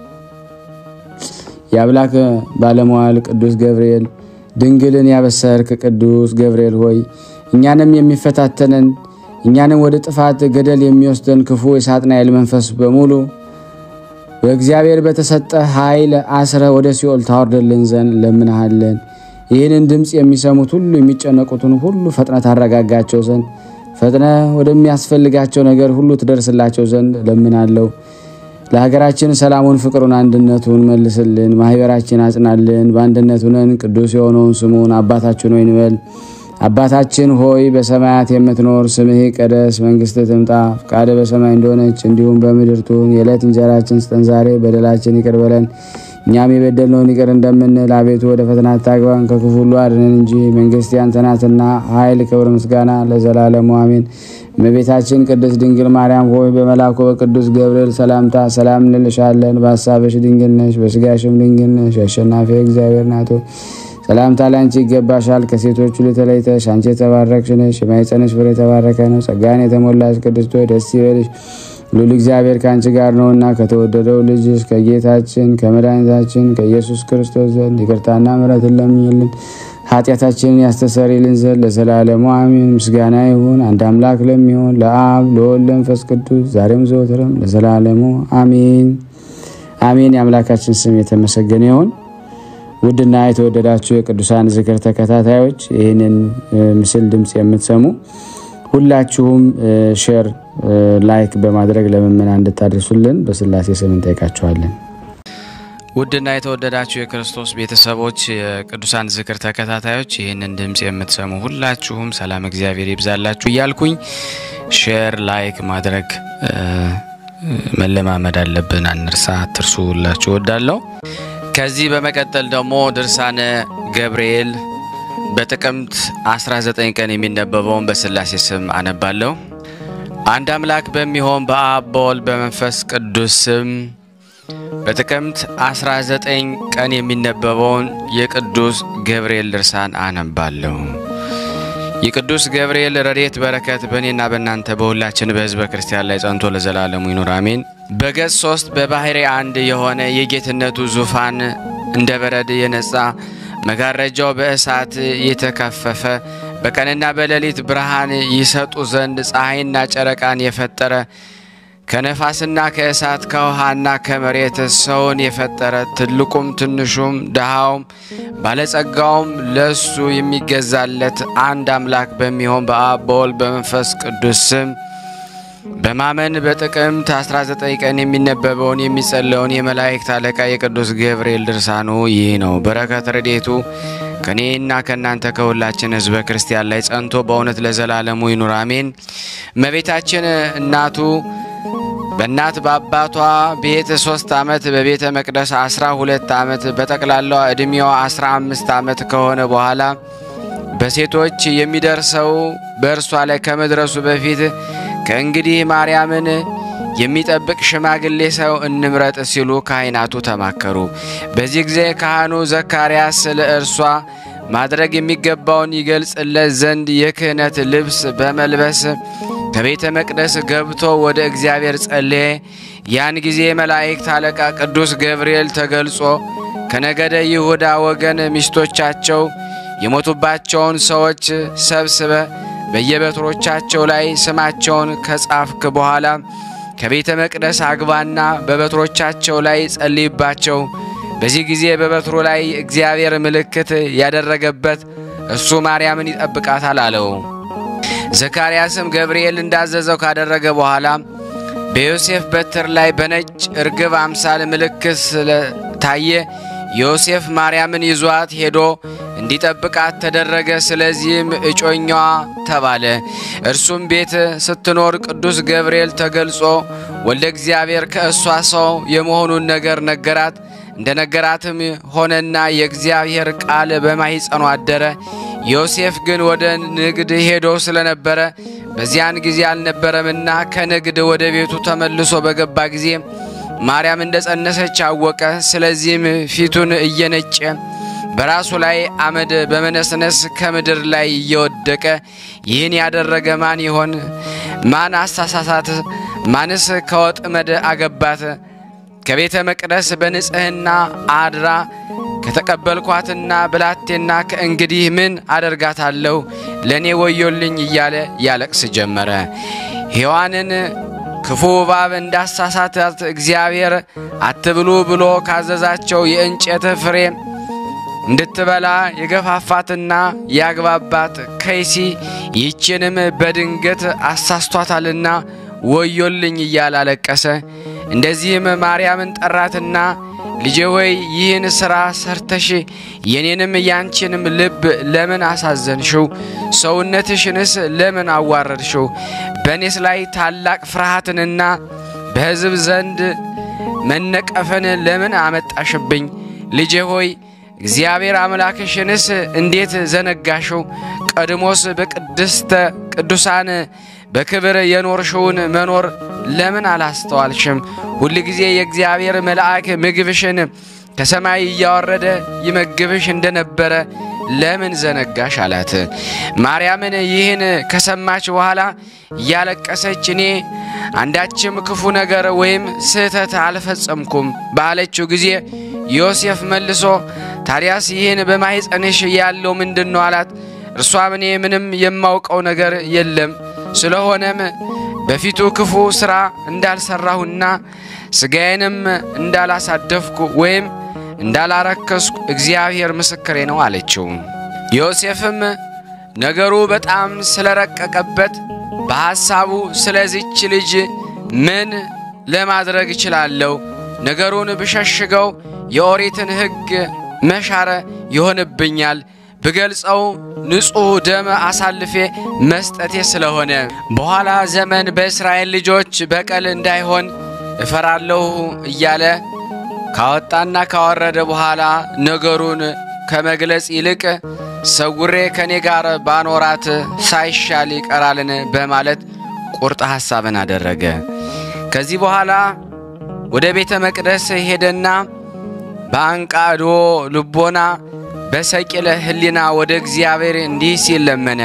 የአምላክ ባለመዋል ቅዱስ ገብርኤል ድንግልን ያበሰርክ ቅዱስ ገብርኤል ሆይ እኛንም የሚፈታተነን እኛንም ወደ ጥፋት ገደል የሚወስደን ክፉ የሳጥናኤል መንፈስ በሙሉ በእግዚአብሔር በተሰጠ ኃይል አስረ ወደ ሲኦል ታወርደልን ዘንድ ለምንሃለን። ይህንን ድምፅ የሚሰሙት ሁሉ የሚጨነቁትን ሁሉ ፈጥነ ታረጋጋቸው ዘንድ ፈጥነ ወደሚያስፈልጋቸው ነገር ሁሉ ትደርስላቸው ዘንድ ለምናለው። ለሀገራችን ሰላሙን፣ ፍቅሩን፣ አንድነቱን መልስልን። ማህበራችን አጽናልን። በአንድነት ሁነን ቅዱስ የሆነውን ስሙን አባታችን ሆይ እንበል። አባታችን ሆይ በሰማያት የምትኖር ስምህ ይቀደስ፣ መንግስት ትምጣ፣ ፈቃደ በሰማይ እንደሆነች እንዲሁም በምድር ትሁን። የዕለት እንጀራችን ስጠን ዛሬ፣ በደላችን ይቅር በለን እኛም የበደልነውን ይቅር እንደምንል፣ አቤቱ ወደ ፈተና አታግባን፣ ከክፉ ሁሉ አድነን እንጂ መንግስት ያንተ ናትና ኃይል፣ ክብር፣ ምስጋና ለዘላለሙ አሜን። እመቤታችን ቅድስት ድንግል ማርያም ሆይ በመልአኩ በቅዱስ ገብርኤል ሰላምታ ሰላም እንልሻለን። በሀሳብሽ ድንግል ነሽ፣ በስጋሽም ድንግል ነሽ። የአሸናፊ እግዚአብሔር ናቶ ሰላምታ ላንቺ ይገባሻል። ከሴቶች ሁሉ ተለይተሽ አንቺ የተባረክሽ ነሽ፣ የማኅፀንሽ ፍሬ የተባረከ ነው። ጸጋን የተሞላሽ ቅድስት ሆይ ደስ ይበልሽ ሉል እግዚአብሔር ከአንቺ ጋር ነውና ከተወደደው ልጅሽ ከጌታችን ከመድኃኒታችን ከኢየሱስ ክርስቶስ ዘንድ ይቅርታና ምሕረትን ለምኝልን ኃጢአታችንን ያስተሰርይልን ዘንድ ለዘላለሙ አሜን። ምስጋና ይሁን አንድ አምላክ ለሚሆን ለአብ ለወልድ ለመንፈስ ቅዱስ ዛሬም ዘወትርም ለዘላለሙ አሜን አሜን። የአምላካችን ስም የተመሰገነ ይሁን። ውድና የተወደዳችሁ የቅዱሳን ዝክር ተከታታዮች ይህንን ምስል ድምፅ የምትሰሙ ሁላችሁም ሼር፣ ላይክ በማድረግ ለምእመናን እንድታደርሱልን በስላሴ ስም እንጠይቃችኋለን። ውድና የተወደዳችሁ የክርስቶስ ቤተሰቦች የቅዱሳን ዝክር ተከታታዮች ይህንን ድምፅ የምትሰሙ ሁላችሁም ሰላም እግዚአብሔር ይብዛላችሁ እያልኩኝ ሼር ላይክ ማድረግ መለማመድ አለብን። አንርሳ፣ አትርሱ ሁላችሁ እወዳለሁ። ከዚህ በመቀጠል ደግሞ ድርሳነ ገብርኤል በጥቅምት 19 ቀን የሚነበበውን በስላሴ ስም አነባለሁ። አንድ አምላክ በሚሆን በአብ በወልድ በመንፈስ ቅዱስ ስም በጥቅምት 19 ቀን የሚነበበውን የቅዱስ ገብርኤል ድርሳን አነባለሁ። የቅዱስ ገብርኤል ረድኤት በረከት በእኔና በእናንተ በሁላችን በሕዝበ ክርስቲያን ላይ ጸንቶ ለዘላለሙ ይኑር አሜን። በገጽ ሶስት በባሕሪ አንድ የሆነ የጌትነቱ ዙፋን እንደ በረድ የነጻ መጋረጃው በእሳት የተከፈፈ በቀንና በሌሊት ብርሃን ይሰጡ ዘንድ ፀሐይና ጨረቃን የፈጠረ ከነፋስና ከእሳት ከውሃና ከመሬት ሰውን የፈጠረ ትልቁም ትንሹም ድሃውም ባለጸጋውም ለሱ የሚገዛለት አንድ አምላክ በሚሆን በአብ በወልድ በመንፈስ ቅዱስ ስም በማመን በጥቅምት 19 ቀን የሚነበበውን የሚጸለውን የመላእክት አለቃ የቅዱስ ገብርኤል ድርሳኑ ይህ ነው። በረከት ረድኤቱ ከእኔና ከእናንተ ከሁላችን ሕዝበ ክርስቲያን ላይ ጸንቶ በእውነት ለዘላለሙ ይኑር አሜን። እመቤታችን እናቱ በእናት በአባቷ ቤት ሶስት ዓመት በቤተ መቅደስ አስራ ሁለት ዓመት በጠቅላላዋ ዕድሜዋ አስራ አምስት ዓመት ከሆነ በኋላ በሴቶች የሚደርሰው በእርሷ ላይ ከመድረሱ በፊት ከእንግዲህ ማርያምን የሚጠብቅ ሽማግሌ ሰው እንምረጥ ሲሉ ካህናቱ ተማከሩ። በዚህ ጊዜ ካህኑ ዘካርያስ ስለ እርሷ ማድረግ የሚገባውን ይገልጽለት ዘንድ የክህነት ልብስ በመልበስ ከቤተ መቅደስ ገብቶ ወደ እግዚአብሔር ጸለየ። ያን ጊዜ መላእክት አለቃ ቅዱስ ገብርኤል ተገልጾ ከነገደ ይሁዳ ወገን ሚስቶቻቸው የሞቱባቸውን ሰዎች ሰብስበ በየበትሮቻቸው ላይ ስማቸውን ከጻፍክ በኋላ ከቤተ መቅደስ አግባና በበትሮቻቸው ላይ ጸልይባቸው። በዚህ ጊዜ በበትሩ ላይ እግዚአብሔር ምልክት ያደረገበት እሱ ማርያምን ይጠብቃታል አለው። ዘካርያስም ገብርኤል እንዳዘዘው ካደረገ በኋላ በዮሴፍ በትር ላይ በነጭ እርግብ አምሳል ምልክት ስለታየ ዮሴፍ ማርያምን ይዟት ሄዶ እንዲጠብቃት ተደረገ። ስለዚህም እጮኛዋ ተባለ። እርሱም ቤት ስትኖር ቅዱስ ገብርኤል ተገልጾ ወልደ እግዚአብሔር ከእሷ ሰው የመሆኑን ነገር ነገራት። እንደ ነገራትም ሆነና የእግዚአብሔር ቃል በማኅፀኗ አደረ። ዮሴፍ ግን ወደ ንግድ ሄዶ ስለነበረ በዚያን ጊዜ አልነበረምና ከንግድ ወደ ቤቱ ተመልሶ በገባ ጊዜ ማርያም እንደ ጸነሰች አወቀ። ስለዚህም ፊቱን እየነጨ በራሱ ላይ አመድ በመነስነስ ከምድር ላይ እየወደቀ ይህን ያደረገ ማን ይሆን? ማን አሳሳሳት? ማንስ ከወጥመድ አገባት? ከቤተ መቅደስ በንጽሕና አድራ ከተቀበልኳትና ብላቴና ከእንግዲህ ምን አደርጋታለሁ? ለእኔ ወዮልኝ እያለ ያለቅስ ጀመረ። ሔዋንን ክፉ እባብ እንዳሳሳታት እግዚአብሔር አትብሉ ብሎ ካዘዛቸው የእንጨት ፍሬ እንድትበላ የገፋፋትና ያግባባት ከይሲ ይህችንም በድንገት አሳስቷታልና ወዮልኝ እያለ አለቀሰ። እንደዚህም ማርያምን ጠራትና ልጄ ሆይ ይህን ሥራ ሰርተሽ የኔንም ያንቺንም ልብ ለምን አሳዘንሽው? ሰውነትሽንስ ለምን አዋረድሽው? በእኔስ ላይ ታላቅ ፍርሃትንና በሕዝብ ዘንድ መነቀፍን ለምን አመጣሽብኝ? ልጄ ሆይ እግዚአብሔር አምላክሽንስ እንዴት ዘነጋሽው? ቀድሞስ በቅድስተ ቅዱሳን በክብር የኖርሽውን መኖር ለምን አላስተዋልሽም? ሁል ጊዜ የእግዚአብሔር መልአክ ምግብሽን ከሰማይ እያወረደ ይመግብሽ እንደነበረ ለምን ዘነጋሽ? አላት። ማርያምን ይህን ከሰማች በኋላ እያለቀሰች እኔ አንዳችም ክፉ ነገር ወይም ስህተት አልፈጸምኩም ባለችው ጊዜ ዮሴፍ መልሶ ታዲያስ ይህን በማኅፀንሽ ያለው ምንድን ነው? አላት። እርሷም እኔ ምንም የማውቀው ነገር የለም ስለሆነም በፊቱ ክፉ ሥራ እንዳልሰራሁና ሥጋዬንም እንዳላሳደፍኩ ወይም እንዳላረከስኩ እግዚአብሔር ምስክሬ ነው አለችው። ዮሴፍም ነገሩ በጣም ስለረቀቀበት በሐሳቡ ስለዚች ልጅ ምን ለማድረግ እችላለሁ? ነገሩን ብሸሽገው የኦሪትን ሕግ መሻረ ይሆንብኛል ብገልጸው ንጹሕ ደም አሳልፌ መስጠቴ ስለሆነ በኋላ ዘመን በእስራኤል ልጆች በቀል እንዳይሆን እፈራለሁ እያለ ካወጣና ካወረደ በኋላ ነገሩን ከመግለጽ ይልቅ ሰውሬ ከኔ ጋር ባኖራት ሳይሻል ይቀራልን በማለት ቁርጥ ሐሳብን አደረገ። ከዚህ በኋላ ወደ ቤተ መቅደስ ሄደና በአንቃዶ ልቦና በሰቂለ ሕሊና ወደ እግዚአብሔር እንዲህ ሲል ለመነ።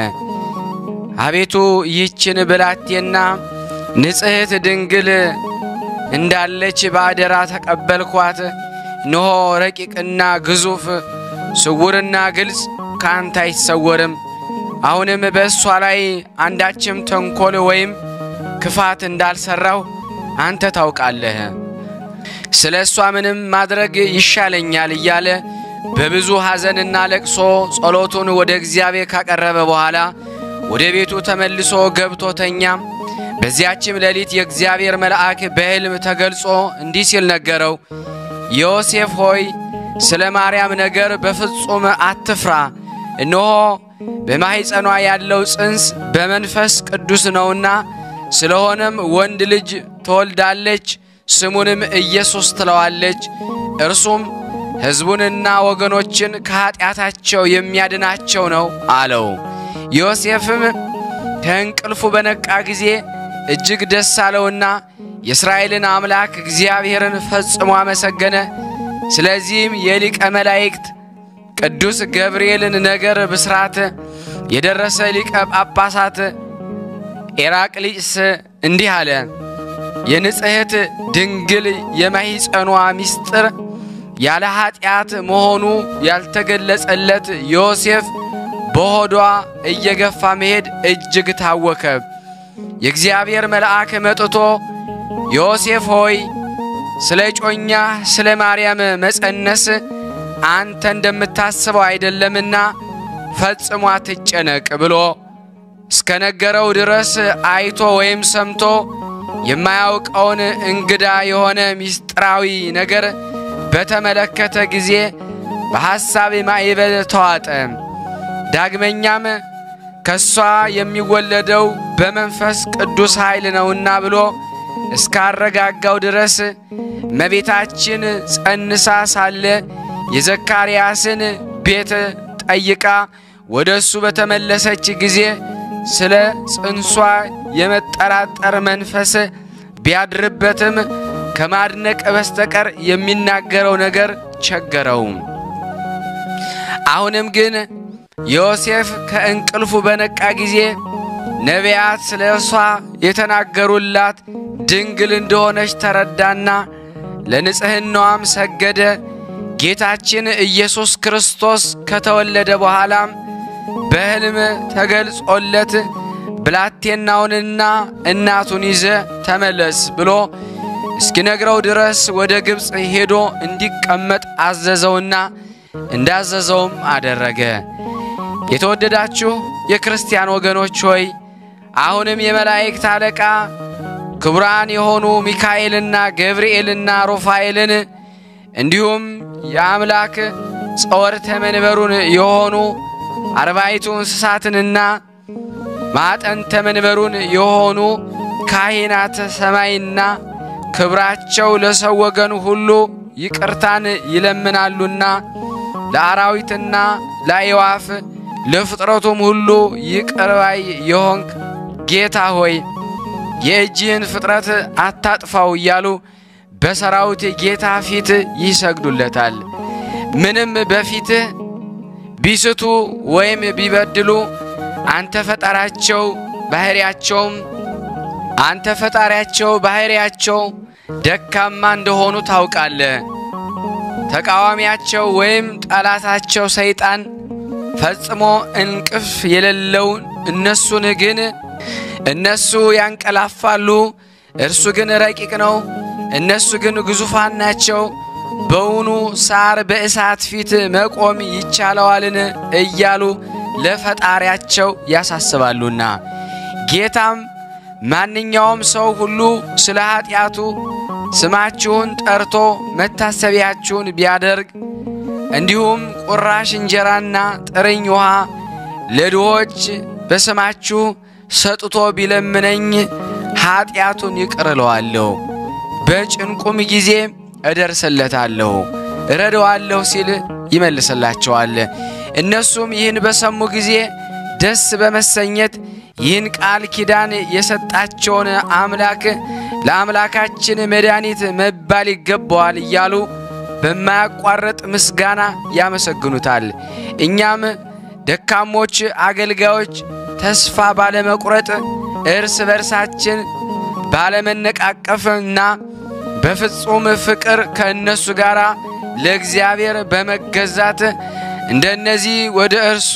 አቤቱ ይህችን ብላቴና ንጽሕት ድንግል እንዳለች በአደራ ተቀበልኳት። እነሆ ረቂቅና ግዙፍ ስውርና ግልጽ ከአንተ አይሰወርም። አሁንም በእሷ ላይ አንዳችም ተንኰል ወይም ክፋት እንዳልሠራሁ አንተ ታውቃለህ። ስለ እሷ ምንም ማድረግ ይሻለኛል እያለ በብዙ ሐዘንና ለቅሶ ጸሎቱን ወደ እግዚአብሔር ካቀረበ በኋላ ወደ ቤቱ ተመልሶ ገብቶ ተኛ። በዚያችም ሌሊት የእግዚአብሔር መልአክ በሕልም ተገልጾ እንዲህ ሲል ነገረው፣ ዮሴፍ ሆይ ስለ ማርያም ነገር በፍጹም አትፍራ። እነሆ በማኅፀኗ ያለው ጽንስ በመንፈስ ቅዱስ ነውና፣ ስለሆነም ወንድ ልጅ ትወልዳለች፣ ስሙንም ኢየሱስ ትለዋለች። እርሱም ሕዝቡንና ወገኖችን ከኀጢአታቸው የሚያድናቸው ነው አለው። ዮሴፍም ከእንቅልፉ በነቃ ጊዜ እጅግ ደስ አለውና የእስራኤልን አምላክ እግዚአብሔርን ፈጽሞ አመሰገነ። ስለዚህም የሊቀ መላእክት ቅዱስ ገብርኤልን ነገር ብስራት የደረሰ ሊቀ ጳጳሳት ኤራቅሊስ እንዲህ አለ። የንጽሕት ድንግል የማኅፀኗ ምስጢር ያለ ኀጢአት መሆኑ ያልተገለጸለት ዮሴፍ በሆዷ እየገፋ መሄድ እጅግ ታወከ። የእግዚአብሔር መልአክ መጥቶ ዮሴፍ ሆይ ስለ ጮኛ ስለ ማርያም መጸነስ አንተ እንደምታስበው አይደለምና ፈጽሞ አትጨነቅ ብሎ እስከነገረው ድረስ አይቶ ወይም ሰምቶ የማያውቀውን እንግዳ የሆነ ምስጢራዊ ነገር በተመለከተ ጊዜ በሐሳብ ማዕበል ተዋጠ። ዳግመኛም ከሷ የሚወለደው በመንፈስ ቅዱስ ኃይል ነውና ብሎ እስካረጋጋው ድረስ እመቤታችን ጸንሳ ሳለ የዘካርያስን ቤት ጠይቃ ወደ እሱ በተመለሰች ጊዜ ስለ ጽንሷ የመጠራጠር መንፈስ ቢያድርበትም ከማድነቅ በስተቀር የሚናገረው ነገር ቸገረው። አሁንም ግን ዮሴፍ ከእንቅልፉ በነቃ ጊዜ ነቢያት ስለ እርሷ የተናገሩላት ድንግል እንደሆነች ተረዳና ለንጽሕናዋም ሰገደ። ጌታችን ኢየሱስ ክርስቶስ ከተወለደ በኋላም በሕልም ተገልጾለት ብላቴናውንና እናቱን ይዘ ተመለስ ብሎ እስኪነግረው ድረስ ወደ ግብፅ ሄዶ እንዲቀመጥ አዘዘውና እንዳዘዘውም አደረገ። የተወደዳችሁ የክርስቲያን ወገኖች ሆይ አሁንም የመላእክት አለቃ ክቡራን የሆኑ ሚካኤልና ገብርኤልና ሩፋኤልን እንዲሁም የአምላክ ጸወርተ መንበሩን የሆኑ አርባይቱ እንስሳትንና ማዕጠንተ መንበሩን የሆኑ ካህናተ ሰማይና ክብራቸው ለሰው ወገን ሁሉ ይቅርታን ይለምናሉና ለአራዊትና ለአዕዋፍ ለፍጥረቱም ሁሉ ይቅር ባይ የሆንክ ጌታ ሆይ የእጅህን ፍጥረት አታጥፋው እያሉ በሰራዊት ጌታ ፊት ይሰግዱለታል። ምንም በፊትህ ቢስቱ ወይም ቢበድሉ አንተ ፈጣሪያቸው ባሕርያቸውም አንተ ፈጣሪያቸው ባሕርያቸው ደካማ እንደሆኑ ታውቃለህ። ተቃዋሚያቸው ወይም ጠላታቸው ሰይጣን ፈጽሞ እንቅፍ የሌለው እነሱን ግን እነሱ ያንቀላፋሉ፣ እርሱ ግን ረቂቅ ነው። እነሱ ግን ግዙፋን ናቸው። በውኑ ሳር በእሳት ፊት መቆም ይቻለዋልን? እያሉ ለፈጣሪያቸው ያሳስባሉና ጌታም ማንኛውም ሰው ሁሉ ስለ ኀጢአቱ ስማችሁን ጠርቶ መታሰቢያችሁን ቢያደርግ እንዲሁም ቁራሽ እንጀራና ጥርኝ ውሃ ለድሆች በስማችሁ ሰጥቶ ቢለምነኝ ኀጢአቱን ይቅር እለዋለሁ፣ በጭንቁም ጊዜ እደርስለታለሁ፣ እረዳዋለሁ ሲል ይመልስላቸዋል። እነሱም ይህን በሰሙ ጊዜ ደስ በመሰኘት ይህን ቃል ኪዳን የሰጣቸውን አምላክ ለአምላካችን መድኃኒት መባል ይገባዋል እያሉ በማያቋርጥ ምስጋና ያመሰግኑታል። እኛም ደካሞች አገልጋዮች ተስፋ ባለመቁረጥ እርስ በርሳችን ባለመነቃቀፍና በፍጹም ፍቅር ከእነሱ ጋር ለእግዚአብሔር በመገዛት እንደነዚህ ወደ እርሱ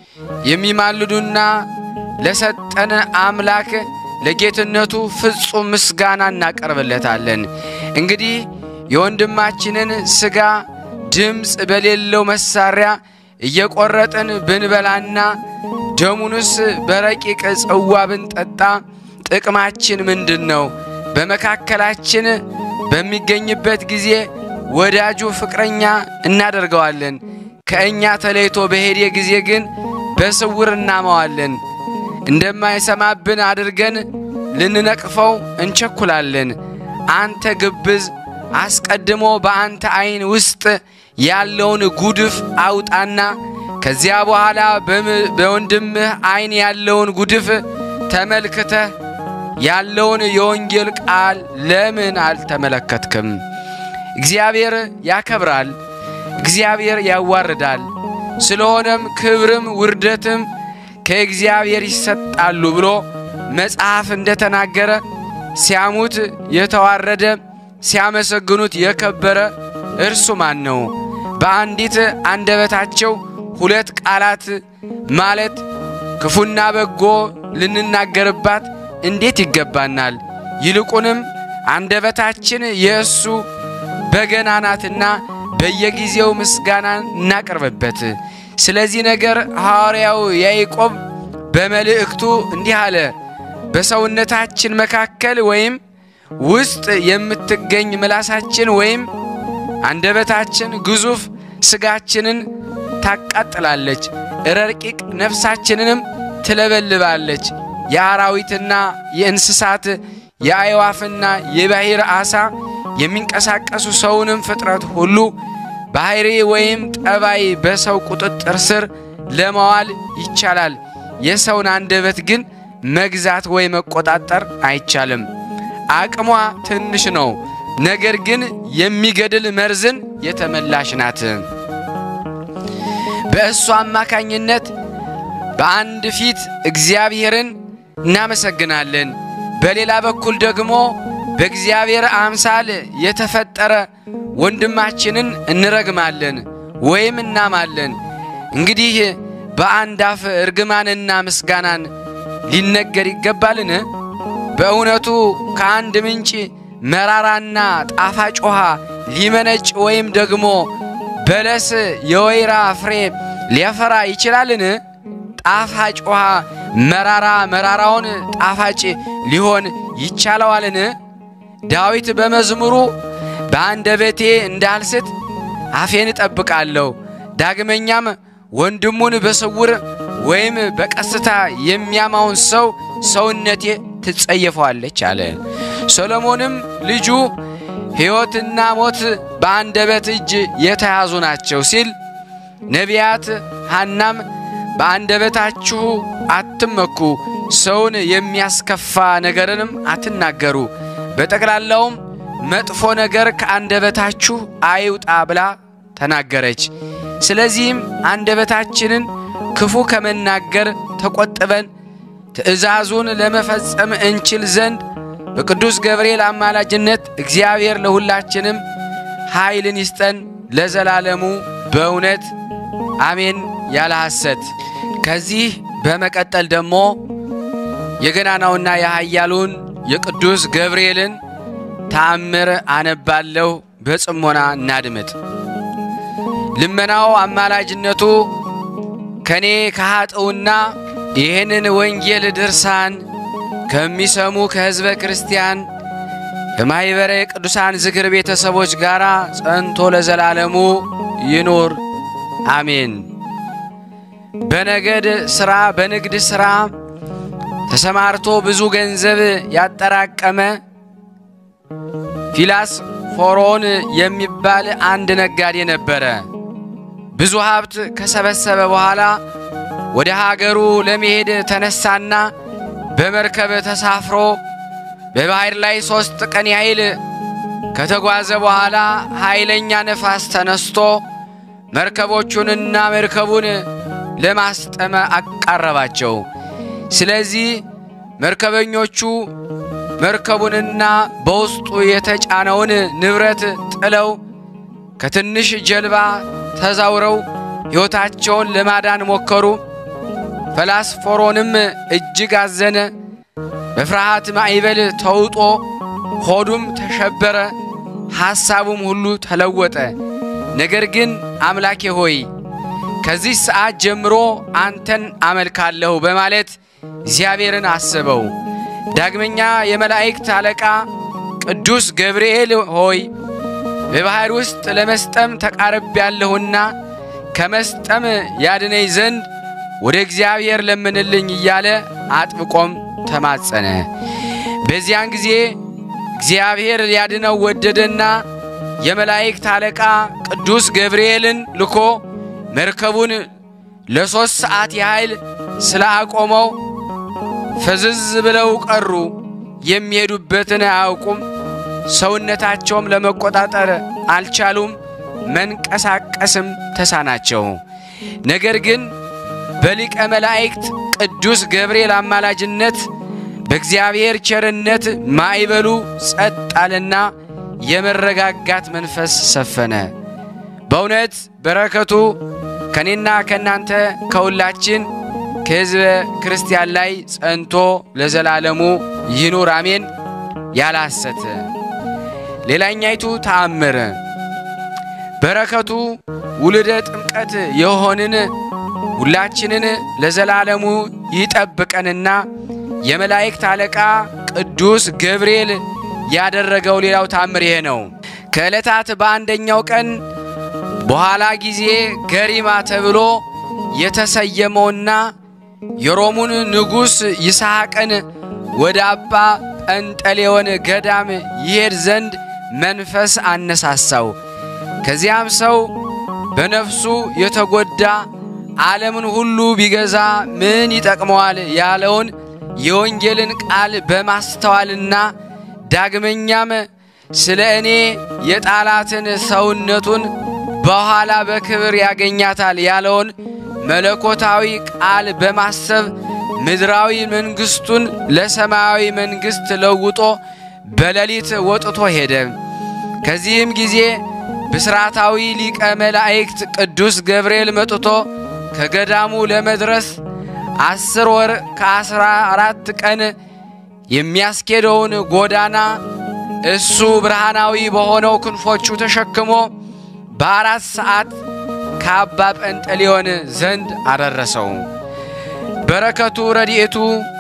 የሚማልዱና ለሰጠን አምላክ ለጌትነቱ ፍጹም ምስጋና እናቀርብለታለን። እንግዲህ የወንድማችንን ሥጋ ድምፅ በሌለው መሳሪያ እየቆረጥን ብንበላና ደሙንስ በረቂቅ ጽዋ ብንጠጣ ጥቅማችን ምንድን ነው? በመካከላችን በሚገኝበት ጊዜ ወዳጁ ፍቅረኛ እናደርገዋለን። ከእኛ ተለይቶ በሄደ ጊዜ ግን በስውር እናመዋለን። እንደማይሰማብን አድርገን ልንነቅፈው እንቸኩላለን። አንተ ግብዝ፣ አስቀድሞ በአንተ ዐይን ውስጥ ያለውን ጉድፍ አውጣና ከዚያ በኋላ በወንድምህ ዐይን ያለውን ጉድፍ ተመልክተህ ያለውን የወንጌል ቃል ለምን አልተመለከትክም? እግዚአብሔር ያከብራል፣ እግዚአብሔር ያዋርዳል። ስለሆነም ክብርም ውርደትም ከእግዚአብሔር ይሰጣሉ ብሎ መጽሐፍ እንደተናገረ ሲያሙት የተዋረደ ሲያመሰግኑት የከበረ እርሱ ማን ነው? በአንዲት አንደበታቸው ሁለት ቃላት ማለት ክፉና በጎ ልንናገርባት እንዴት ይገባናል? ይልቁንም አንደበታችን የእሱ በገና ናትና በየጊዜው ምስጋና እናቀርብበት። ስለዚህ ነገር ሐዋርያው ያዕቆብ በመልእክቱ እንዲህ አለ። በሰውነታችን መካከል ወይም ውስጥ የምትገኝ ምላሳችን ወይም አንደበታችን ግዙፍ ሥጋችንን ታቃጥላለች፣ ረቂቅ ነፍሳችንንም ትለበልባለች። የአራዊትና የእንስሳት የአዕዋፍና የባሕር ዓሣ የሚንቀሳቀሱ ሰውንም ፍጥረት ሁሉ ባሕሪ ወይም ጠባይ በሰው ቁጥጥር ስር ለማዋል ይቻላል። የሰውን አንደበት ግን መግዛት ወይ መቆጣጠር አይቻልም። አቅሟ ትንሽ ነው፣ ነገር ግን የሚገድል መርዝን የተመላሽ ናት። በእሱ አማካኝነት በአንድ ፊት እግዚአብሔርን እናመሰግናለን፣ በሌላ በኩል ደግሞ በእግዚአብሔር አምሳል የተፈጠረ ወንድማችንን እንረግማለን ወይም እናማለን። እንግዲህ በአንድ አፍ እርግማንና ምስጋናን ሊነገር ይገባልን? በእውነቱ ከአንድ ምንጭ መራራና ጣፋጭ ውሃ ሊመነጭ ወይም ደግሞ በለስ የወይራ ፍሬ ሊያፈራ ይችላልን? ጣፋጭ ውሃ መራራ መራራውን ጣፋጭ ሊሆን ይቻለዋልን? ዳዊት በመዝሙሩ በአንደበቴ እንዳልስት አፌን እጠብቃለሁ፣ ዳግመኛም ወንድሙን በስውር ወይም በቀስታ የሚያማውን ሰው ሰውነቴ ትጸየፈዋለች አለ። ሰሎሞንም ልጁ ሕይወትና ሞት በአንደበት እጅ የተያዙ ናቸው ሲል ነቢያት ሐናም በአንደበታችሁ አትመኩ፣ ሰውን የሚያስከፋ ነገርንም አትናገሩ፣ በጠቅላላውም መጥፎ ነገር ከአንደበታችሁ አይውጣ ብላ ተናገረች። ስለዚህም አንደበታችንን ክፉ ከመናገር ተቆጥበን ትእዛዙን ለመፈጸም እንችል ዘንድ በቅዱስ ገብርኤል አማላጅነት እግዚአብሔር ለሁላችንም ኃይልን ይስጠን ለዘላለሙ በእውነት አሜን። ያለ ሐሰት። ከዚህ በመቀጠል ደግሞ የገናናውና የኃያሉን የቅዱስ ገብርኤልን ተአምር አነባለሁ። በጽሞና እናድምጥ። ልመናው አማላጅነቱ ከኔ ከኃጥውና ይህንን ወንጌል ድርሳን ከሚሰሙ ከሕዝበ ክርስቲያን ከማኅበረ ቅዱሳን ዝክር ቤተሰቦች ጋር ጸንቶ ለዘላለሙ ይኑር አሜን። በነገድ ሥራ በንግድ ሥራ ተሰማርቶ ብዙ ገንዘብ ያጠራቀመ ፊላስ ፎሮን የሚባል አንድ ነጋዴ ነበረ። ብዙ ሀብት ከሰበሰበ በኋላ ወደ ሀገሩ ለመሄድ ተነሳና በመርከብ ተሳፍሮ በባሕር ላይ ሦስት ቀን ያህል ከተጓዘ በኋላ ኃይለኛ ነፋስ ተነስቶ መርከቦቹንና መርከቡን ለማስጠመ አቃረባቸው። ስለዚህ መርከበኞቹ መርከቡንና በውስጡ የተጫነውን ንብረት ጥለው ከትንሽ ጀልባ ተዛውረው ሕይወታቸውን ለማዳን ሞከሩ። ፈላስፎሮንም እጅግ አዘነ። በፍርሃት ማዕበል ተውጦ ሆዱም ተሸበረ፣ ሐሳቡም ሁሉ ተለወጠ። ነገር ግን አምላኬ ሆይ ከዚህ ሰዓት ጀምሮ አንተን አመልካለሁ በማለት እግዚአብሔርን አስበው። ዳግመኛ የመላእክት አለቃ ቅዱስ ገብርኤል ሆይ በባሕር ውስጥ ለመስጠም ተቃርቤያለሁና ከመስጠም ያድነኝ ዘንድ ወደ እግዚአብሔር ለምንልኝ እያለ አጥብቆም ተማጸነ። በዚያን ጊዜ እግዚአብሔር ሊያድነው ወደደና የመላእክት አለቃ ቅዱስ ገብርኤልን ልኮ መርከቡን ለሦስት ሰዓት ያህል ስለ አቆመው ፍዝዝ ብለው ቀሩ። የሚሄዱበትን አያውቁም። ሰውነታቸውም ለመቆጣጠር አልቻሉም። መንቀሳቀስም ተሳናቸው። ነገር ግን በሊቀ መላእክት ቅዱስ ገብርኤል አማላጅነት በእግዚአብሔር ቸርነት ማዕበሉ ጸጥ አለና የመረጋጋት መንፈስ ሰፈነ። በእውነት በረከቱ ከእኔና ከእናንተ ከሁላችን ከሕዝበ ክርስቲያን ላይ ጸንቶ ለዘላለሙ ይኑር አሜን። ያለ ሐሰት። ሌላኛይቱ ተአምር በረከቱ ውልደ ጥምቀት የሆንን ሁላችንን ለዘላለሙ ይጠብቀንና የመላእክት አለቃ ቅዱስ ገብርኤል ያደረገው ሌላው ታምር ይሄ ነው። ከዕለታት በአንደኛው ቀን በኋላ ጊዜ ገሪማ ተብሎ የተሰየመውና የሮሙን ንጉሥ ይስሐቅን ወደ አባ ጰንጠሌዎን ገዳም ይሄድ ዘንድ መንፈስ አነሳሳው። ከዚያም ሰው በነፍሱ የተጎዳ ዓለምን ሁሉ ቢገዛ ምን ይጠቅመዋል ያለውን የወንጌልን ቃል በማስተዋልና ዳግመኛም ስለ እኔ የጣላትን ሰውነቱን በኋላ በክብር ያገኛታል ያለውን መለኮታዊ ቃል በማሰብ ምድራዊ መንግሥቱን ለሰማያዊ መንግሥት ለውጦ በሌሊት ወጥቶ ሄደ። ከዚህም ጊዜ ብስራታዊ ሊቀ መላእክት ቅዱስ ገብርኤል መጥቶ ከገዳሙ ለመድረስ አስር ወር ከአስራ አራት ቀን የሚያስኬደውን ጎዳና እሱ ብርሃናዊ በሆነው ክንፎቹ ተሸክሞ በአራት ሰዓት ከአባ ጰንጠሌዎን ዘንድ አደረሰው። በረከቱ ረድኤቱ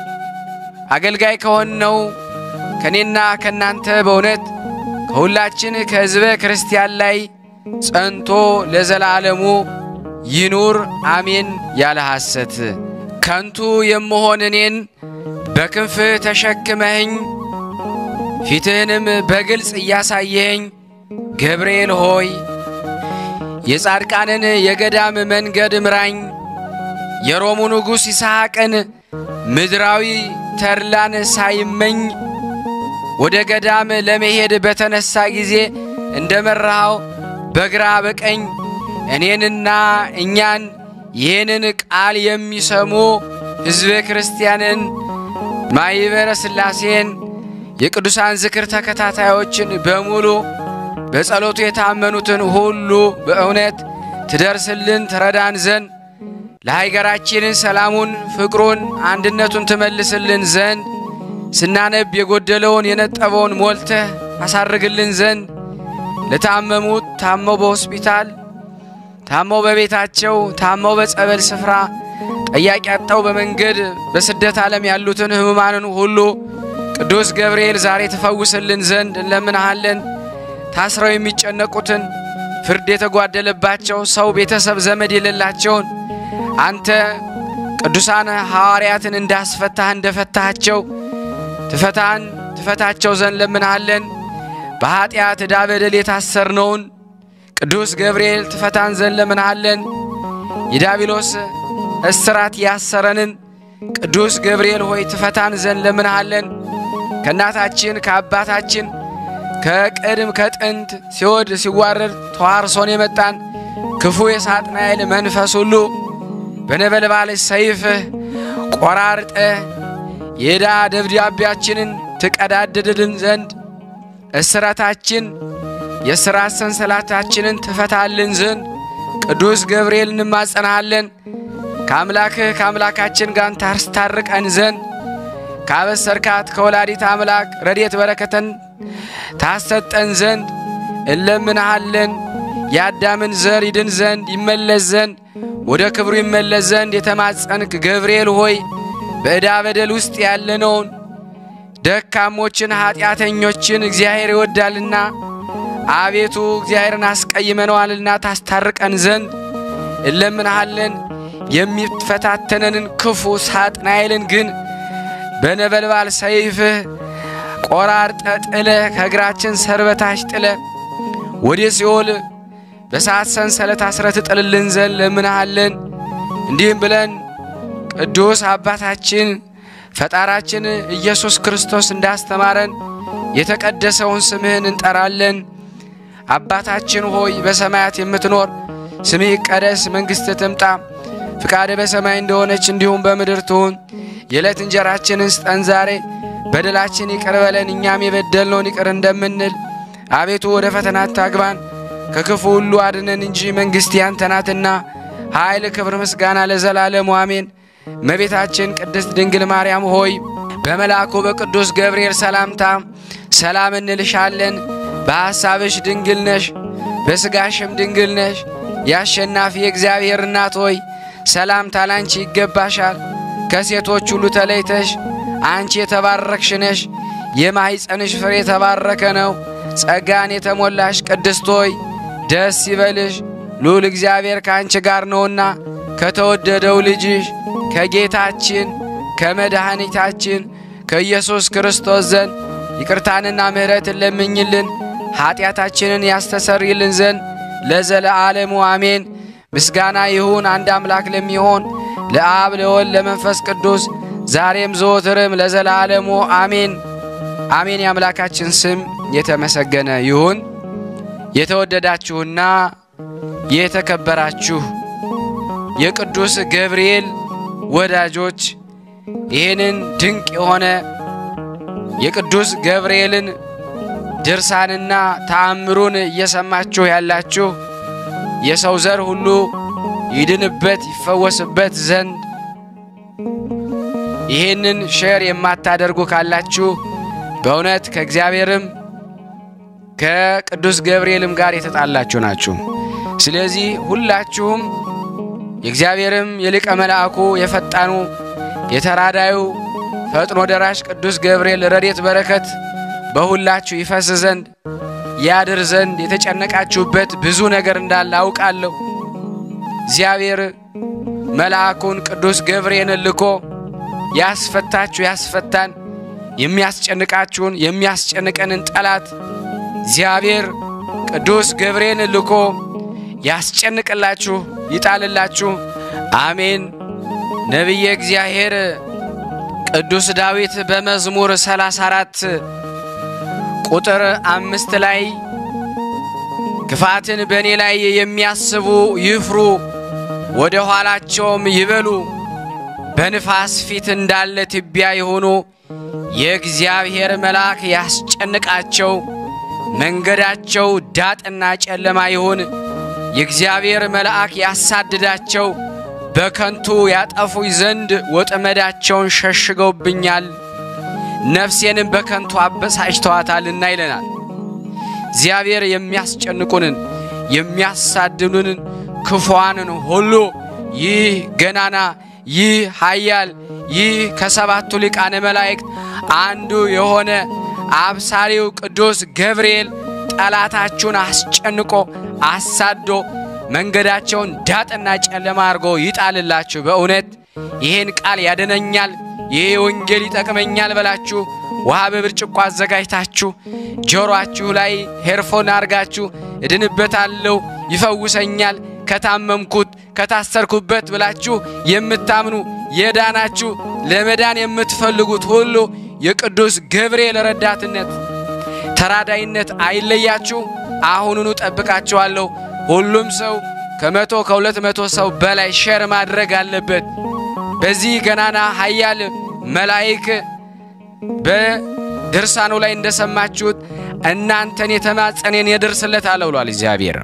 አገልጋይ ከሆነው ከእኔና ከእናንተ በእውነት ከሁላችን ከሕዝበ ክርስቲያን ላይ ጸንቶ ለዘላለሙ ይኑር አሜን። ያለ ሐሰት ከንቱ የምሆን እኔን በክንፍህ ተሸክመህኝ ፊትህንም በግልጽ እያሳየኸኝ ገብርኤል ሆይ የጻድቃንን የገዳም መንገድ ምራኝ። የሮሙ ንጉሥ ይስሐቅን ምድራዊ ተድላን ሳይመኝ ወደ ገዳም ለመሄድ በተነሳ ጊዜ እንደ መራኸው በግራ በቀኝ እኔንና እኛን ይህንን ቃል የሚሰሙ ሕዝበ ክርስቲያንን ማኅበረ ሥላሴን የቅዱሳን ዝክር ተከታታዮችን በሙሉ በጸሎቱ የታመኑትን ሁሉ በእውነት ትደርስልን ትረዳን ዘንድ ለሀገራችንን ሰላሙን፣ ፍቅሩን፣ አንድነቱን ትመልስልን ዘንድ ስናነብ የጎደለውን የነጠበውን ሞልተህ አሳርግልን ዘንድ ለታመሙት ታመው በሆስፒታል ታመው በቤታቸው ታመው በጸበል ስፍራ ጠያቂ አጣው በመንገድ በስደት ዓለም ያሉትን ሕሙማንን ሁሉ ቅዱስ ገብርኤል ዛሬ ትፈውስልን ዘንድ እንለምንሃለን። ታስረው የሚጨነቁትን ፍርድ የተጓደለባቸው ሰው ቤተሰብ ዘመድ የሌላቸውን አንተ ቅዱሳን ሐዋርያትን እንዳስፈታህ እንደፈታሃቸው ትፈታን ትፈታቸው ዘንድ ለምንሃለን። በኀጢአት ዕዳ በደል የታሰርነውን ቅዱስ ገብርኤል ትፈታን ዘንድ ለምንሃለን። የዳቢሎስ እስራት ያሰረንን ቅዱስ ገብርኤል ሆይ ትፈታን ዘንድ ለምንሃለን። ከእናታችን ከአባታችን ከቅድም ከጥንት ሲወድ ሲዋረድ ተዋርሶን የመጣን ክፉ የሳጥናኤል መንፈስ ሁሉ በነበልባል ሰይፍህ ቆራርጠ የዕዳ ደብዳቤያችንን ትቀዳድድልን ዘንድ እስራታችን የሥራት ሰንሰላታችንን ትፈታልን ዘንድ ቅዱስ ገብርኤል እንማጸናሃለን። ከአምላክህ ከአምላካችን ጋር ታስታርቀን ዘንድ ካበሰርካት ከወላዲት አምላክ ረድኤት በረከተን ታሰጠን ዘንድ እለምንሃለን። የአዳምን ዘር ይድን ዘንድ ይመለስ ዘንድ ወደ ክብሩ ይመለስ ዘንድ የተማጸንክ ገብርኤል ሆይ በዕዳ በደል ውስጥ ያለነውን ደካሞችን ኃጢአተኞችን እግዚአብሔር ይወዳልና አቤቱ እግዚአብሔርን አስቀይመነዋልና ታስታርቀን ዘንድ እለምንሃለን። የሚፈታተነንን ክፉ ሳጥናኤልን ግን በነበልባል ሰይፍህ ቆራርጠ ጥለ ከእግራችን ሰርበታች ጥለ ወደ ሲኦል በሰዓት ሰንሰለት አስረት ጥልልን ዘንድ ለምንሃለን። እንዲህም ብለን ቅዱስ አባታችን ፈጣራችን ኢየሱስ ክርስቶስ እንዳስተማረን የተቀደሰውን ስምህን እንጠራለን። አባታችን ሆይ በሰማያት የምትኖር ስምህ ይቀደስ፣ መንግሥትህ ትምጣ፣ ፍቃድህ በሰማይ እንደሆነች እንዲሁም በምድር ትሁን። የዕለት እንጀራችንን ስጠን ዛሬ፣ በደላችን ይቅር በለን እኛም የበደልነውን ይቅር እንደምንል። አቤቱ ወደ ፈተና አታግባን፣ ከክፉ ሁሉ አድነን እንጂ መንግሥት ያንተ ናትና ኃይል፣ ክብር፣ ምስጋና ለዘላለሙ አሜን። እመቤታችን ቅድስት ድንግል ማርያም ሆይ በመልአኩ በቅዱስ ገብርኤል ሰላምታ ሰላም እንልሻለን። በሐሳብሽ ድንግል ነሽ፣ በሥጋሽም ድንግል ነሽ። የአሸናፊ የእግዚአብሔር እናት ሆይ ሰላምታ ላንቺ ይገባሻል። ከሴቶች ሁሉ ተለይተሽ አንቺ የተባረክሽ ነሽ፣ የማኅፀንሽ ፍሬ የተባረከ ነው። ጸጋን የተሞላሽ ቅድስት ሆይ ደስ ይበልሽ፣ ልዑል እግዚአብሔር ከአንቺ ጋር ነውና ከተወደደው ልጅሽ ከጌታችን ከመድኃኒታችን ከኢየሱስ ክርስቶስ ዘንድ ይቅርታንና ምሕረትን ለምኝልን ኀጢአታችንን ያስተሰርይልን ዘንድ ለዘለዓለሙ አሜን። ምስጋና ይሁን አንድ አምላክ ለሚሆን ለአብ ለወልድ ለመንፈስ ቅዱስ ዛሬም ዘወትርም ለዘላለሙ አሜን አሜን። የአምላካችን ስም የተመሰገነ ይሁን። የተወደዳችሁና የተከበራችሁ የቅዱስ ገብርኤል ወዳጆች ይህንን ድንቅ የሆነ የቅዱስ ገብርኤልን ድርሳንና ተአምሩን እየሰማችሁ ያላችሁ የሰው ዘር ሁሉ ይድንበት ይፈወስበት ዘንድ ይህንን ሼር የማታደርጉ ካላችሁ በእውነት ከእግዚአብሔርም ከቅዱስ ገብርኤልም ጋር የተጣላችሁ ናችሁ። ስለዚህ ሁላችሁም የእግዚአብሔርም የሊቀ መልአኩ የፈጣኑ የተራዳዩ ፈጥኖ ደራሽ ቅዱስ ገብርኤል ረድኤት በረከት በሁላችሁ ይፈስ ዘንድ ያድር ዘንድ የተጨነቃችሁበት ብዙ ነገር እንዳለ አውቃለሁ። እግዚአብሔር መልአኩን ቅዱስ ገብርኤልን ልኮ ያስፈታችሁ ያስፈታን፣ የሚያስጨንቃችሁን የሚያስጨንቀንን ጠላት እግዚአብሔር ቅዱስ ገብርኤልን ልኮ ያስጨንቅላችሁ ይጣልላችሁ። አሜን። ነቢየ እግዚአብሔር ቅዱስ ዳዊት በመዝሙር 34 ቁጥር አምስት ላይ ክፋትን በእኔ ላይ የሚያስቡ ይፍሩ፣ ወደ ኋላቸውም ይበሉ፣ በንፋስ ፊት እንዳለ ትቢያ የሆኑ የእግዚአብሔር መልአክ ያስጨንቃቸው፣ መንገዳቸው ዳጥና ጨለማ ይሁን። የእግዚአብሔር መልአክ ያሳድዳቸው፣ በከንቱ ያጠፉኝ ዘንድ ወጥመዳቸውን ሸሽገውብኛል፣ ነፍሴንም በከንቱ አበሳጭተዋታልና ይለናል። እግዚአብሔር የሚያስጨንቁንን የሚያሳድኑንን ክፉዋንን ሁሉ ይህ ገናና ይህ ኃያል ይህ ከሰባቱ ሊቃነ መላእክት አንዱ የሆነ አብሳሪው ቅዱስ ገብርኤል ጠላታችሁን አስጨንቆ አሳዶ መንገዳቸውን ዳጥና ጨለማ አድርጎ ይጣልላችሁ። በእውነት ይህን ቃል ያድነኛል፣ ይህ ወንጌል ይጠቅመኛል በላችሁ ውሃ በብርጭቆ አዘጋጅታችሁ ጆሮአችሁ ላይ ሄርፎን አርጋችሁ እድንበታለሁ፣ ይፈውሰኛል፣ ከታመምኩት ከታሰርኩበት ብላችሁ የምታምኑ የዳናችሁ ለመዳን የምትፈልጉት ሁሉ የቅዱስ ገብርኤል ረዳትነት ተራዳይነት አይለያችሁ። አሁኑኑ ጠብቃችኋለሁ። ሁሉም ሰው ከመቶ ከሁለት መቶ ሰው በላይ ሸር ማድረግ አለበት። በዚህ ገናና ኃያል መላይክ በድርሳኑ ላይ እንደሰማችሁት እናንተን የተማጸኔን የደርስለት አለ ብሏል እግዚአብሔር።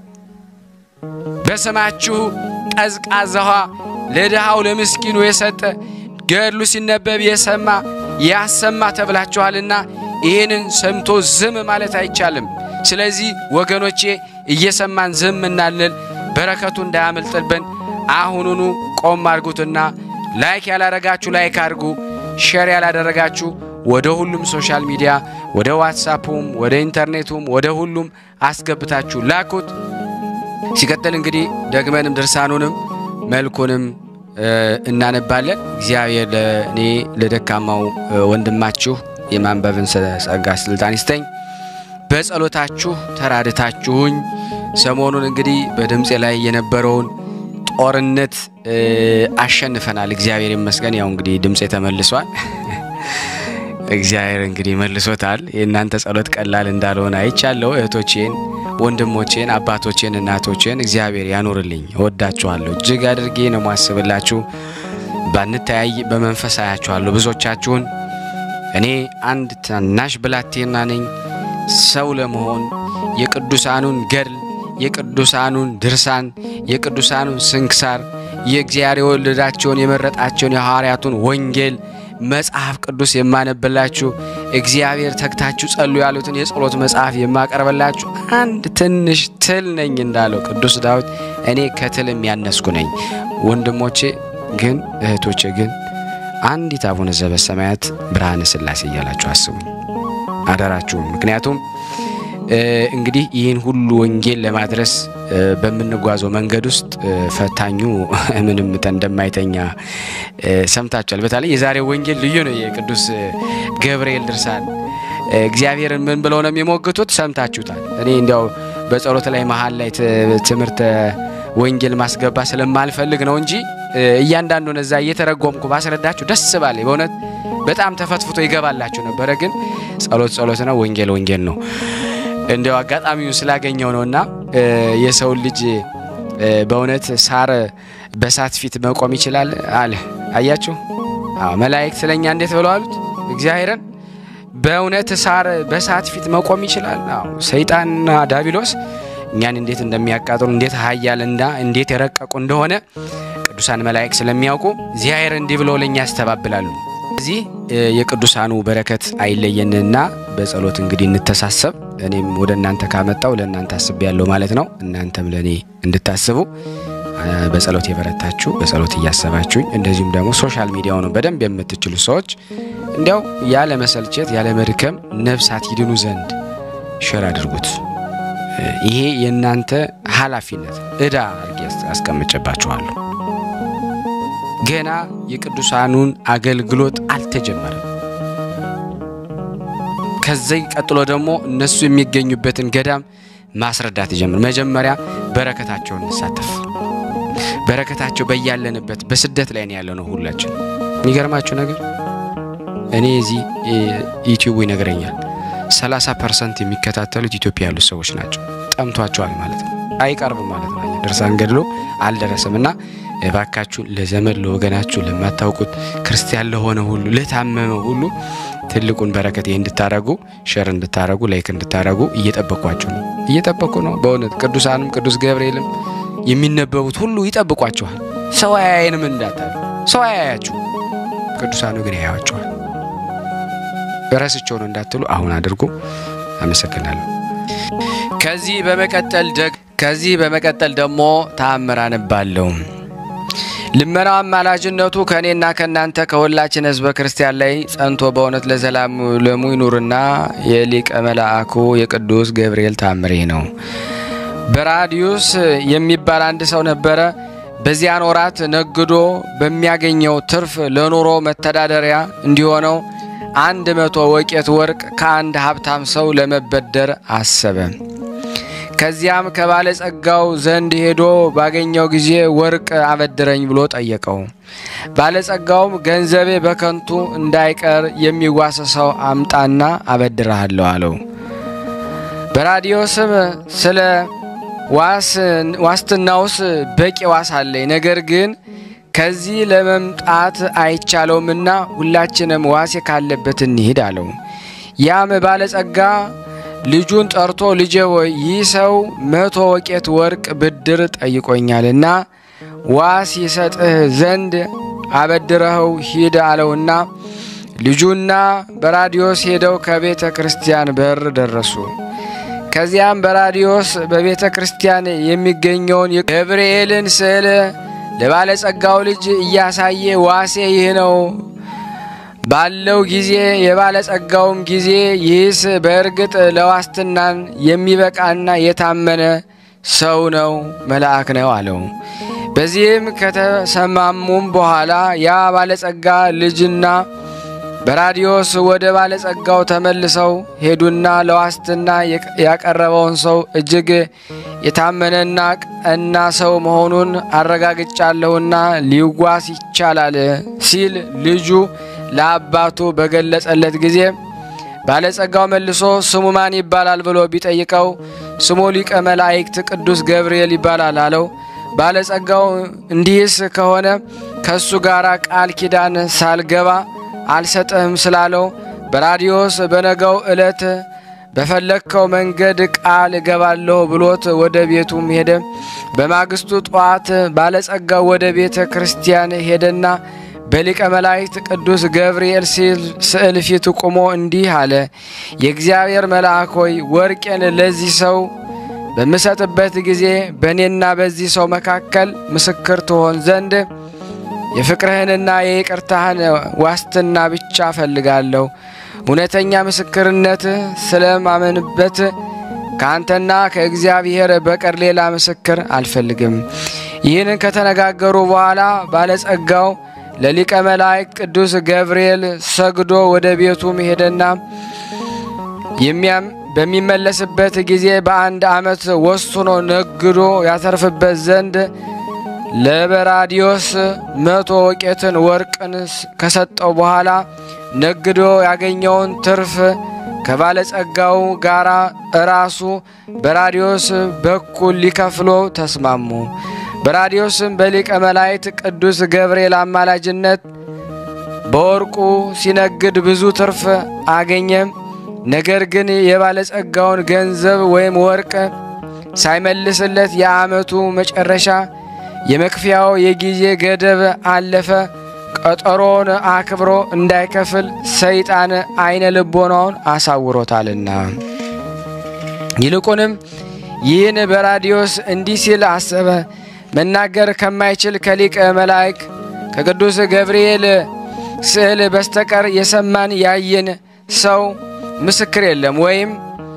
በስማችሁ ቀዝቃዛ ውሃ ለድሃው ለምስኪኑ የሰጠ ገድሉ ሲነበብ የሰማ ያሰማ ተብላችኋልና ይህንን ሰምቶ ዝም ማለት አይቻልም። ስለዚህ ወገኖቼ እየሰማን ዝም እናልል፣ በረከቱ እንዳያመልጥብን አሁኑኑ ቆም አድርጉትና ላይክ ያላረጋችሁ ላይክ አድርጉ፣ ሼር ያላደረጋችሁ ወደ ሁሉም ሶሻል ሚዲያ ወደ ዋትሳፑም ወደ ኢንተርኔቱም ወደ ሁሉም አስገብታችሁ ላኩት። ሲቀጥል እንግዲህ ደግመንም ድርሳኑንም መልኩንም እናነባለን። እግዚአብሔር ለእኔ ለደካማው ወንድማችሁ የማንበብን ጸጋ ስልጣን ይስጠኝ። በጸሎታችሁ ተራድታችሁኝ ሰሞኑን እንግዲህ በድምፄ ላይ የነበረውን ጦርነት አሸንፈናል። እግዚአብሔር ይመስገን። ያው እንግዲህ ድምፄ ተመልሷል። እግዚአብሔር እንግዲህ መልሶታል። የእናንተ ጸሎት ቀላል እንዳልሆነ አይቻለሁ። እህቶቼን፣ ወንድሞቼን፣ አባቶቼን፣ እናቶቼን እግዚአብሔር ያኑርልኝ። እወዳችኋለሁ። እጅግ አድርጌ ነው ማስብላችሁ። ባንተያይ በመንፈስ አያችኋለሁ ብዙዎቻችሁን። እኔ አንድ ታናሽ ብላቴና ነኝ። ሰው ለመሆን የቅዱሳኑን ገድል፣ የቅዱሳኑን ድርሳን፣ የቅዱሳኑን ስንክሳር፣ የእግዚአብሔር የወለዳቸውን የመረጣቸውን የሐዋርያቱን ወንጌል መጽሐፍ ቅዱስ የማነብላችሁ እግዚአብሔር ተግታችሁ ጸሉ ያሉትን የጸሎት መጽሐፍ የማቀርበላችሁ አንድ ትንሽ ትል ነኝ እንዳለው ቅዱስ ዳዊት እኔ ከትልም ያነስኩ ነኝ። ወንድሞቼ ግን እህቶቼ ግን አንዲት አቡነ ዘበሰማያት ብርሃነ ሥላሴ እያላችሁ አስቡ አደራችሁም። ምክንያቱም እንግዲህ ይህን ሁሉ ወንጌል ለማድረስ በምንጓዘው መንገድ ውስጥ ፈታኙ ምንም እንደማይተኛ ሰምታችኋል። በተለይ የዛሬው ወንጌል ልዩ ነው። የቅዱስ ገብርኤል ድርሳን እግዚአብሔርን ምን ብለው ነው የሚሞግቱት? ሰምታችሁታል። እኔ እንዲያው በጸሎት ላይ መሀል ላይ ትምህርተ ወንጌል ማስገባ ስለማልፈልግ ነው እንጂ እያንዳንዱን እዛ እየተረጎምኩ ባስረዳችሁ ደስ ባለ በእውነት በጣም ተፈትፍቶ ይገባላችሁ ነበረ። ግን ጸሎት ጸሎት ነው፣ ወንጌል ወንጌል ነው። እንዲያው አጋጣሚውን ስላገኘው ነውና የሰውን ልጅ በእውነት ሳር በሳት ፊት መቆም ይችላል አለ። አያችሁ? አዎ መላእክት ስለኛ እንዴት ብለው አሉት? እግዚአብሔርን በእውነት ሳር በሳት ፊት መቆም ይችላል? አዎ ሰይጣንና ዳቢሎስ እኛን እንዴት እንደሚያቃጥሉ እንዴት ኃያልና እንዴት የረቀቁ እንደሆነ ቅዱሳን መላእክት ስለሚያውቁ እግዚአብሔር እንዲህ ብለው ለኛ ያስተባብላሉ። እዚህ የቅዱሳኑ በረከት አይለየንና በጸሎት እንግዲህ እንተሳሰብ። እኔም ወደ እናንተ ካመጣው ለእናንተ አስብ ያለው ማለት ነው። እናንተም ለእኔ እንድታስቡ በጸሎት የበረታችሁ በጸሎት እያሰባችሁኝ፣ እንደዚሁም ደግሞ ሶሻል ሚዲያውን በደንብ የምትችሉ ሰዎች እንዲያው ያለ መሰልቸት ያለ መድከም ነፍሳት ይድኑ ዘንድ ሸር አድርጉት። ይሄ የእናንተ ኃላፊነት እዳ አድርጌ አስቀምጨባችኋለሁ። ገና የቅዱሳኑን አገልግሎት አልተጀመረም። ከዚህ ቀጥሎ ደግሞ እነሱ የሚገኙበትን ገዳም ማስረዳት ይጀምር። መጀመሪያ በረከታቸውን እንሳተፍ። በረከታቸው በያለንበት በስደት ላይ ነው ያለነው ሁላችን። የሚገርማችሁ ነገር እኔ እዚህ ዩቲዩቡ ይነግረኛል 30 ፐርሰንት የሚከታተሉት ኢትዮጵያ ያሉት ሰዎች ናቸው። ጠምቷቸዋል ማለት ነው። አይቀርብም ማለት ነው። ድርሳን ገድሎ አልደረሰም እና እባካችሁ ለዘመድ ለወገናችሁ፣ ለማታውቁት ክርስቲያን ለሆነ ሁሉ ለታመመ ሁሉ ትልቁን በረከት ይህ እንድታረጉ ሸር እንድታረጉ ላይክ እንድታረጉ እየጠበቋችሁ ነው። እየጠበቁ ነው በእውነት ቅዱሳንም ቅዱስ ገብርኤልም የሚነበቡት ሁሉ ይጠብቋችኋል። ሰው አያየንም እንዳታሉ። ሰው አያያችሁ፣ ቅዱሳኑ ግን ያያቸዋል። ረስቸው ነው እንዳትሉ አሁን አድርጉ። አመሰግናለሁ። ከዚህ በመቀጠል ደግ ከዚህ በመቀጠል ደግሞ ተአምር አነባለሁ። ልመናው አማላጅነቱ ከእኔና ከእናንተ ከሁላችን ሕዝበ ክርስቲያን ላይ ጸንቶ በእውነት ለዘላለሙ ይኑርና የሊቀ መልአኩ የቅዱስ ገብርኤል ተአምር ነው። በራዲዩስ የሚባል አንድ ሰው ነበረ። በዚያን ወራት ነግዶ በሚያገኘው ትርፍ ለኑሮ መተዳደሪያ እንዲሆነው አንድ መቶ ወቄት ወርቅ ከአንድ ሀብታም ሰው ለመበደር አሰበ። ከዚያም ከባለጸጋው ዘንድ ሄዶ ባገኘው ጊዜ ወርቅ አበድረኝ ብሎ ጠየቀው። ባለጸጋውም ገንዘቤ በከንቱ እንዳይቀር የሚዋስ ሰው አምጣና አበድረሃለሁ አለው። በራዲዮ ስም ስለ ዋስትናውስ በቂ ዋስ አለኝ፣ ነገር ግን ከዚህ ለመምጣት አይቻለውምና ሁላችንም ዋሴ ካለበት እንሂድ አለው። ያም ባለጸጋ ልጁን ጠርቶ ልጄ ሆይ ይህ ሰው መቶ ወቄት ወርቅ ብድር ጠይቆኛልና ዋስ ይሰጥህ ዘንድ አበድረኸው ሂድ አለውና ልጁና በራዲዮስ ሄደው ከቤተ ክርስቲያን በር ደረሱ። ከዚያም በራዲዮስ በቤተ ክርስቲያን የሚገኘውን የገብርኤልን ስዕል ለባለጸጋው ልጅ እያሳየ ዋሴ ይህ ነው ባለው ጊዜ የባለጸጋውም ጊዜ ይህስ በእርግጥ ለዋስትናን የሚበቃና የታመነ ሰው ነው፣ መልአክ ነው አለው። በዚህም ከተሰማሙም በኋላ ያ ባለጸጋ ልጅና በራዲዮስ ወደ ባለጸጋው ተመልሰው ሄዱና ለዋስትና ያቀረበውን ሰው እጅግ የታመነና ቀና ሰው መሆኑን አረጋግጫለሁና ሊዋስ ይቻላል ሲል ልጁ ለአባቱ በገለጸለት ጊዜ ባለጸጋው መልሶ ስሙ ማን ይባላል ብሎ ቢጠይቀው ስሙ ሊቀ መላእክት ቅዱስ ገብርኤል ይባላል አለው። ባለጸጋው እንዲህስ ከሆነ ከእሱ ጋር ቃል ኪዳን ሳልገባ አልሰጥህም ስላለው በራዲዮስ በነገው ዕለት በፈለግከው መንገድ ቃል እገባለሁ ብሎት ወደ ቤቱም ሄደ። በማግስቱ ጠዋት ባለጸጋው ወደ ቤተ ክርስቲያን ሄደና በሊቀ መላእክት ቅዱስ ገብርኤል ስዕል ፊት ቆሞ እንዲህ አለ። የእግዚአብሔር መልአክ ሆይ ወርቄን ለዚህ ሰው በምሰጥበት ጊዜ በእኔና በዚህ ሰው መካከል ምስክር ትሆን ዘንድ የፍቅርህንና የይቅርታህን ዋስትና ብቻ እፈልጋለሁ። እውነተኛ ምስክርነት ስለማመንበት ከአንተና ከእግዚአብሔር በቀር ሌላ ምስክር አልፈልግም። ይህንን ከተነጋገሩ በኋላ ባለጸጋው ለሊቀ መላእክት ቅዱስ ገብርኤል ሰግዶ ወደ ቤቱ ሄደና የሚያም በሚመለስበት ጊዜ በአንድ ዓመት ወስኖ ነግዶ ያተርፍበት ዘንድ ለበራዲዮስ መቶ ወቄትን ወርቅን ከሰጠው በኋላ ነግዶ ያገኘውን ትርፍ ከባለጸጋው ጋር እራሱ በራዲዮስ በኩል ሊከፍሎ ተስማሙ። በራዲዮስም በሊቀ መላእክት ቅዱስ ገብርኤል አማላጅነት በወርቁ ሲነግድ ብዙ ትርፍ አገኘ። ነገር ግን የባለጸጋውን ገንዘብ ወይም ወርቅ ሳይመልስለት የዓመቱ መጨረሻ የመክፈያው የጊዜ ገደብ አለፈ። ቀጠሮውን አክብሮ እንዳይከፍል ሰይጣን አይነ ልቦናውን አሳውሮታልና። ይልቁንም ይህን በራዲዮስ እንዲህ ሲል አሰበ። መናገር ከማይችል ከሊቀ መላእክ ከቅዱስ ገብርኤል ስዕል በስተቀር የሰማን ያየን ሰው ምስክር የለም፣ ወይም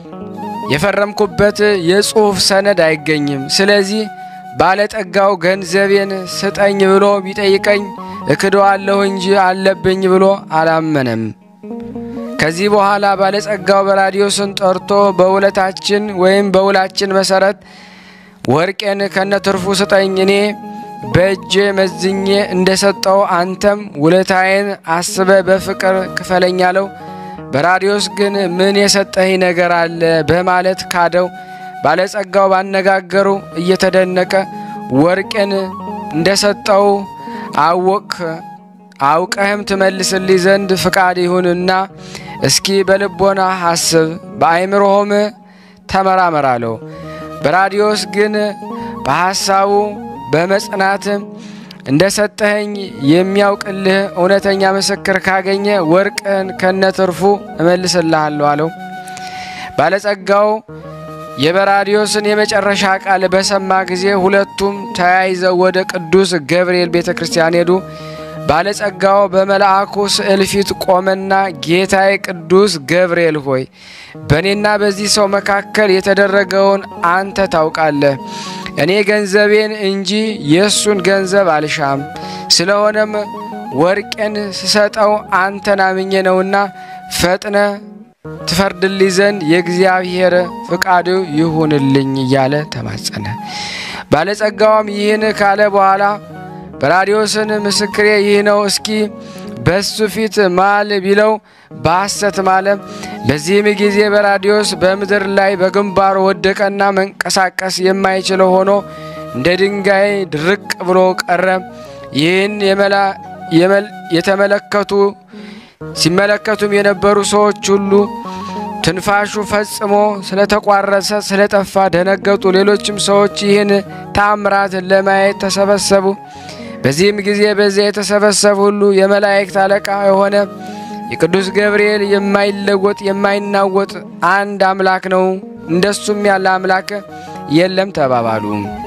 የፈረምኩበት የጽሑፍ ሰነድ አይገኝም። ስለዚህ ባለጠጋው ገንዘቤን ስጠኝ ብሎ ቢጠይቀኝ እክደዋለሁ እንጂ አለብኝ ብሎ አላመነም። ከዚህ በኋላ ባለጸጋው በራዲዮስን ጠርቶ በውለታችን ወይም በውላችን መሰረት ወርቄን ከነትርፉ ስጠኝ፣ እኔ በእጄ መዝኜ እንደሰጠው አንተም ውለታዬን አስበ በፍቅር ክፈለኝ አለው። በራዲዮስ ግን ምን የሰጠኝ ነገር አለ በማለት ካደው። ባለጸጋው ባነጋገሩ እየተደነቀ ወርቄን እንደሰጠው አወቅ አውቀህም ትመልስልኝ ዘንድ ፍቃድ ይሁንና እስኪ በልቦና አስብ፣ በአይምሮህም ተመራመር አለው። በራዲዮስ ግን በሐሳቡ በመጽናት እንደ ሰጠኸኝ የሚያውቅልህ እውነተኛ ምስክር ካገኘ ወርቅን ከነትርፉ እመልስልሃለሁ አለው። ባለጸጋው የበራዲዮስን የመጨረሻ ቃል በሰማ ጊዜ ሁለቱም ተያይዘው ወደ ቅዱስ ገብርኤል ቤተ ክርስቲያን ሄዱ። ባለጸጋው በመልአኩ ስዕል ፊት ቆመና ጌታዬ ቅዱስ ገብርኤል ሆይ በእኔና በዚህ ሰው መካከል የተደረገውን አንተ ታውቃለህ። እኔ ገንዘቤን እንጂ የእሱን ገንዘብ አልሻም። ስለሆነም ወርቄን ስሰጠው አንተን አምኜ ነውና ፈጥነ ትፈርድልኝ ዘንድ የእግዚአብሔር ፍቃዱ ይሁንልኝ እያለ ተማጸነ። ባለጸጋውም ይህን ካለ በኋላ በራዲዮስን ምስክሬ ይህ ነው፣ እስኪ በሱ ፊት ማል ቢለው በሐሰት ማለ። በዚህም ጊዜ በራዲዮስ በምድር ላይ በግንባሩ ወደቀና መንቀሳቀስ የማይችለው ሆኖ እንደ ድንጋይ ድርቅ ብሎ ቀረ። ይህን የተመለከቱ ሲመለከቱም የነበሩ ሰዎች ሁሉ ትንፋሹ ፈጽሞ ስለተቋረሰ ስለጠፋ ደነገጡ። ሌሎችም ሰዎች ይህን ታምራት ለማየት ተሰበሰቡ። በዚህም ጊዜ በዚያ የተሰበሰቡ ሁሉ የመላእክት አለቃ የሆነ የቅዱስ ገብርኤል የማይለወጥ የማይናወጥ አንድ አምላክ ነው፣ እንደሱም ያለ አምላክ የለም ተባባሉ።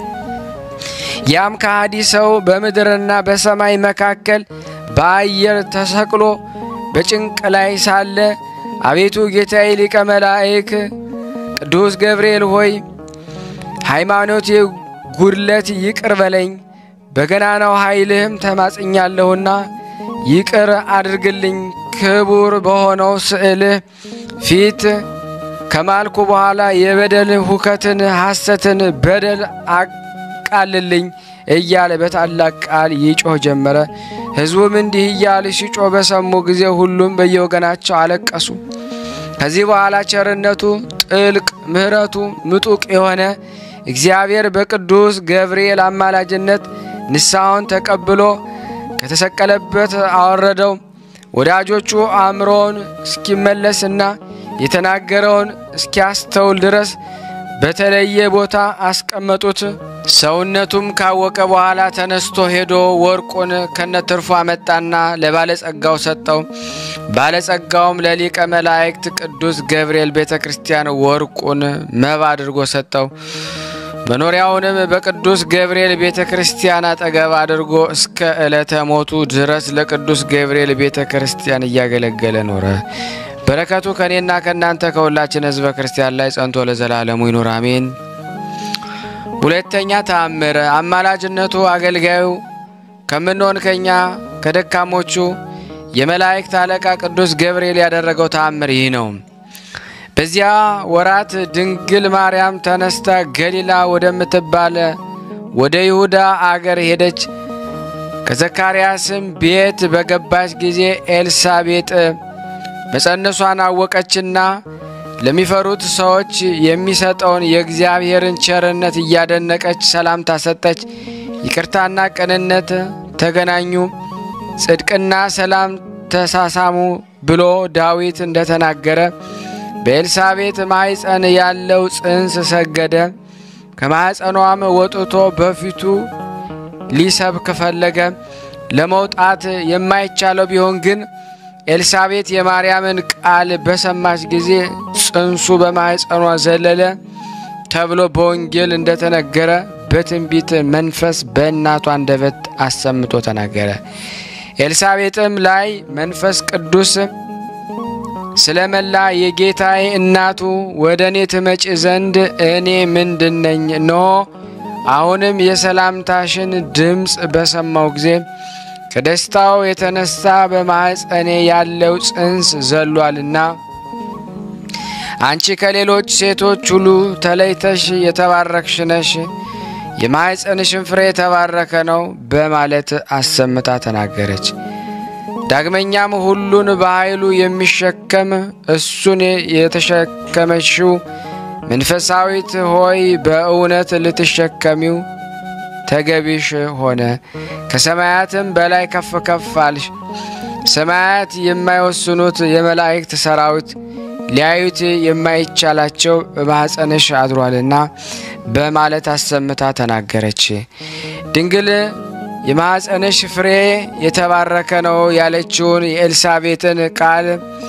ያም ከሃዲ ሰው በምድርና በሰማይ መካከል በአየር ተሰቅሎ በጭንቅ ላይ ሳለ አቤቱ ጌታዬ ሊቀ መላእክ ቅዱስ ገብርኤል ሆይ ሃይማኖቴ ጉድለት ይቅር በለኝ፣ በገናናው ኃይልህም ተማጽኛለሁና ይቅር አድርግልኝ። ክቡር በሆነው ስዕልህ ፊት ከማልኩ በኋላ የበደል ሁከትን፣ ሐሰትን፣ በደል አቃልልኝ እያለ በታላቅ ቃል ይጮህ ጀመረ። ሕዝቡም እንዲህ እያለ ሲጮህ በሰሙ ጊዜ ሁሉም በየወገናቸው አለቀሱ። ከዚህ በኋላ ቸርነቱ ጥልቅ ምሕረቱ ምጡቅ የሆነ እግዚአብሔር በቅዱስ ገብርኤል አማላጅነት ንስሐውን ተቀብሎ ከተሰቀለበት አወረደው። ወዳጆቹ አእምሮውን እስኪመለስና የተናገረውን እስኪያስተውል ድረስ በተለየ ቦታ አስቀመጡት። ሰውነቱም ካወቀ በኋላ ተነስቶ ሄዶ ወርቁን ከነትርፉ አመጣና ለባለጸጋው ሰጠው። ባለጸጋውም ለሊቀ መላእክት ቅዱስ ገብርኤል ቤተ ክርስቲያን ወርቁን መባ አድርጎ ሰጠው። መኖሪያውንም በቅዱስ ገብርኤል ቤተ ክርስቲያን አጠገብ አድርጎ እስከ ዕለተ ሞቱ ድረስ ለቅዱስ ገብርኤል ቤተ ክርስቲያን እያገለገለ ኖረ። በረከቱ ከእኔና ከእናንተ ከሁላችን ሕዝበ ክርስቲያን ላይ ጸንቶ ለዘላለሙ ይኑር አሜን። ሁለተኛ ተአምር አማላጅነቱ አገልጋዩ ከምንሆን ከኛ ከደካሞቹ የመላእክት አለቃ ቅዱስ ገብርኤል ያደረገው ተአምር ይህ ነው። በዚያ ወራት ድንግል ማርያም ተነስታ ገሊላ ወደምትባለ ወደ ይሁዳ አገር ሄደች። ከዘካርያስም ቤት በገባች ጊዜ ኤልሳቤጥ መጸነሷን አወቀችና ለሚፈሩት ሰዎች የሚሰጠውን የእግዚአብሔርን ቸርነት እያደነቀች ሰላምታ ሰጠች። ይቅርታና ቅንነት ተገናኙ፣ ጽድቅና ሰላም ተሳሳሙ ብሎ ዳዊት እንደተናገረ በኤልሳቤጥ ማኅፀን ያለው ጽንስ ሰገደ። ከማኅፀኗም ወጥቶ በፊቱ ሊሰብክ ፈለገ። ለመውጣት የማይቻለው ቢሆን ግን ኤልሳቤጥ የማርያምን ቃል በሰማች ጊዜ ጽንሱ በማኅፀኗ ዘለለ ተብሎ በወንጌል እንደተነገረ በትንቢት መንፈስ በእናቷ አንደበት አሰምቶ ተናገረ። ኤልሳቤጥም ላይ መንፈስ ቅዱስ ስለመላ የጌታዬ እናቱ ወደ እኔ ትመጭ ዘንድ እኔ ምንድነኝ? እነሆ አሁንም የሰላምታሽን ድምፅ በሰማው ጊዜ ከደስታው የተነሳ በማኅፀኔ ያለው ጽንስ ዘሏልና አንቺ ከሌሎች ሴቶች ሁሉ ተለይተሽ የተባረክሽ ነሽ፣ የማኅፀንሽን ፍሬ የተባረከ ነው በማለት አሰምታ ተናገረች። ዳግመኛም ሁሉን በኃይሉ የሚሸከም እሱን የተሸከመችው መንፈሳዊት ሆይ በእውነት ልትሸከሚው ተገቢሽ ሆነ። ከሰማያትም በላይ ከፍ ከፍ አልሽ። ሰማያት የማይወስኑት የመላእክት ሰራዊት ሊያዩት የማይቻላቸው በማኅፀንሽ አድሯልና በማለት አሰምታ ተናገረች። ድንግል የማኅፀንሽ ፍሬ የተባረከ ነው ያለችውን የኤልሳቤጥን ቃል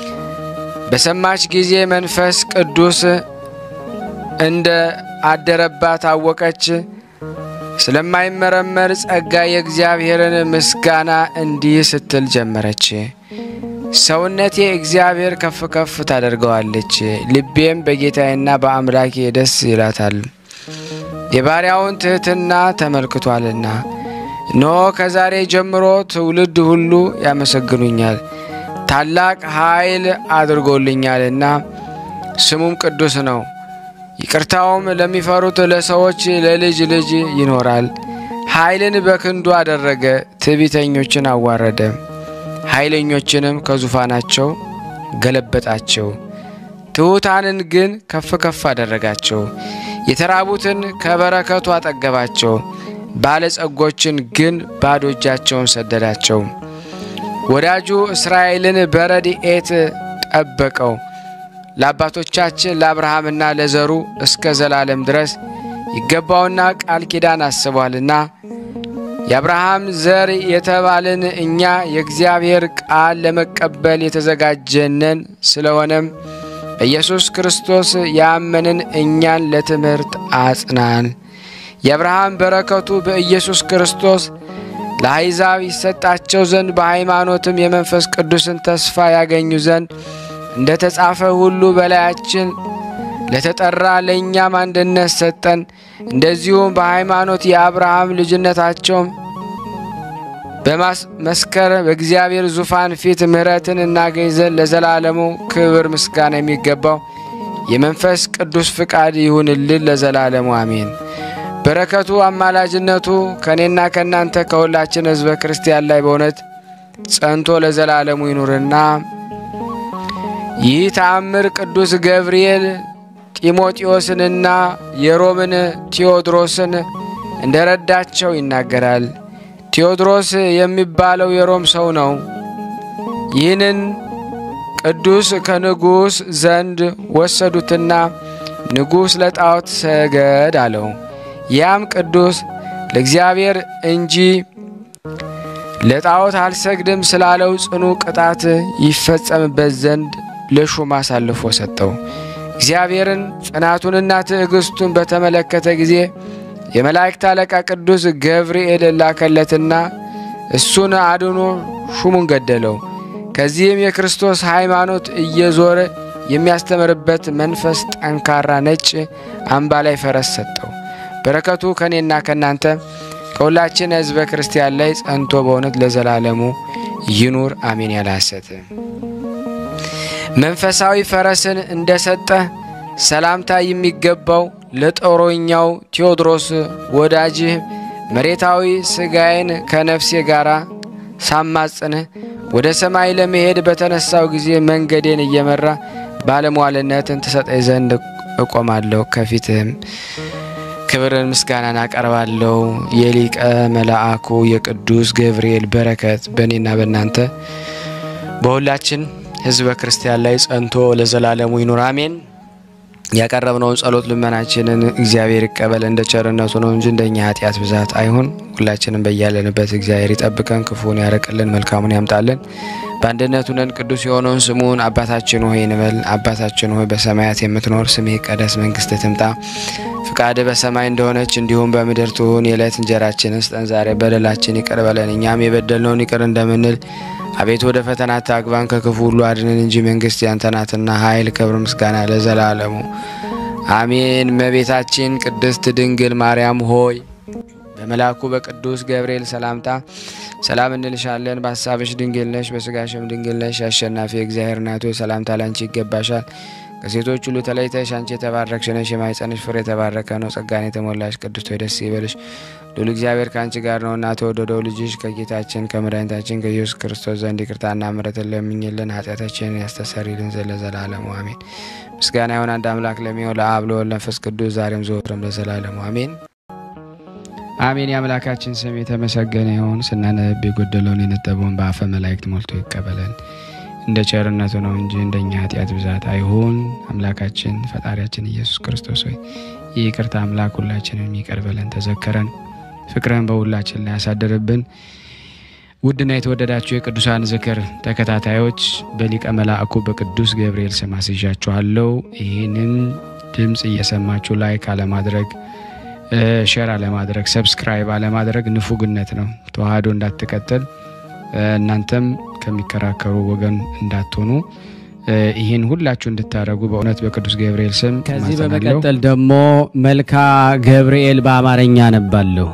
በሰማች ጊዜ መንፈስ ቅዱስ እንደ አደረባት አወቀች። ስለማይመረመር ጸጋ የእግዚአብሔርን ምስጋና እንዲህ ስትል ጀመረች። ሰውነቴ እግዚአብሔር ከፍ ከፍ ታደርገዋለች፣ ልቤም በጌታዬና በአምላኬ ደስ ይላታል፣ የባሪያውን ትሕትና ተመልክቷልና። እነሆ ከዛሬ ጀምሮ ትውልድ ሁሉ ያመሰግኑኛል፣ ታላቅ ኃይል አድርጎልኛልና ስሙም ቅዱስ ነው። ይቅርታውም ለሚፈሩት ለሰዎች ለልጅ ልጅ ይኖራል። ኃይልን በክንዱ አደረገ፣ ትዕቢተኞችን አዋረደ፣ ኃይለኞችንም ከዙፋናቸው ገለበጣቸው። ትሑታንን ግን ከፍ ከፍ አደረጋቸው። የተራቡትን ከበረከቱ አጠገባቸው፣ ባለጸጎችን ግን ባዶ እጃቸውን ሰደዳቸው። ወዳጁ እስራኤልን በረድኤት ጠበቀው። ለአባቶቻችን ለአብርሃምና ለዘሩ እስከ ዘላለም ድረስ ይገባውና ቃል ኪዳን አስቧልና የአብርሃም ዘር የተባልን እኛ የእግዚአብሔር ቃል ለመቀበል የተዘጋጀነን ስለሆነም በኢየሱስ ክርስቶስ ያመንን እኛን ለትምህርት አጽናን። የአብርሃም በረከቱ በኢየሱስ ክርስቶስ ለአሕዛብ ይሰጣቸው ዘንድ በሃይማኖትም የመንፈስ ቅዱስን ተስፋ ያገኙ ዘንድ እንደ ተጻፈ ሁሉ በላያችን ለተጠራ ለእኛም አንድነት ሰጠን። እንደዚሁም በሃይማኖት የአብርሃም ልጅነታቸውም በማስመስከር በእግዚአብሔር ዙፋን ፊት ምሕረትን እናገኝ ዘንድ ለዘላለሙ ክብር ምስጋና የሚገባው የመንፈስ ቅዱስ ፍቃድ ይሁንልን ለዘላለሙ አሜን። በረከቱ አማላጅነቱ ከእኔና ከእናንተ ከሁላችን ሕዝበ ክርስቲያን ላይ በእውነት ጸንቶ ለዘላለሙ ይኑርና ይህ ተአምር ቅዱስ ገብርኤል ጢሞቴዎስንና የሮምን ቴዎድሮስን እንደ ረዳቸው ይናገራል። ቴዎድሮስ የሚባለው የሮም ሰው ነው። ይህንን ቅዱስ ከንጉሥ ዘንድ ወሰዱትና ንጉሥ ለጣዖት ሰገድ አለው። ያም ቅዱስ ለእግዚአብሔር እንጂ ለጣዖት አልሰግድም ስላለው ጽኑ ቅጣት ይፈጸምበት ዘንድ ለሹም አሳልፎ ሰጠው። እግዚአብሔርን ጽናቱንና ትዕግስቱን በተመለከተ ጊዜ የመላእክት አለቃ ቅዱስ ገብርኤል ላከለትና እሱን አድኖ ሹሙን ገደለው። ከዚህም የክርስቶስ ሃይማኖት እየዞረ የሚያስተምርበት መንፈስ ጠንካራ ነጭ አምባ ላይ ፈረስ ሰጠው። በረከቱ ከእኔና ከእናንተ ከሁላችን ሕዝበ ክርስቲያን ላይ ጸንቶ በእውነት ለዘላለሙ ይኑር አሜን። ያለ ሐሰት መንፈሳዊ ፈረስን እንደሰጠ ሰላምታ የሚገባው ለጦረኛው ቴዎድሮስ ወዳጅህ መሬታዊ ሥጋዬን ከነፍሴ ጋር ሳማጽንህ ወደ ሰማይ ለመሄድ በተነሳው ጊዜ መንገዴን እየመራ ባለሟልነትን ትሰጠኝ ዘንድ እቆማለሁ። ከፊትህም ክብርን ምስጋናን አቀርባለሁ። የሊቀ መልአኩ የቅዱስ ገብርኤል በረከት በእኔና በእናንተ በሁላችን ሕዝበ ክርስቲያን ላይ ጸንቶ ለዘላለሙ ይኑር አሜን። ያቀረብነውን ጸሎት ልመናችንን እግዚአብሔር ይቀበል። እንደ ቸርነቱ ነው እንጂ እንደኛ ኃጢአት ብዛት አይሁን። ሁላችንም በያለንበት እግዚአብሔር ይጠብቀን፣ ክፉን ያረቅልን፣ መልካሙን ያምጣልን። በአንድነቱ ነን ቅዱስ የሆነውን ስሙን አባታችን ሆይ እንበል። አባታችን ሆይ በሰማያት የምትኖር ስምህ ይቀደስ፣ መንግስትህ ትምጣ፣ ፍቃድህ በሰማይ እንደሆነች እንዲሁም በምድር ትሁን። የዕለት እንጀራችንን ስጠን ዛሬ፣ በደላችን ይቅር በለን እኛም የበደልነውን ይቅር እንደምንል አቤቱ ወደ ፈተና አታግባን ከክፉ ሁሉ አድነን እንጂ መንግስት ያንተ ናትና ኃይል፣ ክብር፣ ምስጋና ለዘላለሙ አሜን። እመቤታችን ቅድስት ድንግል ማርያም ሆይ በመልአኩ በቅዱስ ገብርኤል ሰላምታ ሰላም እንልሻለን። በሀሳብሽ ድንግል ነሽ፣ በስጋሽም ድንግል ነሽ። አሸናፊ እግዚአብሔር እናቱ ሰላምታ ላንቺ ይገባሻል። ከሴቶች ሁሉ ተለይተሽ አንቺ የተባረክሽ ነሽ፣ የማኅፀንሽ ፍሬ የተባረከ ነው። ጸጋን የተሞላሽ ቅድስት ሆይ ደስ ይበልሽ ሉል እግዚአብሔር ከአንቺ ጋር ነውና ተወደደው ልጅሽ ከጌታችን ከመድኃኒታችን ከኢየሱስ ክርስቶስ ዘንድ ይቅርታና ምሕረትን ለምኝልን ኃጢአታችንን ያስተሰርይልን ዘንድ ለዘላለሙ አሜን። ምስጋና ይሁን አንድ አምላክ ለሚሆን ለአብ ለወልድ ለመንፈስ ቅዱስ ዛሬም ዘወትርም ለዘላለሙ አሜን አሜን። የአምላካችን ስም የተመሰገነ ይሁን። ስናነብ የጎደለውን የነጠበውን በአፈ መላእክት ሞልቶ ይቀበለን እንደ ቸርነቱ ነው እንጂ እንደኛ ኃጢአት ብዛት አይሁን። አምላካችን ፈጣሪያችን ኢየሱስ ክርስቶስ ሆይ የይቅርታ አምላክ ሁላችንን ይቅር በለን፣ ተዘከረን ፍቅረን በሁላችን ላይ ያሳደርብን። ውድና የተወደዳችሁ የቅዱሳን ዝክር ተከታታዮች በሊቀ መላእኩ በቅዱስ ገብርኤል ስም አስይዣችኋለሁ። ይህንን ድምፅ እየሰማችሁ ላይክ አለማድረግ፣ ሼር አለማድረግ፣ ሰብስክራይብ አለማድረግ ንፉግነት ነው። ተዋህዶ እንዳትቀጥል እናንተም ከሚከራከሩ ወገን እንዳትሆኑ ይህን ሁላችሁ እንድታደረጉ በእውነት በቅዱስ ገብርኤል ስም ከዚህ በመቀጠል ደግሞ መልካ ገብርኤል በአማርኛ አነባለሁ።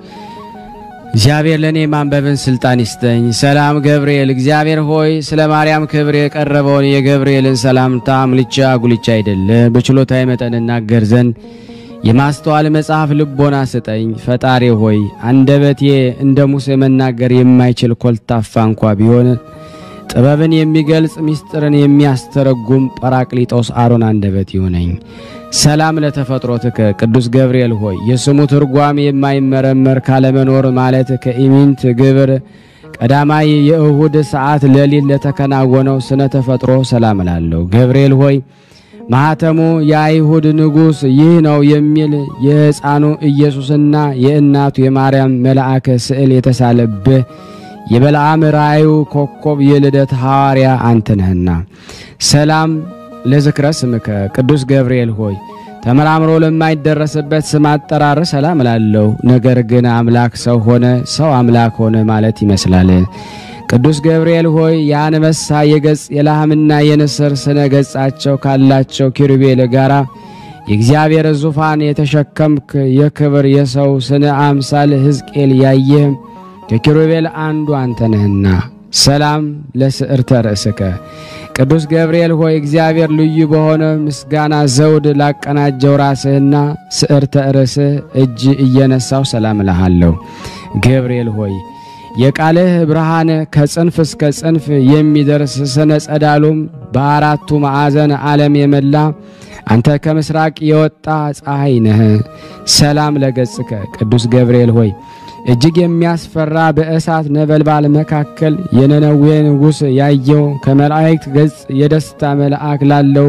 እግዚአብሔር ለእኔ ማንበብን ስልጣን ይስጠኝ። ሰላም ገብርኤል፣ እግዚአብሔር ሆይ ስለ ማርያም ክብር የቀረበውን የገብርኤልን ሰላምታ አምልቻ ጉልቻ አይደለ በችሎታዊ መጠን እናገር ዘንድ የማስተዋል መጽሐፍ ልቦና ስጠኝ። ፈጣሪ ሆይ አንደበቴ እንደ ሙሴ መናገር የማይችል ኮልታፋ እንኳ ቢሆን ጥበብን የሚገልጽ ምስጢርን የሚያስተረጉም ጰራቅሊጦስ አሮን አንደበት ይሁነኝ። ሰላም ለተፈጥሮትከ ቅዱስ ገብርኤል ሆይ የስሙ ትርጓም የማይመረመር ካለመኖር ማለት ከኢሚንት ግብር ቀዳማይ የእሁድ ሰዓት ሌሊት ለተከናወነው ስነ ተፈጥሮ ሰላም እላለሁ። ገብርኤል ሆይ ማኅተሙ የአይሁድ ንጉሥ ይህ ነው የሚል የሕፃኑ ኢየሱስና የእናቱ የማርያም መልአከ ስዕል የተሳለብህ የበለዓም ራእዩ ኮከብ የልደት ሐዋርያ አንተ ነህና ሰላም ለዝክረ ስምከ ቅዱስ ገብርኤል ሆይ ተመራምሮ ለማይደረስበት ስም አጠራር ሰላም እላለሁ። ነገር ግን አምላክ ሰው ሆነ፣ ሰው አምላክ ሆነ ማለት ይመስላል። ቅዱስ ገብርኤል ሆይ የአንበሳ የገጽ የላህምና የንስር ስነ ገጻቸው ካላቸው ኪሩቤል ጋራ የእግዚአብሔር ዙፋን የተሸከምክ የክብር የሰው ስነ አምሳል ሕዝቅኤል ያየህ ከኪሩቤል አንዱ አንተ ነህና ሰላም ለስዕርተ ርእስከ ቅዱስ ገብርኤል ሆይ እግዚአብሔር ልዩ በሆነ ምስጋና ዘውድ ላቀናጀው ራስህና ስዕርተ ርእስህ እጅ እየነሳው ሰላም እልሃለሁ። ገብርኤል ሆይ የቃልህ ብርሃን ከጽንፍ እስከ ጽንፍ የሚደርስ ስነ ጸዳሉም በአራቱ ማዕዘን ዓለም የመላ አንተ ከምስራቅ የወጣ ፀሐይ ነህ። ሰላም ለገጽከ ቅዱስ ገብርኤል ሆይ እጅግ የሚያስፈራ በእሳት ነበልባል መካከል የነነዌ ንጉሥ ያየው ከመላእክት ገጽ የደስታ መልአክ ላለው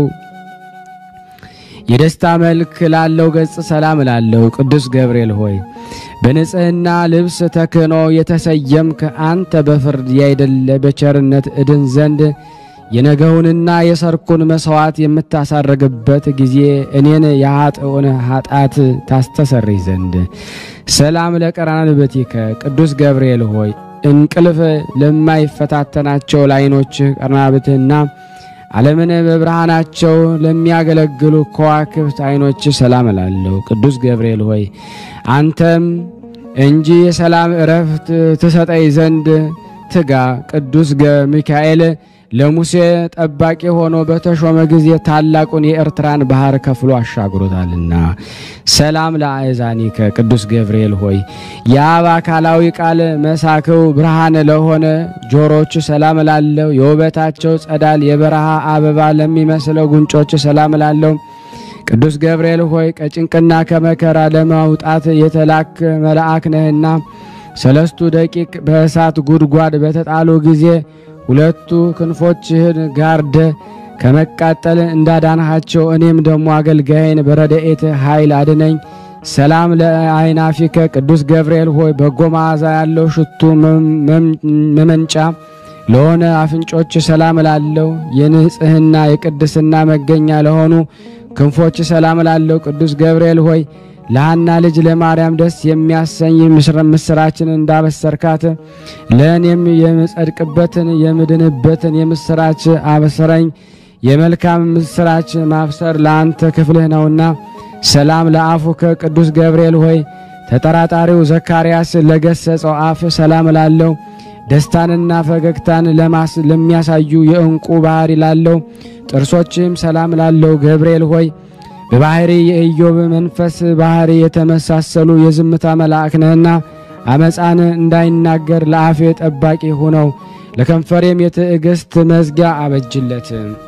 የደስታ መልክ ላለው ገጽ ሰላም ላለው ቅዱስ ገብርኤል ሆይ በንጽሕና ልብስ ተክህኖ የተሰየምክ አንተ በፍርድ ያይደለ በቸርነት እድን ዘንድ የነገውንና የሰርኩን መሥዋዕት የምታሳርግበት ጊዜ እኔን የኃጥኡን ኃጢአት ታስተሰርይ ዘንድ ሰላም ለቀራንብትከ ቅዱስ ገብርኤል ሆይ እንቅልፍ ለማይፈታተናቸው ለዓይኖችህ ቀርናብትህና ዓለምን በብርሃናቸው ለሚያገለግሉ ከዋክብት ዓይኖች ሰላም እላለሁ። ቅዱስ ገብርኤል ሆይ አንተም እንጂ የሰላም እረፍት ትሰጠኝ ዘንድ ትጋ። ቅዱስ ሚካኤል ለሙሴ ጠባቂ ሆኖ በተሾመ ጊዜ ታላቁን የኤርትራን ባህር ከፍሎ አሻግሮታልና። ሰላም ለአእዛኒከ ቅዱስ ገብርኤል ሆይ የአብ አካላዊ ቃል መሳክው ብርሃን ለሆነ ጆሮች ሰላም ላለው የውበታቸው ጸዳል የበረሃ አበባ ለሚመስለው ጉንጮች ሰላም ላለው ቅዱስ ገብርኤል ሆይ ከጭንቅና ከመከራ ለማውጣት የተላክ መልአክ ነህና ሰለስቱ ደቂቅ በእሳት ጉድጓድ በተጣሉ ጊዜ ሁለቱ ክንፎችህን ጋርደ ከመቃጠል እንዳዳንሃቸው እኔም ደግሞ አገልጋይን በረድኤት ኃይል አድነኝ። ሰላም ለአይናፊከ ቅዱስ ገብርኤል ሆይ በጎ መዓዛ ያለው ሽቱ መመንጫ ለሆነ አፍንጮች ሰላም ላለው የንጽህና የቅድስና መገኛ ለሆኑ ክንፎች ሰላም ላለው ቅዱስ ገብርኤል ሆይ ለሐና ልጅ ለማርያም ደስ የሚያሰኝ ምስራችን እንዳበሰርካት ለእኔም የምጸድቅበትን የምድንበትን የምስራች አበሰረኝ። የመልካም ምስራች ማብሰር ለአንተ ክፍልህ ነውና። ሰላም ለአፉከ ቅዱስ ገብርኤል ሆይ ተጠራጣሪው ዘካርያስ ለገሰጸው አፍ ሰላም ላለው ደስታንና ፈገግታን ለሚያሳዩ የእንቁ ባህሪ ላለው ጥርሶችም ሰላም ላለው ገብርኤል ሆይ በባህሪ የኢዮብ መንፈስ ባህሪ የተመሳሰሉ የዝምታ መልአክ ነህና አመፃን እንዳይናገር ለአፌ ጠባቂ ሁነው ለከንፈሬም የትዕግስት መዝጊያ አበጅለት።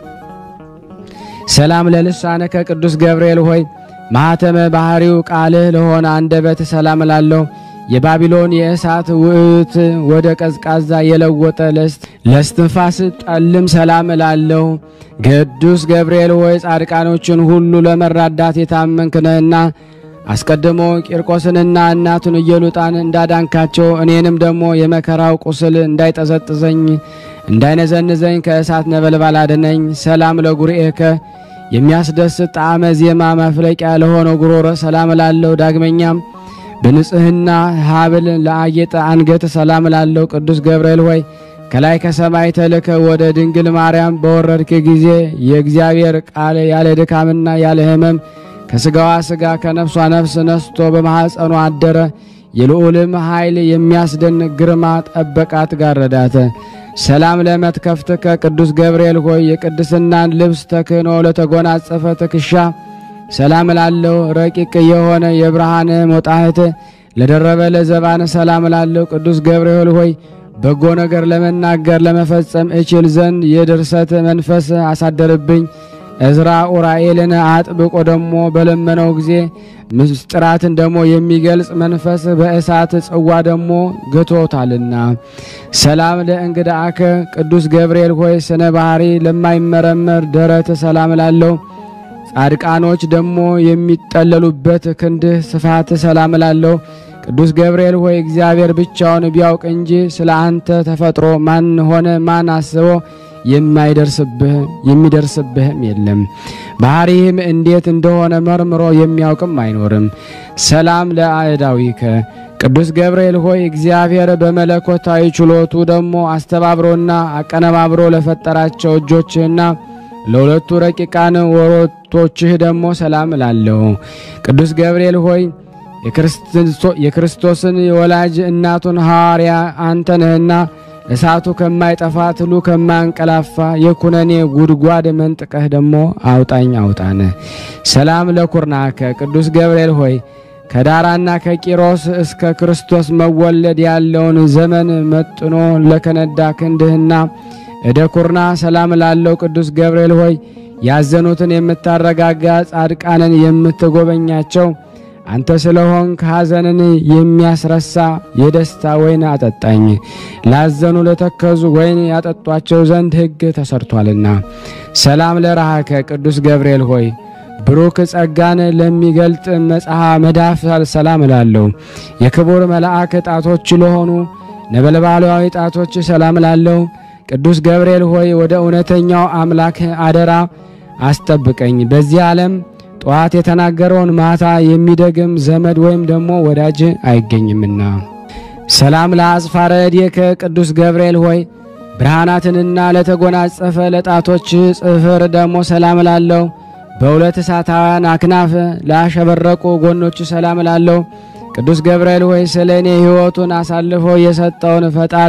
ሰላም ለልሳነከ ቅዱስ ገብርኤል ሆይ ማኅተመ ባህሪው ቃልህ ለሆነ አንደበት ሰላም ላለው የባቢሎን የእሳት ውዕት ወደ ቀዝቃዛ የለወጠ ለስትንፋስ ጠልም ሰላም ላለው ቅዱስ ገብርኤል ሆይ ጻድቃኖችን ሁሉ ለመራዳት የታመንክ ነህና አስቀድሞ ቂርቆስንና እናቱን ኢየሉጣን እንዳዳንካቸው እኔንም ደግሞ የመከራው ቁስል እንዳይጠዘጥዘኝ እንዳይነዘንዘኝ ከእሳት ነበልባል አድነኝ። ሰላም ለጉርኤከ የሚያስደስት ጣዕመ ዜማ መፍለቂያ ለሆነው ጉሮሮ ሰላም ላለው ዳግመኛም በንጽህና ሀብል ለአጌጠ አንገት ሰላም ላለው ቅዱስ ገብርኤል ሆይ ከላይ ከሰማይ ተልከ ወደ ድንግል ማርያም በወረድክ ጊዜ የእግዚአብሔር ቃል ያለ ድካምና ያለ ሕመም ከሥጋዋ ሥጋ ከነፍሷ ነፍስ ነስቶ በማኅፀኗ አደረ። የልዑልም ኃይል የሚያስደንቅ ግርማ ጠበቃት፣ ጋረዳተ። ሰላም ለመትከፍትከ ቅዱስ ገብርኤል ሆይ የቅድስናን ልብስ ተክህኖ ለተጎናጸፈ ትከሻ ሰላም ላለው ረቂቅ የሆነ የብርሃን ሞጣህት ለደረበ ለዘባን ሰላም ላለው ቅዱስ ገብርኤል ሆይ በጎ ነገር ለመናገር ለመፈጸም እችል ዘንድ የድርሰት መንፈስ አሳደርብኝ። እዝራ ኡራኤልን አጥብቆ ደግሞ በለመነው ጊዜ ምስጢራትን ደግሞ የሚገልጽ መንፈስ በእሳት ጽዋ ደግሞ ገቶታልና። ሰላም ለእንግዳአከ ቅዱስ ገብርኤል ሆይ ስነ ባህሪ ለማይመረመር ደረት ሰላም ላለው ጻድቃኖች ደግሞ የሚጠለሉበት ክንድህ ስፋት ሰላም ላለው ቅዱስ ገብርኤል ሆይ እግዚአብሔር ብቻውን ቢያውቅ እንጂ ስለ አንተ ተፈጥሮ ማን ሆነ ማን አስቦ የማይደርስብህ የሚደርስብህም የለም። ባህሪህም እንዴት እንደሆነ መርምሮ የሚያውቅም አይኖርም። ሰላም ለአእዳዊከ ቅዱስ ገብርኤል ሆይ እግዚአብሔር በመለኮታዊ ችሎቱ ደግሞ አስተባብሮና አቀነባብሮ ለፈጠራቸው እጆችህና ለሁለቱ ረቂቃን ወሮቶችህ ደግሞ ሰላም እላለሁ። ቅዱስ ገብርኤል ሆይ የክርስቶስን የወላጅ እናቱን ሐዋርያ አንተ ነህና እሳቱ ከማይጠፋ ትሉ ከማያንቀላፋ የኩነኔ ጉድጓድ መንጥቀህ ደግሞ አውጣኝ አውጣን። ሰላም ለኩርናከ ቅዱስ ገብርኤል ሆይ ከዳራና ከቂሮስ እስከ ክርስቶስ መወለድ ያለውን ዘመን መጥኖ ለከነዳ ክንድህና እደ ኩርና ሰላም ላለው ቅዱስ ገብርኤል ሆይ ያዘኑትን የምታረጋጋ ጻድቃንን የምትጎበኛቸው አንተ ስለሆን ከሐዘንን የሚያስረሳ የደስታ ወይን አጠጣኝ። ላዘኑ ለተከዙ ወይን ያጠጧቸው ዘንድ ሕግ ተሰርቷልና። ሰላም ለረሃከ ቅዱስ ገብርኤል ሆይ ብሩክ ጸጋን ለሚገልጥ መጽሐ መዳፍ ሰላም እላለሁ። የክቡር መልአክ ጣቶች ለሆኑ ነበልባላዊ ጣቶች ሰላም እላለሁ። ቅዱስ ገብርኤል ሆይ ወደ እውነተኛው አምላክ አደራ አስጠብቀኝ። በዚህ ዓለም ጠዋት የተናገረውን ማታ የሚደግም ዘመድ ወይም ደግሞ ወዳጅ አይገኝምና። ሰላም ለአጽፋረ እዴከ ቅዱስ ገብርኤል ሆይ ብርሃናትንና ለተጎናጸፈ ለጣቶች ጽፍር ደግሞ ሰላም ላለው በሁለት እሳታውያን አክናፍ ላሸበረቁ ጎኖች ሰላም ላለው ቅዱስ ገብርኤል ሆይ ስለ እኔ ሕይወቱን አሳልፎ የሰጠውን ፈጣሪ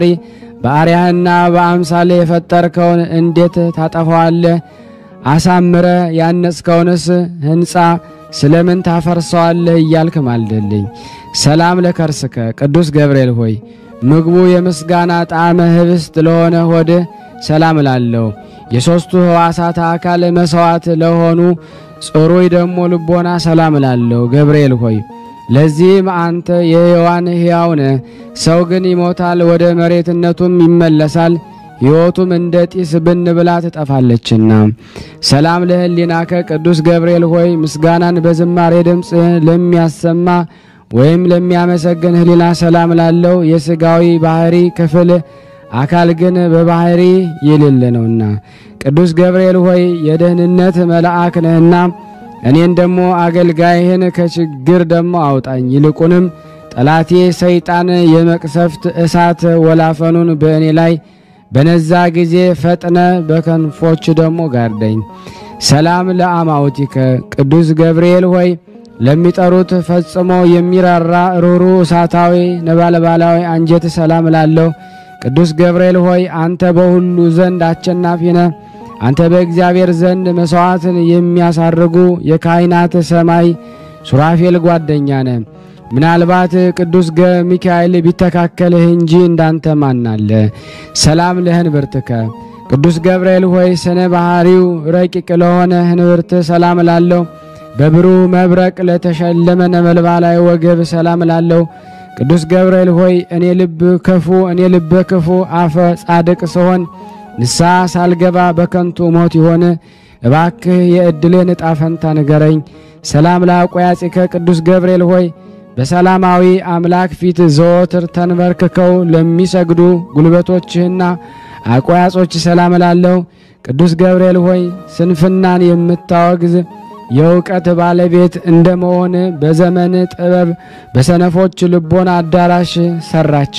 በአርያህና በአምሳሌ የፈጠርከውን እንዴት ታጠፋዋለህ? አሳምረ ያነጽከውንስ ሕንፃ ስለምን ታፈርሰዋለህ? እያልክ ማልደልኝ። ሰላም ለከርስከ ቅዱስ ገብርኤል ሆይ ምግቡ የምስጋና ጣዕመ ህብስት ለሆነ ሆድህ ሰላም ላለው የሦስቱ ሕዋሳት አካል መሥዋዕት ለሆኑ ጽሩይ ደግሞ ልቦና ሰላም ላለው ገብርኤል ሆይ ለዚህም አንተ የሕያዋን ሕያው ነህ። ሰው ግን ይሞታል፣ ወደ መሬትነቱም ይመለሳል። ሕይወቱም እንደ ጢስ ብን ብላ ትጠፋለችና። ሰላም ለህሊናከ ቅዱስ ገብርኤል ሆይ ምስጋናን በዝማሬ ድምፅ ለሚያሰማ ወይም ለሚያመሰግን ህሊና ሰላም ላለው የሥጋዊ ባህሪ ክፍል አካል ግን በባህሪ የሌለ ነውና። ቅዱስ ገብርኤል ሆይ የደህንነት መልአክ ነህና እኔን ደግሞ አገልጋይህን ከችግር ደግሞ አውጣኝ። ይልቁንም ጠላቴ ሰይጣን የመቅሰፍት እሳት ወላፈኑን በእኔ ላይ በነዛ ጊዜ ፈጥነ በከንፎች ደግሞ ጋርደኝ። ሰላም ለአማውቲከ ቅዱስ ገብርኤል ሆይ ለሚጠሩት ፈጽሞ የሚራራ ሩሩ እሳታዊ ነበልባላዊ አንጀት ሰላም ላለው ቅዱስ ገብርኤል ሆይ አንተ በሁሉ ዘንድ አሸናፊ ነህ። አንተ በእግዚአብሔር ዘንድ መሥዋዕትን የሚያሳርጉ የካህናት ሰማይ ሱራፌል ጓደኛ ነህ። ምናልባት ቅዱስ ሚካኤል ቢተካከልህ እንጂ እንዳንተ ማናለ። ሰላም ለህንብርትከ ቅዱስ ገብርኤል ሆይ ስነ ባህሪው ረቂቅ ለሆነ ህንብርት ሰላም ላለው በብሩህ መብረቅ ለተሸለመ ነበልባላዊ ወገብ ሰላም ላለው ቅዱስ ገብርኤል ሆይ እኔ ልብ ክፉ እኔ ልበ ክፉ አፈ ጻድቅ ስሆን ንስሐ ሳልገባ በከንቱ ሞት ይሆን? እባክህ የዕድሌን ዕጣ ፈንታ ንገረኝ። ሰላም ለአቆያጺከ ቅዱስ ገብርኤል ሆይ በሰላማዊ አምላክ ፊት ዘወትር ተንበርክከው ለሚሰግዱ ጉልበቶችህና አቆያጾች ሰላም ላለው ቅዱስ ገብርኤል ሆይ ስንፍናን የምታወግዝ የእውቀት ባለቤት እንደመሆን በዘመን ጥበብ በሰነፎች ልቦና አዳራሽ ሰራች።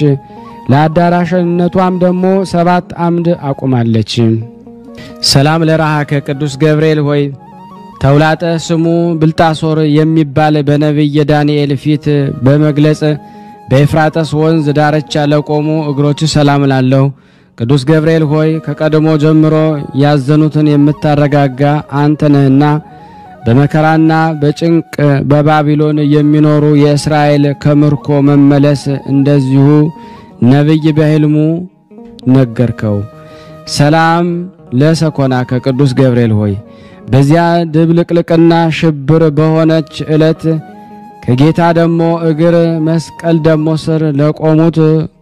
ለአዳራሽነቷም ደግሞ ሰባት አምድ አቁማለች። ሰላም ለራሃከ ቅዱስ ገብርኤል ሆይ ተውላጠ ስሙ ብልጣሶር የሚባል በነቢየ ዳንኤል ፊት በመግለጽ በኤፍራጠስ ወንዝ ዳርቻ ለቆሙ እግሮች ሰላም ላለሁ። ቅዱስ ገብርኤል ሆይ ከቀድሞ ጀምሮ ያዘኑትን የምታረጋጋ አንተ ነህና በመከራና በጭንቅ በባቢሎን የሚኖሩ የእስራኤል ከምርኮ መመለስ እንደዚሁ ነቢይ በሕልሙ ነገርከው። ሰላም ለሰኮና ከቅዱስ ገብርኤል ሆይ በዚያ ድብልቅልቅና ሽብር በሆነች ዕለት ከጌታ ደሞ እግር መስቀል ደሞ ስር ለቆሙት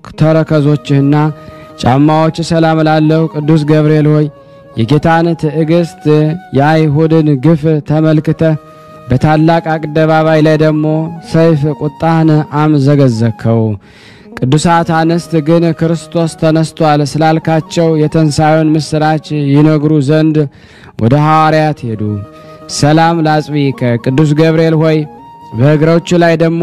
ተረከዞችህና ጫማዎች ሰላም ላለሁ ቅዱስ ገብርኤል ሆይ የጌታን ትዕግስት የአይሁድን ግፍ ተመልክተ በታላቅ አደባባይ ላይ ደግሞ ሰይፍ ቁጣህን አምዘገዘከው። ቅዱሳት አንስት ግን ክርስቶስ ተነስቷል ስላልካቸው የተንሣዩን ምስራች ይነግሩ ዘንድ ወደ ሐዋርያት ሄዱ። ሰላም ላጽቢከ ቅዱስ ገብርኤል ሆይ በእግሮች ላይ ደግሞ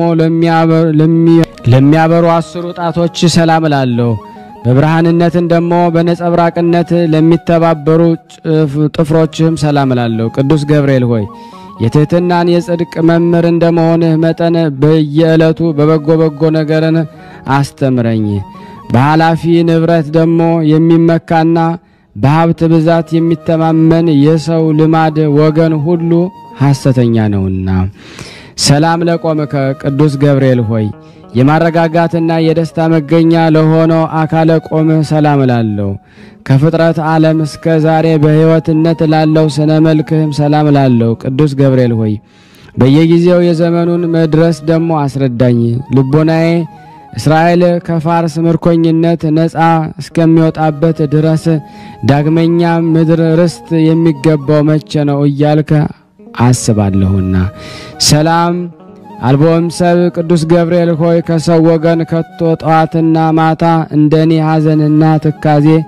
ለሚያበሩ አስሩ ጣቶች ሰላም እላለሁ። በብርሃንነትን ደግሞ በነጸብራቅነት ለሚተባበሩ ጥፍሮችህም ሰላም እላለሁ። ቅዱስ ገብርኤል ሆይ የትሕትናን የጽድቅ መምህር እንደመሆንህ መጠን በየዕለቱ በበጎ በጎ ነገርን አስተምረኝ። በኃላፊ ንብረት ደግሞ የሚመካና በሀብት ብዛት የሚተማመን የሰው ልማድ ወገን ሁሉ ሐሰተኛ ነውና። ሰላም ለቆምከ ቅዱስ ገብርኤል ሆይ የማረጋጋትና የደስታ መገኛ ለሆነው አካለ ቆምህ ሰላም ላለው ከፍጥረት ዓለም እስከ ዛሬ በሕይወትነት ላለው ስነ መልክህም ሰላም ላለው ቅዱስ ገብርኤል ሆይ በየጊዜው የዘመኑን መድረስ ደግሞ አስረዳኝ። ልቦናዬ እስራኤል ከፋርስ ምርኮኝነት ነፃ እስከሚወጣበት ድረስ ዳግመኛ ምድር ርስት የሚገባው መቼ ነው እያልከ አስባለሁና። ሰላም አልቦም ሰብ ቅዱስ ገብርኤል ሆይ ከሰው ወገን ከቶ ጠዋትና ማታ እንደኔ ሐዘንና ትካዜ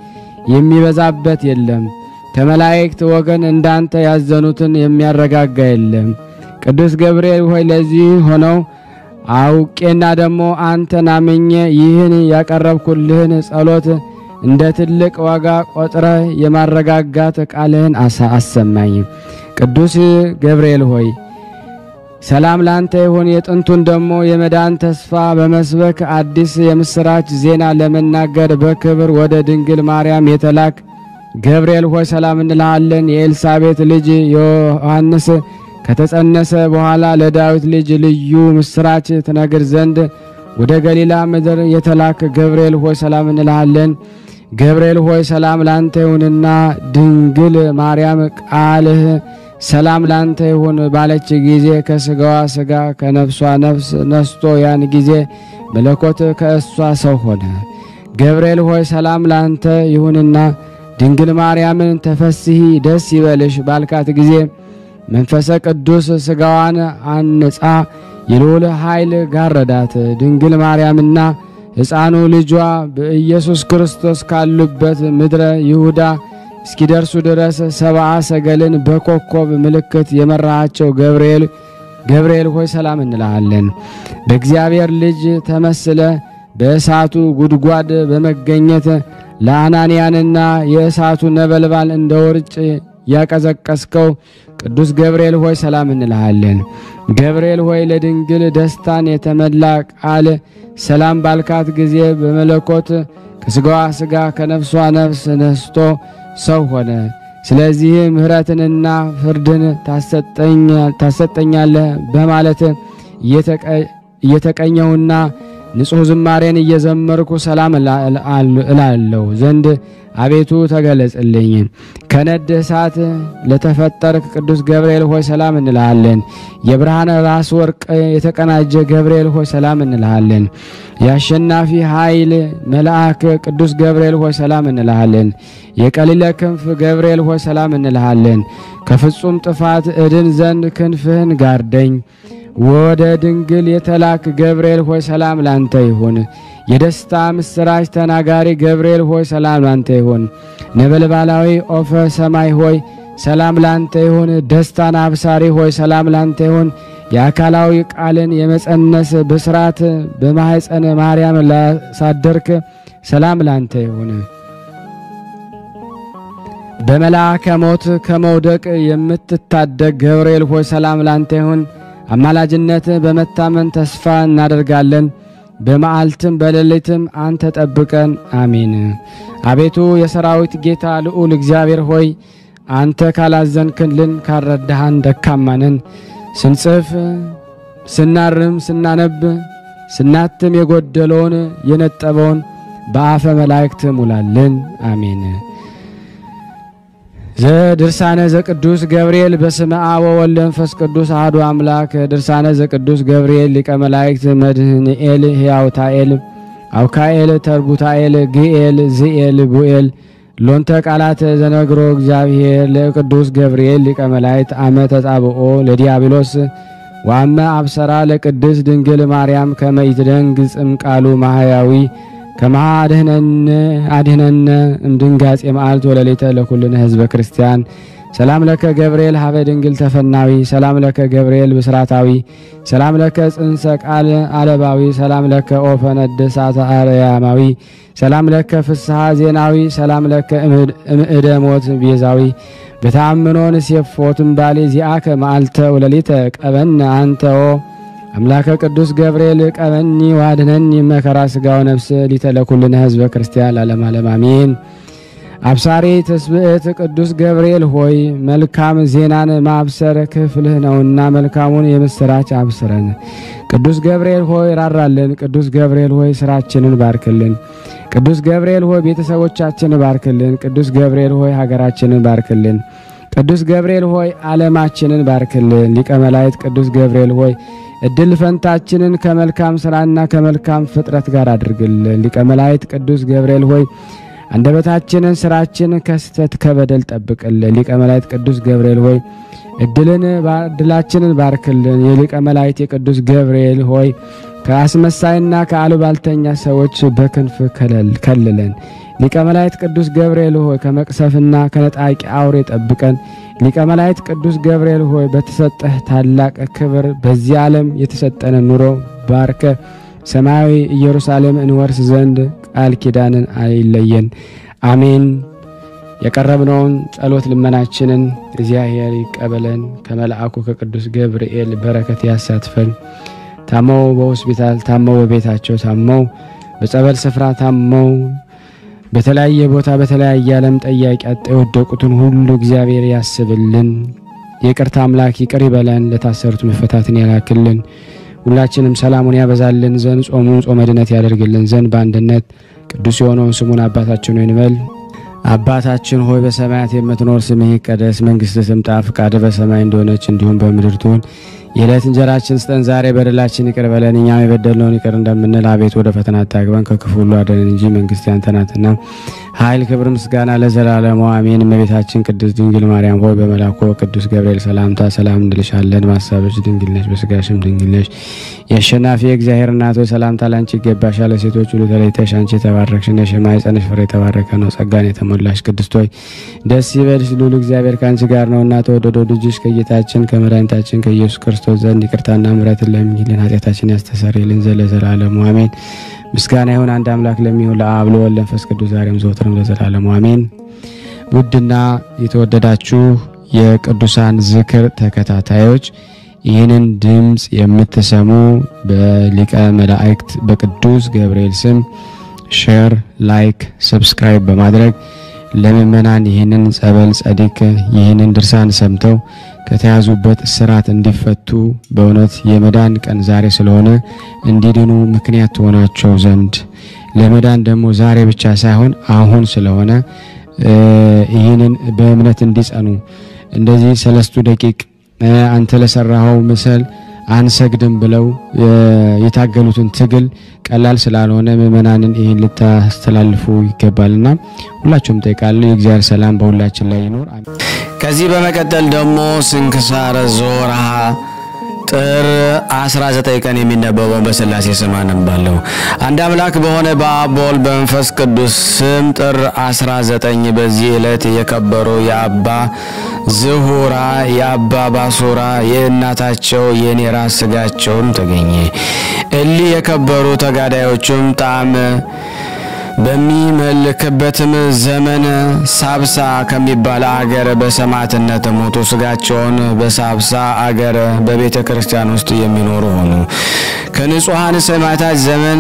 የሚበዛበት የለም። ከመላእክት ወገን እንዳንተ ያዘኑትን የሚያረጋጋ የለም። ቅዱስ ገብርኤል ሆይ ለዚህ ሆነው አውቄና ደግሞ አንተን አምኜ ይህን ያቀረብኩልህን ጸሎት እንደ ትልቅ ዋጋ ቆጥረ የማረጋጋት ቃልህን አሰማኝ። ቅዱስ ገብርኤል ሆይ ሰላም ላንተ ይሁን። የጥንቱን ደግሞ የመዳን ተስፋ በመስበክ አዲስ የምስራች ዜና ለመናገር በክብር ወደ ድንግል ማርያም የተላክ ገብርኤል ሆይ ሰላም እንልሃለን። የኤልሳቤት ልጅ ዮሐንስ ከተጸነሰ በኋላ ለዳዊት ልጅ ልዩ ምስራች ትነግር ዘንድ ወደ ገሊላ ምድር የተላክ ገብርኤል ሆይ ሰላም እንልሃለን። ገብርኤል ሆይ ሰላም ላንተ ይሁንና ድንግል ማርያም ቃልህ ሰላም ላንተ ይሁን ባለች ጊዜ ከስጋዋ ስጋ ከነፍሷ ነፍስ ነስቶ ያን ጊዜ መለኮት ከእሷ ሰው ሆነ። ገብርኤል ሆይ ሰላም ላንተ ይሁንና ድንግል ማርያምን ተፈስሂ ደስ ይበልሽ ባልካት ጊዜ መንፈሰ ቅዱስ ስጋዋን አንጻ የልዑል ኃይል ጋረዳት። ድንግል ማርያምና ሕፃኑ ልጇ በኢየሱስ ክርስቶስ ካሉበት ምድረ ይሁዳ እስኪደርሱ ድረስ ሰብአ ሰገልን በኮከብ ምልክት የመራሃቸው ገብርኤል ገብርኤል ሆይ ሰላም እንልሃለን። በእግዚአብሔር ልጅ ተመስለ በእሳቱ ጉድጓድ በመገኘት ለአናንያንና የእሳቱ ነበልባል እንደ ውርጭ ያቀዘቀስከው ቅዱስ ገብርኤል ሆይ ሰላም እንልሃለን። ገብርኤል ሆይ ለድንግል ደስታን የተመላ ቃል ሰላም ባልካት ጊዜ በመለኮት ከስጋዋ ስጋ ከነፍሷ ነፍስ ነስቶ ሰው ሆነ። ስለዚህ ምሕረትንና ፍርድን ታሰጠኛለህ በማለት እየተቀኘሁና ንጹሕ ዝማሬን እየዘመርኩ ሰላም እላለሁ ዘንድ አቤቱ ተገለጽልኝ። ከነድ እሳት ለተፈጠርክ ቅዱስ ገብርኤል ሆይ ሰላም እንልሃለን። የብርሃን ራስ ወርቅ የተቀናጀ ገብርኤል ሆይ ሰላም እንልሃለን። የአሸናፊ ኃይል መልአክ ቅዱስ ገብርኤል ሆይ ሰላም እንልሃለን። የቀሊለ ክንፍ ገብርኤል ሆይ ሰላም እንልሃለን። ከፍጹም ጥፋት እድን ዘንድ ክንፍህን ጋርደኝ። ወደ ድንግል የተላክ ገብርኤል ሆይ ሰላም ላንተ ይሁን። የደስታ ምስራች ተናጋሪ ገብርኤል ሆይ ሰላም ላንተ ይሁን። ነበልባላዊ ኦፈ ሰማይ ሆይ ሰላም ላንተ ይሁን። ደስታን አብሳሪ ሆይ ሰላም ላንተ ይሁን። የአካላዊ ቃልን የመጸነስ ብስራት በማኅፀነ ማርያም ላሳደርክ ሰላም ላንተ ይሁን። በመልአከ ሞት ከመውደቅ የምትታደግ ገብርኤል ሆይ ሰላም ላንተ ይሁን። አማላጅነት በመታመን ተስፋ እናደርጋለን። በመዓልትም በሌሊትም አንተ ጠብቀን፣ አሜን። አቤቱ የሰራዊት ጌታ ልዑል እግዚአብሔር ሆይ አንተ ካላዘንክልን ካረዳሃን ደካማንን ስንጽፍ ስናርም ስናነብ ስናትም የጎደለውን የነጠበውን በአፈ መላእክት ሙላልን፣ አሜን። ዘድርሳነ ዘቅዱስ ገብርኤል በስመ አብ ወወልድ ወመንፈስ ቅዱስ አሐዱ አምላክ። ድርሳነ ዘቅዱስ ገብርኤል ሊቀ መላእክት መድህንኤል ሕያውታኤል አውካኤል ተርቡታኤል ግኤል ዝኤል ቡኤል ሎንተ ቃላት ዘነግሮ እግዚአብሔር ለቅዱስ ገብርኤል ሊቀ መላእክት አመ ተጻብኦ ለዲያብሎስ ዋመ አብሰራ ለቅድስ ድንግል ማርያም ከመ ይትደንግጽም ቃሉ ማህያዊ ከመሃ አድህነነ እምድንጋጼ መዓልት ወለሌተ ለኩልነ ህዝበ ክርስቲያን ሰላም ለከ ገብርኤል ሀበ ድንግል ተፈናዊ ሰላም ለከ ገብርኤል ብስራታዊ ሰላም ለከ ጽንሰ ቃል አለባዊ ሰላም ለከ ኦፈ ነደ እሳተ አርያማዊ ሰላም ለከ ፍስሐ ዜናዊ ሰላም ለከ እምእደ ሞት ቤዛዊ በተአምኖን ሴፎትም ባሌ ዚአከ መዓልተ ወለሊተ ቀበነ አንተኦ አምላከ ቅዱስ ገብርኤል ቀበኒ ዋድነኒ መከራ ስጋው ነፍስ ሊተለኩልነ ህዝበ ክርስቲያን ላለም ዓለም አሜን። አብሳሪ ትስብእት ቅዱስ ገብርኤል ሆይ መልካም ዜናን ማብሰር ክፍልህ ነውና መልካሙን የምስራች አብስረን። ቅዱስ ገብርኤል ሆይ ራራልን። ቅዱስ ገብርኤል ሆይ ስራችንን ባርክልን። ቅዱስ ገብርኤል ሆይ ቤተሰቦቻችንን ባርክልን። ቅዱስ ገብርኤል ሆይ ሀገራችንን ባርክልን። ቅዱስ ገብርኤል ሆይ ዓለማችንን ባርክልን። ሊቀ መላእክት ቅዱስ ገብርኤል ሆይ እድል ፈንታችንን ከመልካም ስራና ከመልካም ፍጥረት ጋር አድርግልን። ሊቀ መላእክት ቅዱስ ገብርኤል ሆይ አንደበታችንን ስራችን ከስተት ከበደል ጠብቅልን። ሊቀ መላእክት ቅዱስ ገብርኤል ሆይ እድልን እድላችንን ባርክልን። የሊቀ መላእክት የቅዱስ ገብርኤል ሆይ ከአስመሳይና ከአሉባልተኛ ሰዎች በክንፍ ከልለን። ሊቀ መላእክት ቅዱስ ገብርኤል ሆይ ከመቅሰፍና ከነጣቂ አውሬ ጠብቀን። ሊቀ መላእክት ቅዱስ ገብርኤል ሆይ በተሰጠህ ታላቅ ክብር በዚህ ዓለም የተሰጠነ ኑሮ ባርከ ሰማያዊ ኢየሩሳሌም እንወርስ ዘንድ ቃል ኪዳንን አይለየን። አሜን። የቀረብነውን ጸሎት ልመናችንን እግዚአብሔር ይቀበለን። ከመልአኩ ከቅዱስ ገብርኤል በረከት ያሳትፈን። ታመው በሆስፒታል ታመው በቤታቸው ታመው በጸበል ስፍራ ታመው በተለያየ ቦታ በተለያየ ዓለም ጠያቂ አጣ የወደቁትን ሁሉ እግዚአብሔር ያስብልን። የይቅርታ አምላክ ይቅር ይበለን። ለታሰሩት መፈታትን ያላክልን። ሁላችንም ሰላሙን ያበዛልን ዘንድ ጾሙን ጾመ ድነት ያደርግልን ዘንድ በአንድነት ቅዱስ የሆነውን ስሙን አባታችን ሆይ እንበል። አባታችን ሆይ በሰማያት የምትኖር ስምህ ይቀደስ፣ መንግስትህ ትምጣ፣ ፍቃድህ በሰማይ እንደሆነች እንዲሁም በምድር ትሁን። የዕለት እንጀራችን ስጠን ዛሬ፣ በደላችን ይቅር በለን እኛም የበደልነውን ይቅር እንደምንል፣ አቤት ወደ ፈተና አታግባን ከክፉ ሁሉ አድነን እንጂ መንግስት ያንተ ናትና ኃይል፣ ክብር፣ ምስጋና ለዘላለሙ አሜን። እመቤታችን ቅድስት ድንግል ማርያም ሆይ በመልአኩ ቅዱስ ገብርኤል ሰላምታ ሰላም እንልሻለን። በሐሳብሽ ድንግል ነሽ፣ በስጋሽም ድንግል ነሽ። የአሸናፊ የእግዚአብሔር እናት ሆይ ሰላምታ ላንቺ ይገባሻል። ለሴቶች ሁሉ ተለይተሽ አንቺ የተባረክሽ ነሽ፣ የማኅፀንሽ ፍሬ የተባረከ ነው። ጸጋን የተሞላሽ ቅድስት ሆይ ደስ ይበልሽ፣ ልዑል እግዚአብሔር ከአንቺ ጋር ነውና ተወደደው ልጅሽ ከጌታችን ከመድኃኒታችን ከኢየሱስ ክርስቶስ ዘንድ ይቅርታና ምሕረትን ለምኝልን ኃጢአታችን ያስተሰርይልን ዘንድ ለዘላለሙ አሜን። ምስጋና ይሁን አንድ አምላክ ለሚሆን ለአብ ለወልድ ለመንፈስ ቅዱስ ዛሬም ዘወትርም ለዘላለሙ አሜን። ውድና የተወደዳችሁ የቅዱሳን ዝክር ተከታታዮች ይህንን ድምፅ የምትሰሙ በሊቀ መላእክት በቅዱስ ገብርኤል ስም ሼር፣ ላይክ፣ ሰብስክራይብ በማድረግ ለምእመናን ይህንን ጸበል ጸዲቅ ይህንን ድርሳን ሰምተው ከተያዙበት እስራት እንዲፈቱ በእውነት የመዳን ቀን ዛሬ ስለሆነ እንዲድኑ ምክንያት ትሆናቸው ዘንድ ለመዳን ደግሞ ዛሬ ብቻ ሳይሆን አሁን ስለሆነ ይህንን በእምነት እንዲጸኑ እንደዚህ ሰለስቱ ደቂቅ አንተ ለሰራኸው ምስል አንሰግድም ብለው የታገሉትን ትግል ቀላል ስላልሆነ ምእመናንን ይህን ልታስተላልፉ ይገባልና ሁላችሁም ጠይቃለሁ። የእግዚአብሔር ሰላም በሁላችን ላይ ይኖር። ከዚህ በመቀጠል ደግሞ ስንክሳረ ዞርሃ ጥር 19 ቀን የሚነበበው በስላሴ ስም አነባለሁ። አንድ አምላክ በሆነ በአብ በወልድ በመንፈስ ቅዱስ ስም ጥር 19 በዚህ ዕለት የከበሩ የአባ ዝሁራ የአባ ባሱራ የእናታቸው የኔራ ስጋቸውን ተገኘ። እሊህ የከበሩ ተጋዳዮቹም ጣዕም በሚመልክበትም ዘመን ሳብሳ ከሚባል አገር በሰማዕትነት ሞቱ። ስጋቸውን በሳብሳ አገር በቤተ ክርስቲያን ውስጥ የሚኖሩ ሆኑ። ከንጹሐን ሰማዕታት ዘመን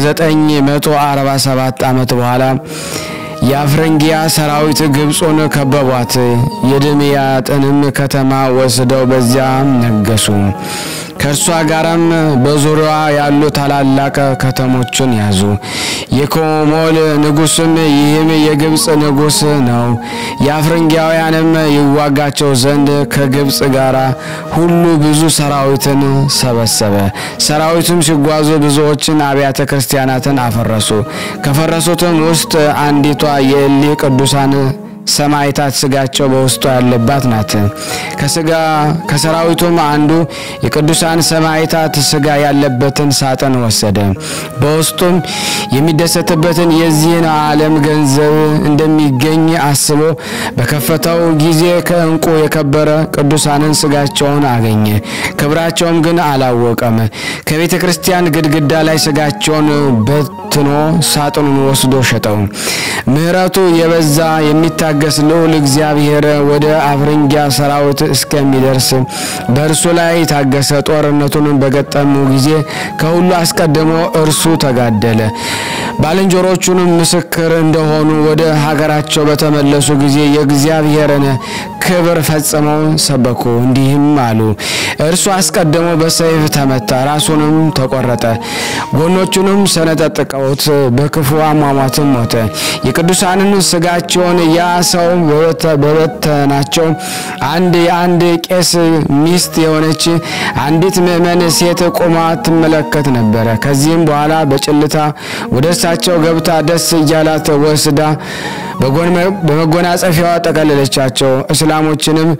ከ947 ዓመት በኋላ የአፍረንጊያ ሰራዊት ግብፁን ከበቧት። የድምያጥንም ከተማ ወስደው በዚያ ነገሱ። ከእርሷ ጋራም በዙሪያዋ ያሉ ታላላቅ ከተሞችን ያዙ። የኮሞል ንጉስም ይህም የግብፅ ንጉስ ነው። የአፍረንጊያውያንም ይዋጋቸው ዘንድ ከግብፅ ጋር ሁሉ ብዙ ሰራዊትን ሰበሰበ። ሰራዊቱም ሲጓዙ ብዙዎችን አብያተ ክርስቲያናትን አፈረሱ። ከፈረሱትም ውስጥ አንዲቷ የእሊ ቅዱሳን ሰማዕታት ስጋቸው በውስጡ ያለባት ናት። ከስጋ ከሰራዊቱም አንዱ የቅዱሳን ሰማዕታት ስጋ ያለበትን ሳጥን ወሰደ። በውስጡም የሚደሰትበትን የዚህን ዓለም ገንዘብ እንደሚገኝ አስቦ በከፈተው ጊዜ ከእንቁ የከበረ ቅዱሳንን ስጋቸውን አገኘ። ክብራቸውም ግን አላወቀም። ከቤተ ክርስቲያን ግድግዳ ላይ ስጋቸውን በትኖ ሳጥኑን ወስዶ ሸጠው። ምሕረቱ የበዛ የሚታ ገስ ልዑል እግዚአብሔር ወደ አፍረንጊያ ሰራዊት እስከሚደርስ በእርሱ ላይ ታገሰ። ጦርነቱን በገጠሙ ጊዜ ከሁሉ አስቀድሞ እርሱ ተጋደለ። ባልንጀሮቹንም ምስክር እንደሆኑ ወደ ሀገራቸው በተመለሱ ጊዜ የእግዚአብሔርን ክብር ፈጽመው ሰበኩ። እንዲህም አሉ። እርሱ አስቀድሞ በሰይፍ ተመታ፣ ራሱንም ተቆረጠ፣ ጎኖቹንም ሰነጠጥቀውት በክፉ አሟሟትም ሞተ። የቅዱሳንን ስጋቸውን ያ ሰው በበተናቸው አንድ የአንድ ቄስ ሚስት የሆነች አንዲት ምእመን ሴት ቆማ ትመለከት ነበረ። ከዚህም በኋላ በጭልታ ወደ እሳቸው ገብታ ደስ እያላት ወስዳ በመጎናጸፊያዋ ጠቀለለቻቸው። እስላሞችንም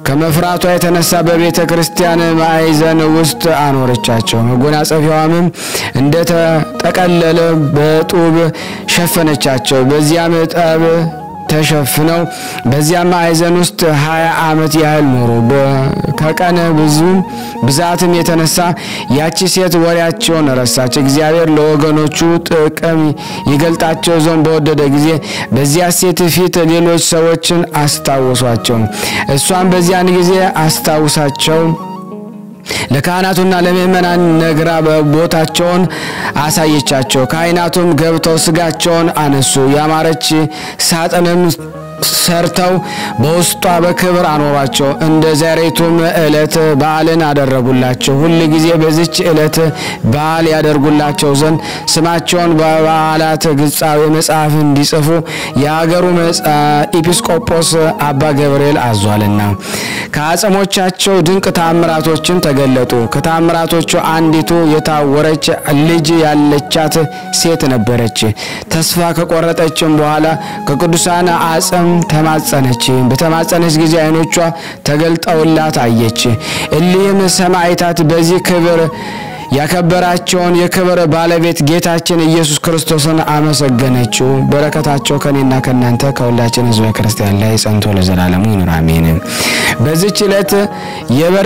ከመፍራቷ የተነሳ በቤተ ክርስቲያን ማዕዘን ውስጥ አኖረቻቸው። መጎናጸፊያዋም እንደተጠቀለለ በጡብ ሸፈነቻቸው። በዚያም ጠብ ተሸፍነው በዚያ ማዕዘን ውስጥ ሀያ ዓመት ያህል ኖሩ። ከቀን ብዙ ብዛትም የተነሳ ያቺ ሴት ወሬያቸውን ረሳች። እግዚአብሔር ለወገኖቹ ጥቅም ይገልጣቸው ዘንድ በወደደ ጊዜ በዚያ ሴት ፊት ሌሎች ሰዎችን አስታወሷቸው። እሷም በዚያን ጊዜ አስታውሳቸው ለካህናቱና ለምእመናን ነግራ ቦታቸውን አሳየቻቸው። ካህናቱም ገብተው ስጋቸውን አነሱ። ያማረች ሳጥንም ሰርተው በውስጧ በክብር አኖሯቸው። እንደ ዛሬቱም ዕለት በዓልን አደረጉላቸው። ሁል ጊዜ በዚች ዕለት በዓል ያደርጉላቸው ዘንድ ስማቸውን በበዓላት ግጻዊ መጽሐፍ እንዲጽፉ የሀገሩ ኤጲስቆጶስ አባ ገብርኤል አዟልና። ከአጽሞቻቸው ድንቅ ታምራቶችን ተገለጡ። ከታምራቶቹ አንዲቱ የታወረች ልጅ ያለቻት ሴት ነበረች። ተስፋ ከቆረጠችም በኋላ ከቅዱሳን አጽም ተማጸነች። በተማጸነች ጊዜ ዓይኖቿ ተገልጠውላት አየች። እሊህም ሰማዕታት በዚህ ክብር ያከበራቸውን የክብር ባለቤት ጌታችን ኢየሱስ ክርስቶስን አመሰገነችው። በረከታቸው ከኔና ከእናንተ ከሁላችን ሕዝበ ክርስቲያን ላይ ጸንቶ ለዘላለሙ ይኑር አሜን። በዚች ዕለት የበር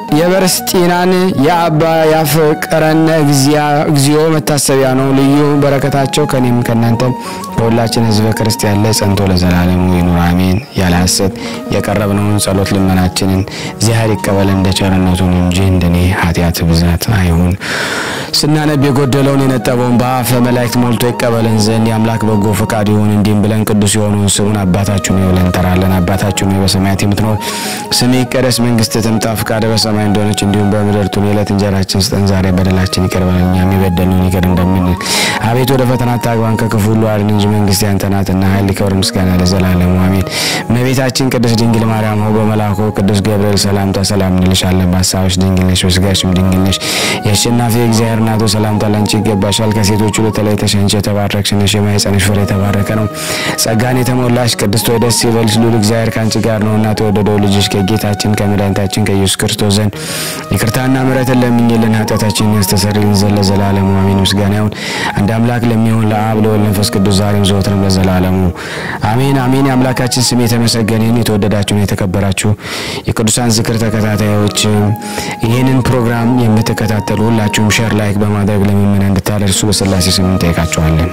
የበርስጢናን የአባ ያፍቅረነ እግዚኦ መታሰቢያ ነው። ልዩ በረከታቸው ከኔም ከእናንተ ከሁላችን ሕዝበ ክርስቲያን ላይ ጸንቶ ለዘላለሙ ይኑር አሜን። ያለ ሐሰት የቀረብነውን ጸሎት ልመናችንን እግዚአብሔር ይቀበል እንደ ቸርነቱን እንጂ እንደኔ ኃጢአት ብዛት አይሁን። ስናነብ የጎደለውን የነጠበውን በአፈ መላእክት ሞልቶ ይቀበለን ዘንድ የአምላክ በጎ ፈቃድ ይሁን። እንዲህም ብለን ቅዱስ የሆነውን ስሙን አባታችን ሆይ ብለን እንጠራለን። አባታችን ሆይ በሰማያት የምትኖር ስምህ ይቀደስ፣ መንግስትህ ትምጣ፣ ፈቃድህ በሰማይ እንደሆነች እንዲሁም በምድር ትሁን። የዕለት እንጀራችንን ስጠን ዛሬ፣ በደላችን ይቅር በለን እኛም የበደልነውን ይቅር እንደምንል። አቤቱ ወደ ፈተና አታግባን ከክፉ ሁሉ አድነን እንጂ መንግስት ያንተ ናትና፣ ኃይል፣ ክብር፣ ምስጋና ለዘላለሙ አሜን። እመቤታችን ቅድስት ድንግል ማርያም ሆይ በመልአኩ ቅዱስ ገብርኤል ሰላምታ ሰላም እንልሻለን። በሀሳብሽ ድንግል ነሽ፣ በስጋሽም ድንግል ነሽ። የአሸናፊ እግዚአብሔር እናቱ ሰላምታ ላንቺ ይገባሻል። ከሴቶች ሁሉ ተለይተሽ አንቺ የተባረክሽ ነሽ፣ የማኅፀንሽ ፍሬ የተባረከ ነው። ጸጋን የተሞላሽ ቅድስት ሆይ ደስ ይበልሽ፣ ልዑል እግዚአብሔር ከአንቺ ጋር ነውና ተወደደው ልጅሽ ከጌታችን ከመድኃኒታችን ከኢየሱስ ክርስቶስ ዘንድ ይቅርታና ምሕረትን ለምኝልን ኃጢአታችንን ያስተሰርይልን ዘንድ ለዘላለሙ አሜን። ምስጋና ይሁን አንድ አምላክ ለሚሆን ለአብ ለወልድ ለመንፈስ ቅዱስ ዛሬም ዘወትርም ለዘላለሙ አሜን አሜን። የአምላካችን ስም የተመሰገነ ይሁን። የተወደዳችሁና የተከበራችሁ የቅዱሳን ዝክር ተከታታዮች ይህንን ፕሮግራም የምትከታተሉ ሁላችሁም ሼር ላይክ በማድረግ ለምእመናን እንድታደርሱ በስላሴ ስም እንጠይቃችኋለን።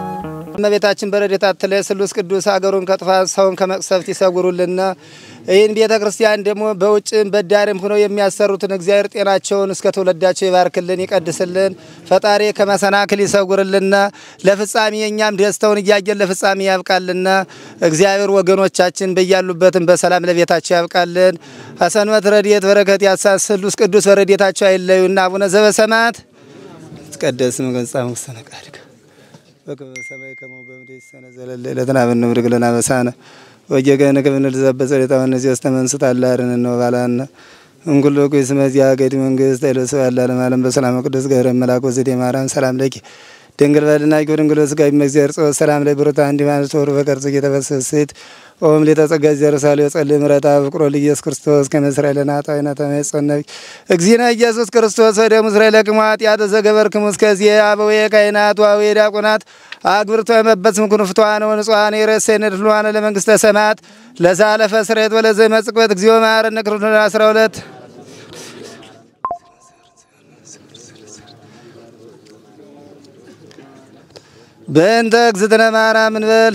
እመቤታችን በረድኤታ አትለይ ስሉስ ቅዱስ ሀገሩን ከጥፋት ሰውን ከመቅሰፍት ይሰውሩልና። ይህን ቤተ ክርስቲያን ደግሞ በውጭም በዳርም ሆነው የሚያሰሩትን እግዚአብሔር ጤናቸውን እስከ ትውልዳቸው ይባርክልን ይቀድስልን። ፈጣሪ ከመሰናክል ይሰውርልና። ለፍጻሜ የእኛም ደስተውን እያየን ለፍጻሜ ያብቃልና። እግዚአብሔር ወገኖቻችን በያሉበትም በሰላም ለቤታቸው ያብቃልን። አሰንበት ረድኤት በረከት ያሳን ስሉስ ቅዱስ በረድኤታቸው አይለዩና። አቡነ ዘበሰማያት ይትቀደስ ስምከ ወይትጸድቅ ውስተ ፈቃድከ በከመ በሰማይ ከማሁ በምድር ይሲሐየነ ዘለለ ዕለትነ ሀበነ ንኅድግ ለነ አበሳነ ወጌጋየነ ከመ ንርዛዕ በጸሎተ ወነዚያ ውስተ መንሱት አላርን ነው ባላነ እንኩሎ ኩይስ መዚያ ገዲ መንግስት አይለሰ ያላለም ዓለም በሰላም ቅዱስ ገብረ መልአክ ወዘዴ ማርያም ሰላም ለኪ ድንግል በድናቂ ድንግል ስጋ እግዚአብሔር ጾ ሰላም ላይ ብሩታ እንዲ ማለት ወሩ በቀርጽ እየተፈሰሰት ኦም ሊተጸጋ ዘርሳሌ ጸልይ ምረታ ፍቅሮ ለኢየሱስ ክርስቶስ ከመስራይ ለናጣይና ተመጸነብ እግዚእነ ኢየሱስ ክርስቶስ ወደ ምስራይ ለቅማት ያተ ዘገበርክሙ እስከዚህ አበዌ ካህናት ዋዌ ዲያቆናት አግብርቶ የመበጽ ምኩን ፍቷነ ወንጹሐነ የረሰነ ድሏነ ለመንግስተ ሰማያት ለዛለፈ ስሬት ወለዘ መጽቆት እግዚኦ መሐረነ ክርስቶስ 12 በእንተ እግዝእትነ ማርያም እንበል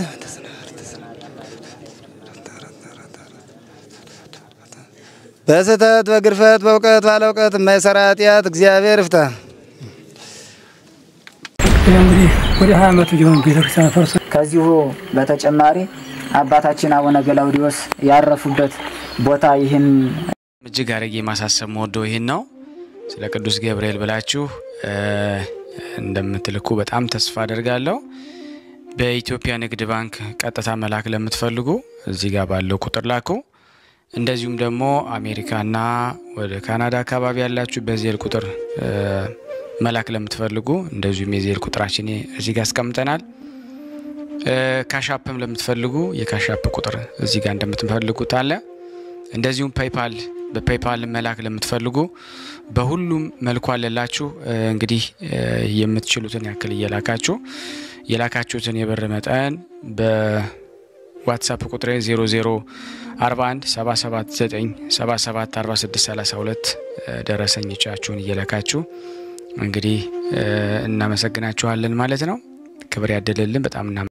በስህተት በግርፈት በእውቀት ባለ እውቀት የማይሰራ ኃጢአት እግዚአብሔር ይፍታ። እንግዲህ ወደ ሀያ ዓመቱ ሊሆን ቤተክርስቲያን ፈርሶ ከዚሁ በተጨማሪ አባታችን አቡነ ገላውዲዮስ ያረፉበት ቦታ ይህን እጅግ አድርጌ ማሳሰብ መወደው ይህን ነው። ስለ ቅዱስ ገብርኤል ብላችሁ እንደምትልኩ በጣም ተስፋ አደርጋለሁ። በኢትዮጵያ ንግድ ባንክ ቀጥታ መላክ ለምትፈልጉ እዚህ ጋር ባለው ቁጥር ላኩ። እንደዚሁም ደግሞ አሜሪካና ወደ ካናዳ አካባቢ ያላችሁ በዜል ቁጥር መላክ ለምትፈልጉ እንደዚሁም የዜል ቁጥራችን እዚህ ጋር አስቀምጠናል። ካሻፕም ለምትፈልጉ የካሻፕ ቁጥር እዚህ ጋር እንደምትፈልጉት አለ። እንደዚሁም ፔይፓል በፔይፓል መላክ ለምትፈልጉ በሁሉም መልኩ አለላችሁ። እንግዲህ የምትችሉትን ያክል እየላካችሁ የላካችሁትን የብር መጠን በዋትሳፕ ቁጥሬ 0041 779 77 46 32 ደረሰኞቻችሁን እየላካችሁ እንግዲህ እናመሰግናችኋለን ማለት ነው። ክብር ያደለልን በጣም